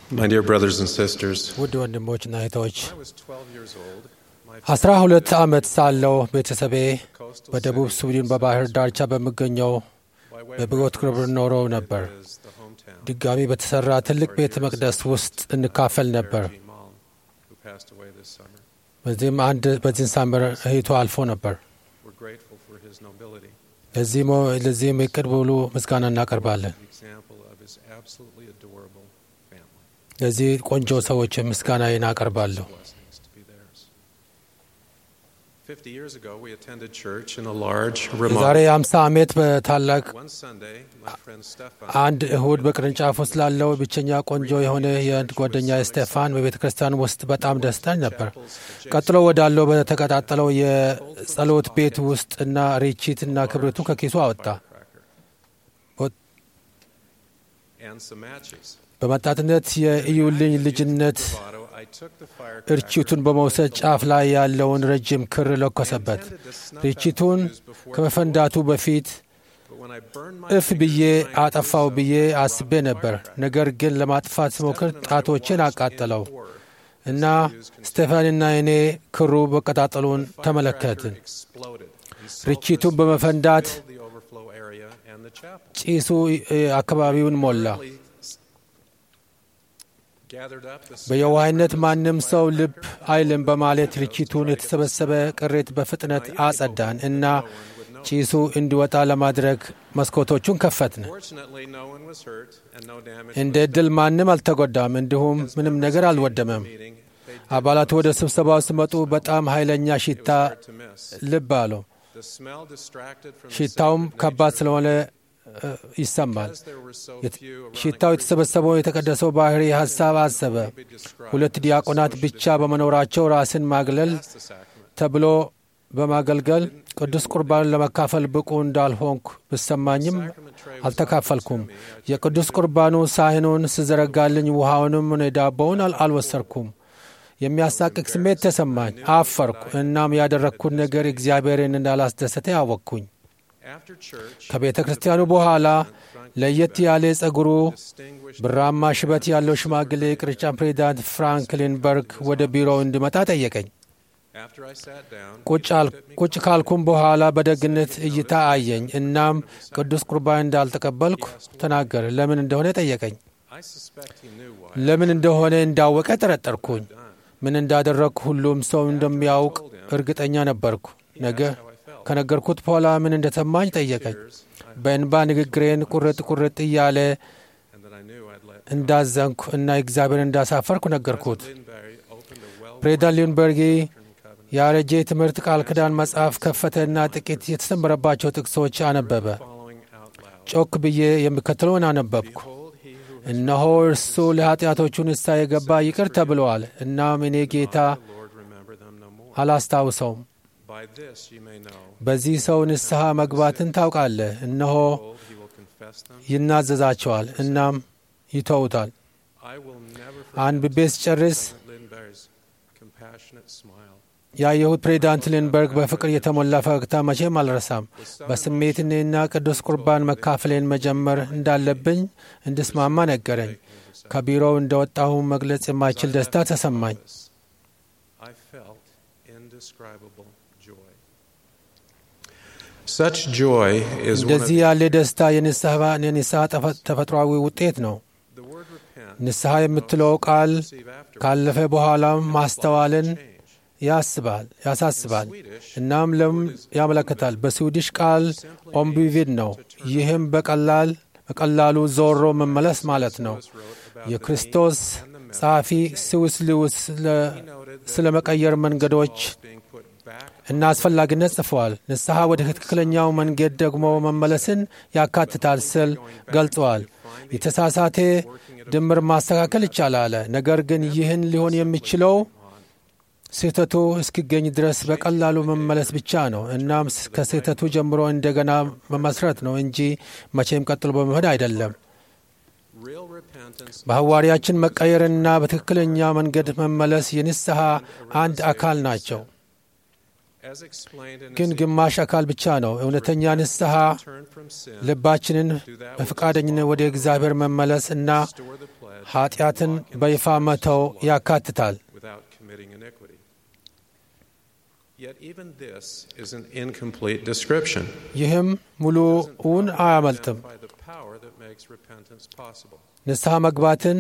My dear brothers and sisters, ውድ ወንድሞችና እህቶች I was 12 years old. My አስራ ሁለት ዓመት ሳለው ቤተሰቤ በደቡብ ስዊድን በባህር ዳርቻ በሚገኘው በብጎት ክብር ኖረው ነበር። is the hometown ድጋሚ በተሠራ ትልቅ ቤተ መቅደስ ውስጥ እንካፈል ነበር። G. Malm, who passed away this summer. በዚህም አንድ በዚህን ሳምር እህቱ አልፎ ነበር። We're grateful for his nobility, ለዚህም ለዚህም እቅድ ሙሉ ምስጋና እናቀርባለን። an example of his absolutely adorable family. ለዚህ ቆንጆ ሰዎች ምስጋና አቀርባለሁ። Blessings to be theirs. 50 years ago, we attended church in a large የዛሬ remote. 50 ዓመት በታላቅ One Sunday, my friend Stefan አንድ እሁድ በቅርንጫፍ ውስጥ ላለው ብቸኛ ቆንጆ የሆነ የአንድ ጓደኛ ስቴፋን በቤተ ክርስቲያን ውስጥ በጣም ደስታኝ ነበር። ቀጥሎ ወዳለው በተቀጣጠለው የጸሎት ቤት ውስጥ እና ሪቺት እና ክብሪቱ ከኪሱ አወጣ። and some matches. በመጣትነት የእዩልኝ ልጅነት Bravado, I took the fire እርችቱን በመውሰድ ጫፍ ላይ ያለውን ረጅም ክር ለኮሰበት። ርችቱን ከመፈንዳቱ በፊት but when I burned my እፍ ብዬ አጠፋው ብዬ አስቤ ነበር። ነገር ግን ለማጥፋት ስሞክር ጣቶችን አቃጠለው እና ስቴፋንና እኔ ክሩ መቀጣጠሉን ተመለከትን። exploded and so ርችቱን በመፈንዳት the overflow area and the chapel. ጭሱ እ፣ አካባቢውን ሞላ። Gathered up the በየዋህነት ማንም ሰው ልብ አይልም በማለት ርችቱን የተሰበሰበ ቅሬት በፍጥነት አጸዳን እና ጭሱ እንዲወጣ ለማድረግ መስኮቶቹን ከፈትን። Fortunately, no one was hurt and no damage እንደ ዕድል ማንም አልተጎዳም፣ እንዲሁም ምንም ነገር አልወደመም። meeting. They አባላቱ ወደ ስብሰባው ሲመጡ በጣም ኃይለኛ ሽታ to miss. ልብ አለው። The smell distracted from the ሽታውም sacred ከባድ nature. ስለሆነ እ፣ ይሰማል። As there were so የት- few around ሽታው የተሰበሰበው የተቀደሰው ባህሪ ሀሳብ አሰበ። ሁለት ዲያቆናት ብቻ በመኖራቸው ራስን ማግለል the sacrament. ተብሎ በማገልገል ቅዱስ ቁርባን ለመካፈል ብቁ እንዳልሆንኩ ብሰማኝም አልተካፈልኩም። የቅዱስ ቁርባኑ ሳህኑን ስዘረጋልኝ ውሃውንም ሆነ ዳቦውን አል- አልወሰርኩም። የሚያሳቅቅ ስሜት ተሰማኝ። አፈርኩ። እናም ያደረግኩት ነገር እግዚአብሔርን እንዳላስደሰተ ያወቅኩኝ። After church, ከቤተ ክርስቲያኑ በኋላ ለየት ያለ ጸጉሩ distinguished ብራማ ሽበት ያለው ሽማግሌ የቅርንጫፍ ፕሬዚዳንት ፍራንክሊን በርግ ወደ ቢሮው እንዲመጣ ጠየቀኝ። after I sat down, ቁጭ አል- ቁጭ ካልኩም በኋላ በደግነት እይታ አየኝ። እናም ቅዱስ ቁርባን እንዳልተቀበልኩ ተናገረ። ለምን እንደሆነ ጠየቀኝ። I suspect he knew why. ለምን እንደሆነ እንዳወቀ ጠረጠርኩኝ። ምን እንዳደረግኩ ሁሉም ሰው እንደሚያውቅ እርግጠኛ ነበርኩ። ነገ ከነገርኩት በኋላ ምን እንደተማኝ ጠየቀኝ። በእንባ ንግግሬን ቁርጥ ቁርጥ እያለ and that I knew I'd let እንዳዘንኩ እና እግዚአብሔር እንዳሳፈርኩ ነገርኩት። Lindbergh opened a well ፕሬዚዳንት ሊንበርጊ ያረጀ የትምህርት ቃል ኪዳን መጽሐፍ ከፈተና ጥቂት የተሰመረባቸው ጥቅሶች አነበበ። following out loud. ጮክ ብዬ የሚከተለውን አነበብኩ። Behold, he who እነሆ እርሱ ለኃጢአቶቹ ንስሐ የገባ ይቅር ተብለዋል። እናም እኔ ጌታ the Lord remember them no more. አላስታውሰውም። By this you may know, በዚህ ሰው ንስሐ መግባትን ታውቃለህ። እነሆ behold, he will confess them. ይናዘዛቸዋል፣ እናም ይተውታል። I will never አንብቤ ስጨርስ forget Lindbergh's compassionate smile. ያየሁት ፕሬዚዳንት ሊንበርግ በፍቅር የተሞላ ፈገግታ መቼም አልረሳም። በስሜት እኔና ቅዱስ ቁርባን መካፈሌን መጀመር እንዳለብኝ እንድስማማ ነገረኝ። ከቢሮው እንደወጣሁ መግለጽ የማይችል ደስታ ተሰማኝ። I felt indescribable joy. Such joy is one of እንደዚህ ያለ ደስታ የንስሐ የንስሐ ተፈ- ተፈጥሯዊ ውጤት ነው። the word repent. ንስሐ የምትለው ቃል Receive after ካለፈ በኋላም ማስተዋልን change. ያስባል ያሳስባል እናም ለም ያመለክታል። በስዊዲሽ ቃል ኦምቢቪድ ነው። ይህም በቀላል በቀላሉ ዞሮ መመለስ ማለት ነው። የክርስቶስ ጸሐፊ ስዊስ ሉዊስ ስለ መቀየር መንገዶች being put back እና አስፈላጊነት ጽፈዋል። ንስሐ ወደ ትክክለኛው መንገድ ደግሞ መመለስን ያካትታል ስል ገልጸዋል። የተሳሳተ ድምር ማስተካከል ይቻላል። ነገር ግን ይህን ሊሆን የሚችለው ስህተቱ እስኪገኝ ድረስ በቀላሉ መመለስ ብቻ ነው። እናም ከስህተቱ ጀምሮ እንደገና መመስረት ነው እንጂ መቼም ቀጥሎ በመሄድ አይደለም። real repentance በሐዋርያችን መቀየርና በትክክለኛ መንገድ መመለስ የንስሐ አንድ አካል ናቸው። ግን ግማሽ አካል ብቻ ነው። እውነተኛ ንስሐ ልባችንን በፈቃደኝነት ወደ እግዚአብሔር መመለስ እና ኃጢአትን በይፋ መተው ያካትታል። ይህም ሙሉውን አያመልጥም። ንስሐ መግባትን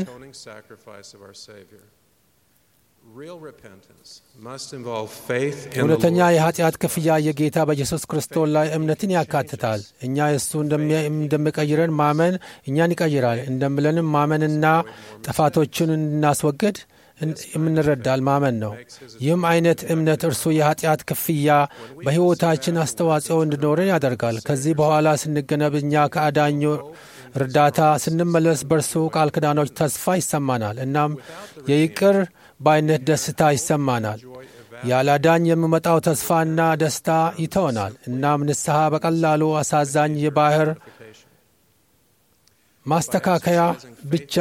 እውነተኛ የኃጢአት ክፍያ የጌታ በኢየሱስ ክርስቶስ ላይ እምነትን ያካትታል። እኛ እሱ እንደሚቀይረን ማመን እኛን ይቀይራል እንደምለንም ማመንና ጥፋቶችን እንድናስወግድ የምንረዳል ማመን ነው። ይህም አይነት እምነት እርሱ የኃጢአት ክፍያ በሕይወታችን አስተዋጽኦ እንዲኖረን ያደርጋል። ከዚህ በኋላ ስንገነብ እኛ ከአዳኙ እርዳታ ስንመለስ በእርሱ ቃል ኪዳኖች ተስፋ ይሰማናል። እናም የይቅር ባይነት ደስታ ይሰማናል። ያላዳኝ የሚመጣው ተስፋና ደስታ ይተወናል። እናም ንስሐ በቀላሉ አሳዛኝ የባህር ማስተካከያ ብቻ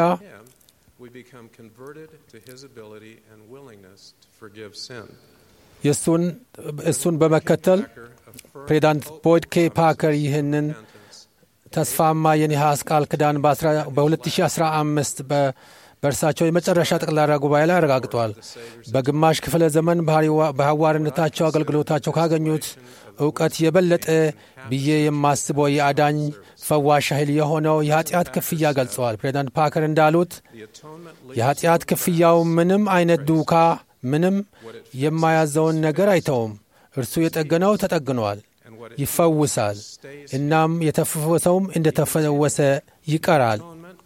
እሱን በመከተል ፕሬዚዳንት ቦይድ ኬ ፓከር ይህንን ተስፋማ የነሐስ ቃል ኪዳን በ2015 በእርሳቸው የመጨረሻ ጠቅላላ ጉባኤ ላይ አረጋግጧል። በግማሽ ክፍለ ዘመን በሐዋርነታቸው አገልግሎታቸው ካገኙት እውቀት የበለጠ ብዬ የማስበው የአዳኝ ፈዋሽ ኃይል የሆነው የኃጢአት ክፍያ ገልጸዋል። ፕሬዚዳንት ፓከር እንዳሉት የኃጢአት ክፍያው ምንም አይነት ዱካ፣ ምንም የማያዘውን ነገር አይተውም። እርሱ የጠገነው ተጠግኗል፣ ይፈውሳል። እናም የተፈወሰውም እንደተፈወሰ ይቀራል።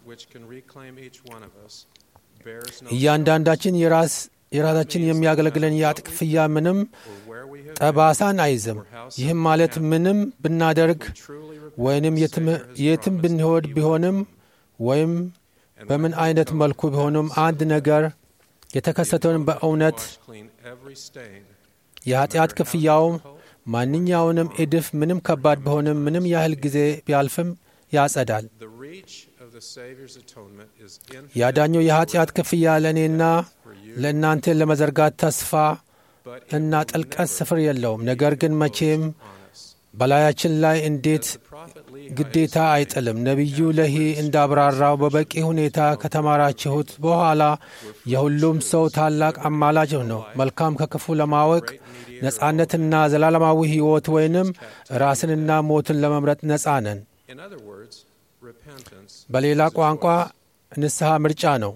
እያንዳንዳችን የራሳችን የሚያገለግለን የኃጢአት ክፍያ ምንም ጠባሳን አይዝም። ይህም ማለት ምንም ብናደርግ ወይንም የትም ብንሄድ ቢሆንም ወይም በምን አይነት መልኩ ቢሆንም አንድ ነገር የተከሰተውን በእውነት የኃጢአት ክፍያውም ማንኛውንም እድፍ ምንም ከባድ ቢሆንም ምንም ያህል ጊዜ ቢያልፍም ያጸዳል። ያዳኙ የኃጢአት ክፍያ ለእኔና ለእናንተ ለመዘርጋት ተስፋ እና ጥልቀት ስፍር የለውም። ነገር ግን መቼም በላያችን ላይ እንዴት ግዴታ አይጥልም። ነቢዩ ለሂ እንዳብራራው በበቂ ሁኔታ ከተማራችሁት በኋላ የሁሉም ሰው ታላቅ አማላጅ ነው። መልካም ከክፉ ለማወቅ ነጻነትና ዘላለማዊ ሕይወት ወይንም ራስንና ሞትን ለመምረጥ ነጻ ነን። በሌላ ቋንቋ ንስሐ ምርጫ ነው።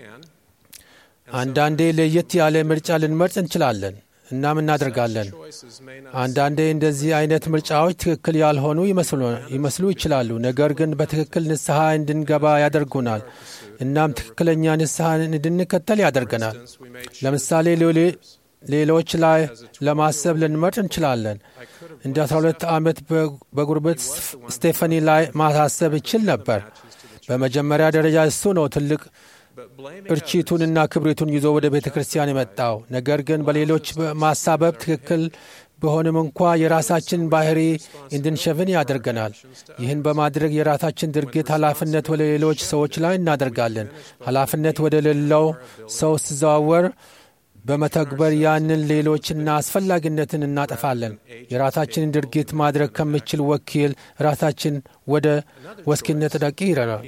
አንዳንዴ ለየት ያለ ምርጫ ልንመርጥ እንችላለን፣ እናም እናደርጋለን። አንዳንዴ እንደዚህ አይነት ምርጫዎች ትክክል ያልሆኑ ይመስሉ ይችላሉ፣ ነገር ግን በትክክል ንስሐ እንድንገባ ያደርጉናል። እናም ትክክለኛ ንስሐን እንድንከተል ያደርገናል። ለምሳሌ ሌሎች ላይ ለማሰብ ልንመርጥ እንችላለን። እንደ 12 ዓመት በጉርበት ስቴፈኒ ላይ ማሳሰብ ይችል ነበር። በመጀመሪያ ደረጃ እሱ ነው ትልቅ እርቺቱንና ክብሪቱን ይዞ ወደ ቤተ ክርስቲያን የመጣው። ነገር ግን በሌሎች ማሳበብ ትክክል ቢሆንም እንኳ የራሳችን ባህሪ እንድንሸፍን ያደርገናል። ይህን በማድረግ የራሳችን ድርጊት ኃላፊነት ወደ ሌሎች ሰዎች ላይ እናደርጋለን። ኃላፊነት ወደ ሌለው ሰው ሲዘዋወር በመተግበር ያንን ሌሎችና አስፈላጊነትን እናጠፋለን። የራሳችንን ድርጊት ማድረግ ከምችል ወኪል ራሳችን ወደ ወስኪነት ደቂ ይረዳል።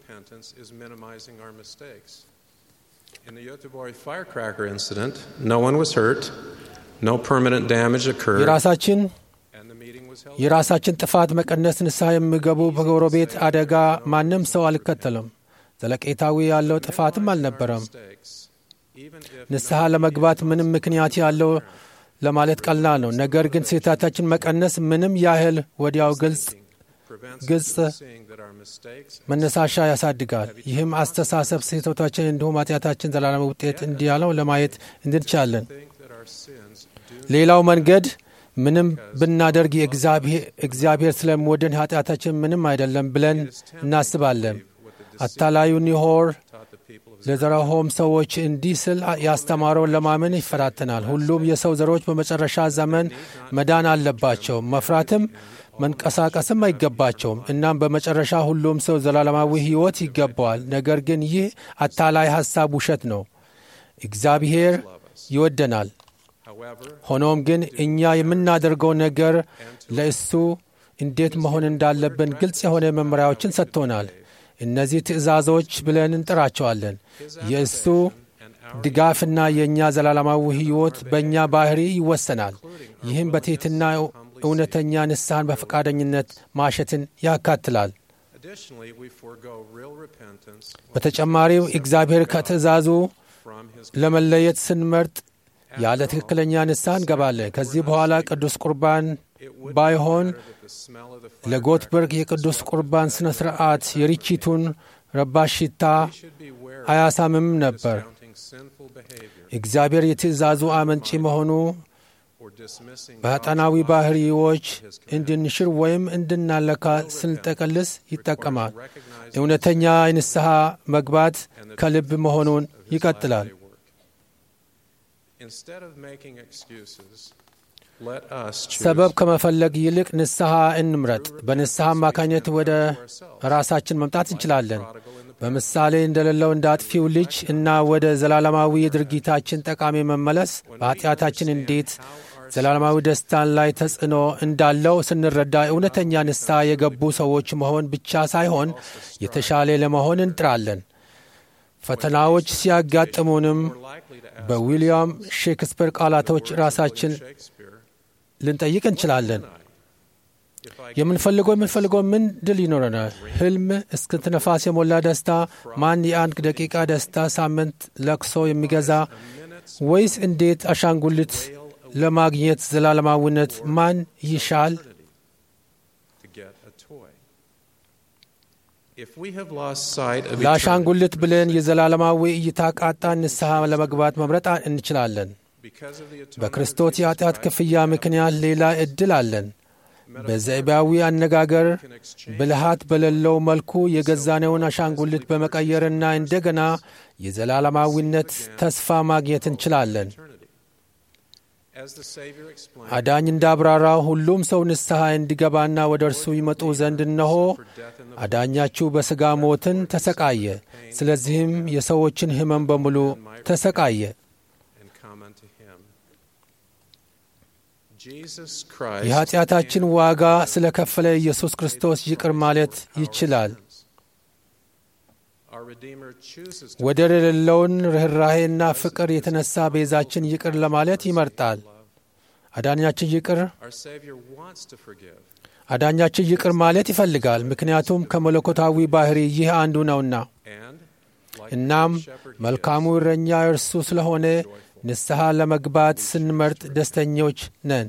In the Yotoboy firecracker incident, no one was hurt, no permanent damage occurred. የራሳችን የራሳችን ጥፋት መቀነስ ንስሐ የሚገቡ በጎረቤት አደጋ ማንም ሰው አልከተለም። ዘለቄታዊ ያለው ጥፋትም አልነበረም። ንስሐ ለመግባት ምንም ምክንያት ያለው ለማለት ቀላል ነው። ነገር ግን ስህተታችን መቀነስ ምንም ያህል ወዲያው ግልጽ ግልጽ መነሳሻ ያሳድጋል። ይህም አስተሳሰብ ስህተቶችን እንዲሁም ኃጢአታችን ዘላለም ውጤት እንዲያለው ለማየት እንድንቻለን። ሌላው መንገድ ምንም ብናደርግ እግዚአብሔር ስለሚወደን ኃጢአታችን ምንም አይደለም ብለን እናስባለን። አታላዩ ኒሆር ለዘረሆም ሰዎች እንዲህ ስል ያስተማረውን ለማመን ይፈታተናል። ሁሉም የሰው ዘሮች በመጨረሻ ዘመን መዳን አለባቸው፣ መፍራትም መንቀሳቀስም አይገባቸውም። እናም በመጨረሻ ሁሉም ሰው ዘላለማዊ ሕይወት ይገባዋል። ነገር ግን ይህ አታላይ ሐሳብ ውሸት ነው። እግዚአብሔር ይወደናል፣ ሆኖም ግን እኛ የምናደርገው ነገር ለእሱ እንዴት መሆን እንዳለብን ግልጽ የሆነ መመሪያዎችን ሰጥቶናል። እነዚህ ትእዛዞች ብለን እንጠራቸዋለን። የእሱ ድጋፍና የእኛ ዘላለማዊ ሕይወት በእኛ ባህሪ ይወሰናል። ይህም በትሕትና እውነተኛ ንስሐን በፈቃደኝነት ማሸትን ያካትላል። በተጨማሪው እግዚአብሔር ከትእዛዙ ለመለየት ስንመርጥ ያለ ትክክለኛ ንስሐ እንገባለን። ከዚህ በኋላ ቅዱስ ቁርባን ባይሆን ለጎትበርግ የቅዱስ ቁርባን ሥነ ሥርዓት የርችቱን ረባሽ ሽታ አያሳምም ነበር። እግዚአብሔር የትእዛዙ አመንጪ መሆኑ በጠናዊ ባህሪዎች እንድንሽር ወይም እንድናለካ ስንጠቀልስ ይጠቀማል። እውነተኛ ንስሐ መግባት ከልብ መሆኑን ይቀጥላል። ሰበብ ከመፈለግ ይልቅ ንስሐ እንምረጥ። በንስሐ አማካኝነት ወደ ራሳችን መምጣት እንችላለን። በምሳሌ እንደሌለው እንደ አጥፊው ልጅ እና ወደ ዘላለማዊ የድርጊታችን ጠቃሚ መመለስ በኃጢአታችን እንዴት ዘላለማዊ ደስታን ላይ ተጽዕኖ እንዳለው ስንረዳ እውነተኛ ንስሐ የገቡ ሰዎች መሆን ብቻ ሳይሆን የተሻለ ለመሆን እንጥራለን። ፈተናዎች ሲያጋጥሙንም በዊልያም ሼክስፒር ቃላቶች ራሳችን ልንጠይቅ እንችላለን። የምንፈልገው የምንፈልገው ምን ድል ይኖረናል? ህልም፣ እስክንትነፋስ የሞላ ደስታ፣ ማን የአንድ ደቂቃ ደስታ ሳምንት ለቅሶ የሚገዛ ወይስ እንዴት አሻንጉሊት ለማግኘት ዘላለማዊነት ማን ይሻል? ለአሻንጉሊት ብለን የዘላለማዊ እይታ ቃጣን ንስሐ ለመግባት መምረጥ እንችላለን። በክርስቶስ የኃጢአት ክፍያ ምክንያት ሌላ ዕድል አለን። በዘይባዊ አነጋገር ብልሃት በሌለው መልኩ የገዛነውን አሻንጉሊት በመቀየርና እንደገና የዘላለማዊነት ተስፋ ማግኘት እንችላለን። አዳኝ እንዳብራራው ሁሉም ሰው ንስሐ እንዲገባና ወደ እርሱ ይመጡ ዘንድ እነሆ አዳኛችሁ በሥጋ ሞትን ተሰቃየ፣ ስለዚህም የሰዎችን ሕመም በሙሉ ተሰቃየ። የኀጢአታችን ዋጋ ስለ ከፈለ ኢየሱስ ክርስቶስ ይቅር ማለት ይችላል። ወደር የሌለውን ርኅራሄና ፍቅር የተነሳ ቤዛችን ይቅር ለማለት ይመርጣል። አዳኛችን ይቅር አዳኛችን ይቅር ማለት ይፈልጋል፣ ምክንያቱም ከመለኮታዊ ባሕሪ ይህ አንዱ ነውና። እናም መልካሙ እረኛ እርሱ ስለሆነ ንስሐ ለመግባት ስንመርጥ ደስተኞች ነን።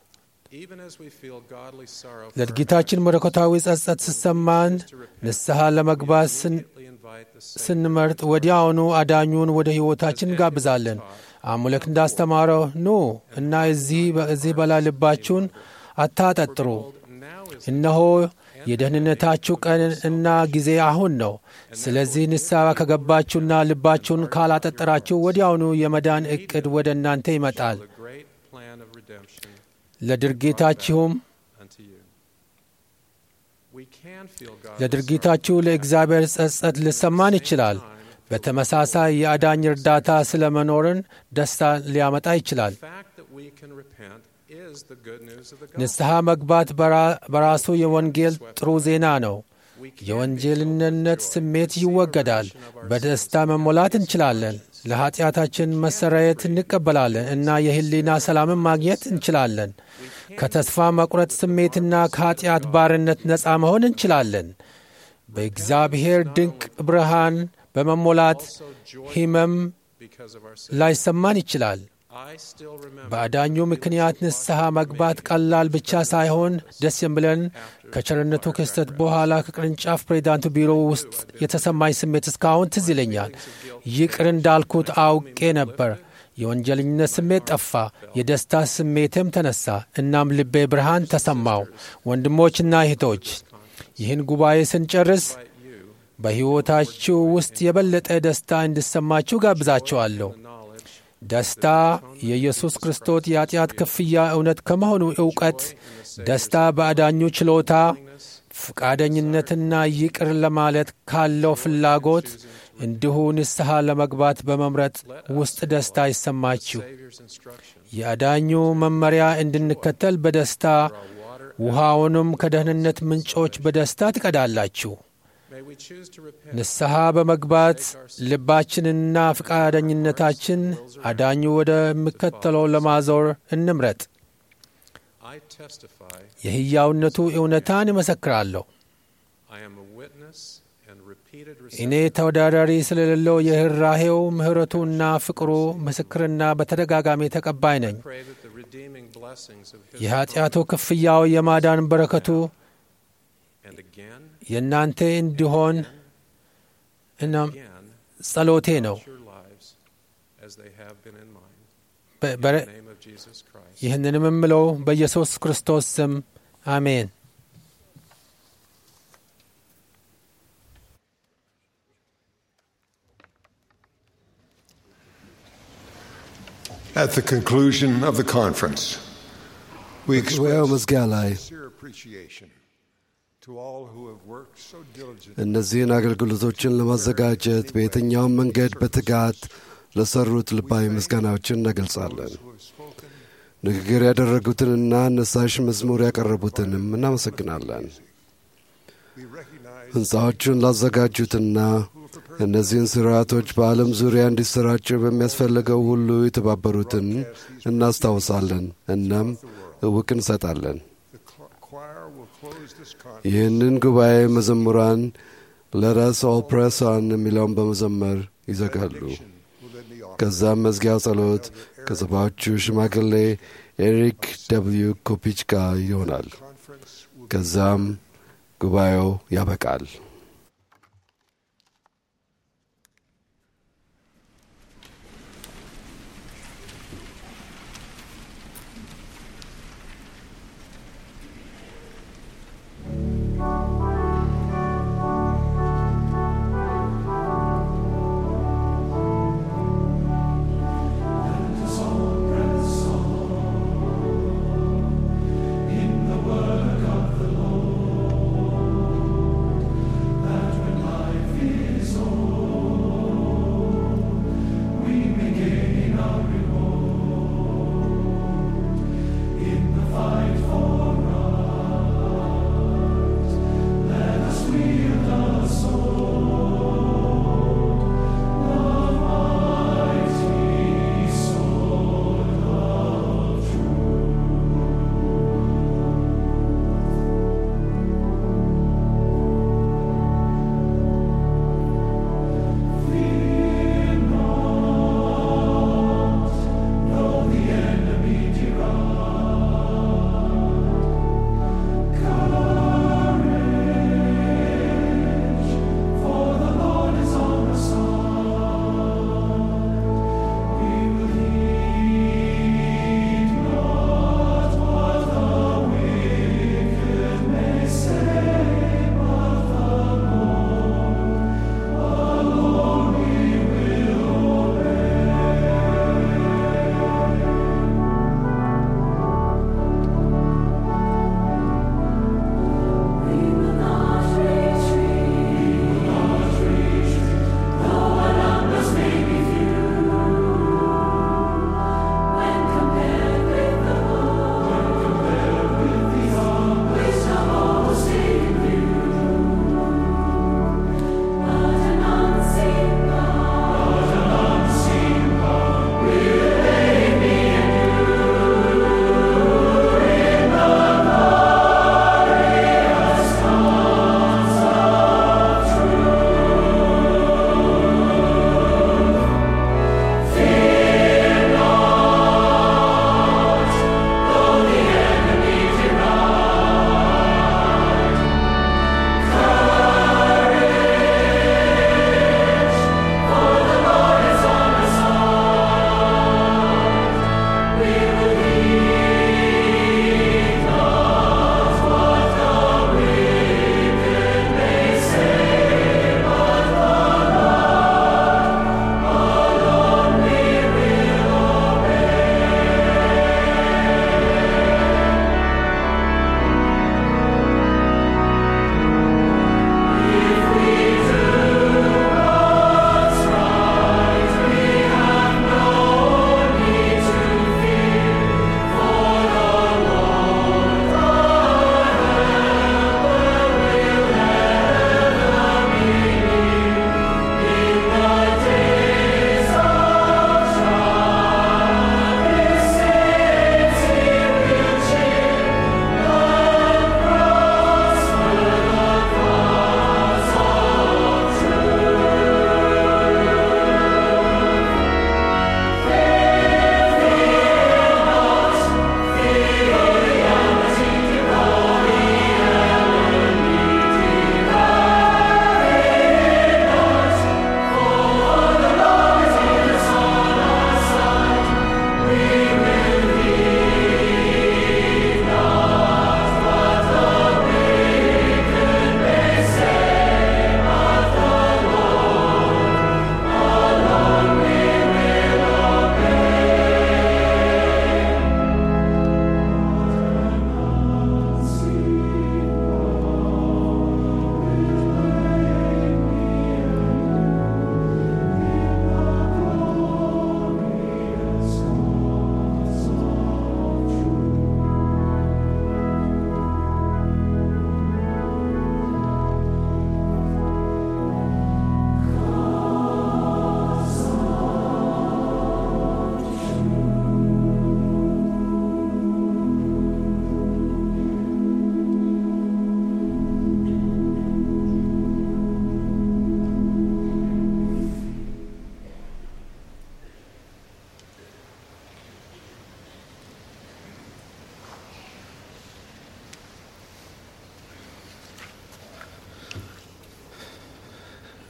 ለድርጊታችን መለኮታዊ ጸጸት ስሰማን ንስሐ ለመግባት ስንመርጥ ወዲያውኑ አዳኙን ወደ ሕይወታችን እንጋብዛለን። አሙለክ እንዳስተማረው ኑ እና እዚህ በላይ ልባችሁን አታጠጥሩ፣ እነሆ የደህንነታችሁ ቀን እና ጊዜ አሁን ነው። ስለዚህ ንስሐ ከገባችሁና ልባችሁን ካላጠጠራችሁ ወዲያውኑ የመዳን ዕቅድ ወደ እናንተ ይመጣል። ለድርጊታችሁም ለድርጊታችሁ ለእግዚአብሔር ጸጸት ሊሰማን ይችላል። በተመሳሳይ የአዳኝ እርዳታ ስለ መኖርን ደስታ ሊያመጣ ይችላል። ንስሐ መግባት በራሱ የወንጌል ጥሩ ዜና ነው። የወንጀልነት ስሜት ይወገዳል። በደስታ መሞላት እንችላለን። ለኀጢአታችን መሰረየት እንቀበላለን እና የሕሊና ሰላምን ማግኘት እንችላለን። ከተስፋ መቁረጥ ስሜትና ከኀጢአት ባርነት ነፃ መሆን እንችላለን። በእግዚአብሔር ድንቅ ብርሃን በመሞላት ሕመም ላይሰማን ይችላል። በአዳኙ ምክንያት ንስሐ መግባት ቀላል ብቻ ሳይሆን ደስ የሚለን ከቸርነቱ ክስተት በኋላ ከቅርንጫፍ ፕሬዚዳንቱ ቢሮ ውስጥ የተሰማኝ ስሜት እስካሁን ትዝ ይለኛል። ይቅር እንዳልኩት አውቄ ነበር። የወንጀለኝነት ስሜት ጠፋ፣ የደስታ ስሜትም ተነሳ። እናም ልቤ ብርሃን ተሰማው። ወንድሞችና እህቶች ይህን ጉባኤ ስንጨርስ በሕይወታችሁ ውስጥ የበለጠ ደስታ እንዲሰማችሁ ጋብዛችኋለሁ። ደስታ የኢየሱስ ክርስቶስ የኃጢአት ክፍያ እውነት ከመሆኑ ዕውቀት፣ ደስታ በአዳኙ ችሎታ፣ ፈቃደኝነትና ይቅር ለማለት ካለው ፍላጎት እንዲሁ ንስሐ ለመግባት በመምረጥ ውስጥ ደስታ ይሰማችሁ። የአዳኙ መመሪያ እንድንከተል በደስታ ውሃውንም ከደህንነት ምንጮች በደስታ ትቀዳላችሁ። ንስሐ በመግባት ልባችንና ፈቃደኝነታችን አዳኙ ወደሚከተለው ለማዞር እንምረጥ። የሕያውነቱ እውነታን እመሰክራለሁ። እኔ ተወዳዳሪ ስለሌለው የርኅራሄው ምሕረቱና ፍቅሩ ምስክርና በተደጋጋሚ ተቀባይ ነኝ። የኀጢአቱ ክፍያው የማዳን በረከቱ የእናንተ እንዲሆን እናም ጸሎቴ ነው። ይህንንም የምለው በኢየሱስ ክርስቶስ ስም አሜን። At the conclusion of the conference, we በጉባኤው express መዝጊያ ላይ sincere appreciation to all who have worked so diligently. እነዚህን አገልግሎቶችን ለማዘጋጀት በየትኛውም መንገድ በትጋት ለሰሩት ልባዊ ምስጋናዎችን እንገልጻለን። ንግግር ያደረጉትንና አነሳሽ መዝሙር ያቀረቡትንም እናመሰግናለን። ሕንፃዎቹን ላዘጋጁትና እነዚህን ስርዓቶች በዓለም ዙሪያ እንዲሰራጩ በሚያስፈልገው ሁሉ የተባበሩትን እናስታውሳለን። እናም እውቅ እንሰጣለን። ይህንን ጉባኤ መዘሙራን ለረስ ኦል ፕሬስ ኦን የሚለውን በመዘመር ይዘጋሉ። ከዛም መዝጊያው ጸሎት ከሰባዎቹ ሽማግሌ ኤሪክ ደብልዩ ኮፒች ጋር ይሆናል። ከዛም ጉባኤው ያበቃል። In the work of the Lord,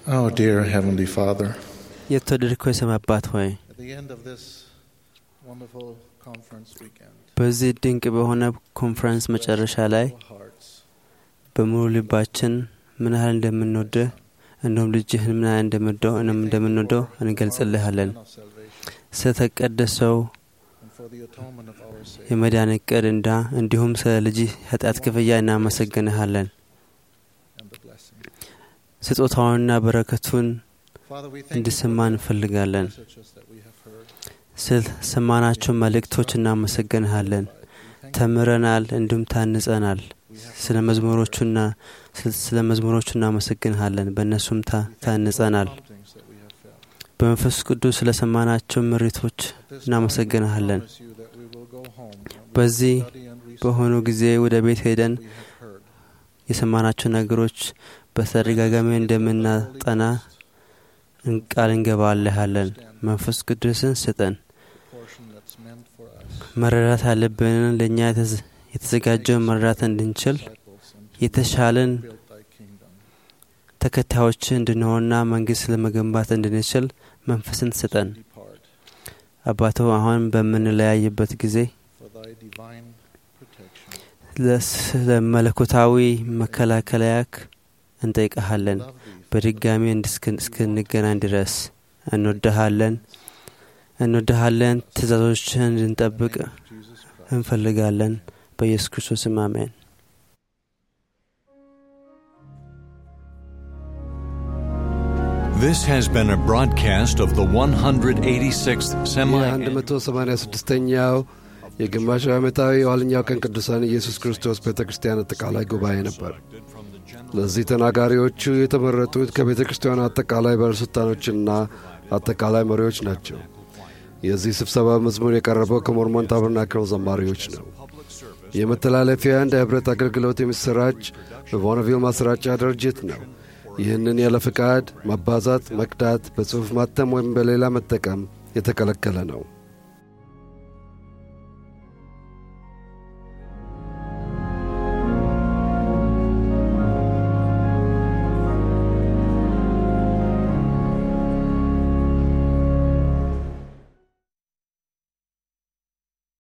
Oh, dear Heavenly Father, የተወደድከው የሰማይ አባት ሆይ at the end of this wonderful conference weekend, በዚህ ድንቅ በሆነ ኮንፈረንስ መጨረሻ ላይ በሙሉ ልባችን ምን ያህል እንደምንወድህ እንዲሁም ልጅህን ምን ያህል እንደምንወደው እንም እንደምንወደው እንገልጽልሃለን። ስለተቀደሰው and for the atonement of our sin, የመዳን እቅድ እንዳ እንዲሁም ስለ ልጅህ ኃጢአት ክፍያ እናመሰግንሃለን። and the blessing. ስጦታውንና በረከቱን Father, we thank you እንድሰማ for the እንፈልጋለን። messages that we have heard. ስለ ሰማናቸው መልእክቶች እናመሰግንሃለን። ተምረናል፣ እንዲሁም ታንጸናል። ስለ መዝሙሮቹና ስለ መዝሙሮቹ እናመሰግንሃለን። በእነሱም ታ- ታንጸናል። Promptings that we have felt. በመንፈስ ቅዱስ ስለ ሰማናቸው ምሪቶች እናመሰግንሃለን። Promise you that we will go home and we will በዚህ study and research በሆኑ ጊዜ ወደ ቤት ሄደን what we have heard. የሰማናቸው ነገሮች በተደጋጋሚ እንደምናጠና እን- ቃል እንገባልሃለን። መንፈስ ቅዱስን ስጠን። The portion that's meant for us, መረዳት ያለብንን ለእኛ የተዘ- የተዘጋጀውን መረዳት እንድንችል disciples, and የተሻለን build thy kingdom. ተከታዮች እንድንሆንና መንግስት ለመገንባት እንድንችል መንፈስን ስጠን። Depart አባቶ አሁን በምንለያይበት ጊዜ for thy divine protection. ስለ መለኮታዊ መከላከያክ እንጠይቀሃለን። Love thee, በድጋሚ እንድስክ- እስክንገናኝ ድረስ እንወድሃለን እንወድሃለን። ትእዛዞችን እንድንጠብቅ Jesus Christ. እንፈልጋለን። በኢየሱስ ክርስቶስም አሜን። This has been a broadcast of the 186th semi የ186ኛው የግማሽ ዓመታዊ የኋለኛው ቀን ቅዱሳን ኢየሱስ ክርስቶስ ቤተ ክርስቲያን አጠቃላይ ጉባኤ ነበር። ለዚህ ተናጋሪዎቹ የተመረጡት ከቤተ ክርስቲያኑ አጠቃላይ ባለሥልጣኖችና አጠቃላይ መሪዎች ናቸው። የዚህ ስብሰባ መዝሙር የቀረበው ከሞርሞን ታበርናክል ዘማሪዎች ነው። የመተላለፊያ እንደ ኅብረት አገልግሎት የሚሰራጭ በቮነቪል ማሰራጫ ድርጅት ነው። ይህንን ያለ ፍቃድ ማባዛት፣ መቅዳት፣ በጽሑፍ ማተም ወይም በሌላ መጠቀም የተከለከለ ነው።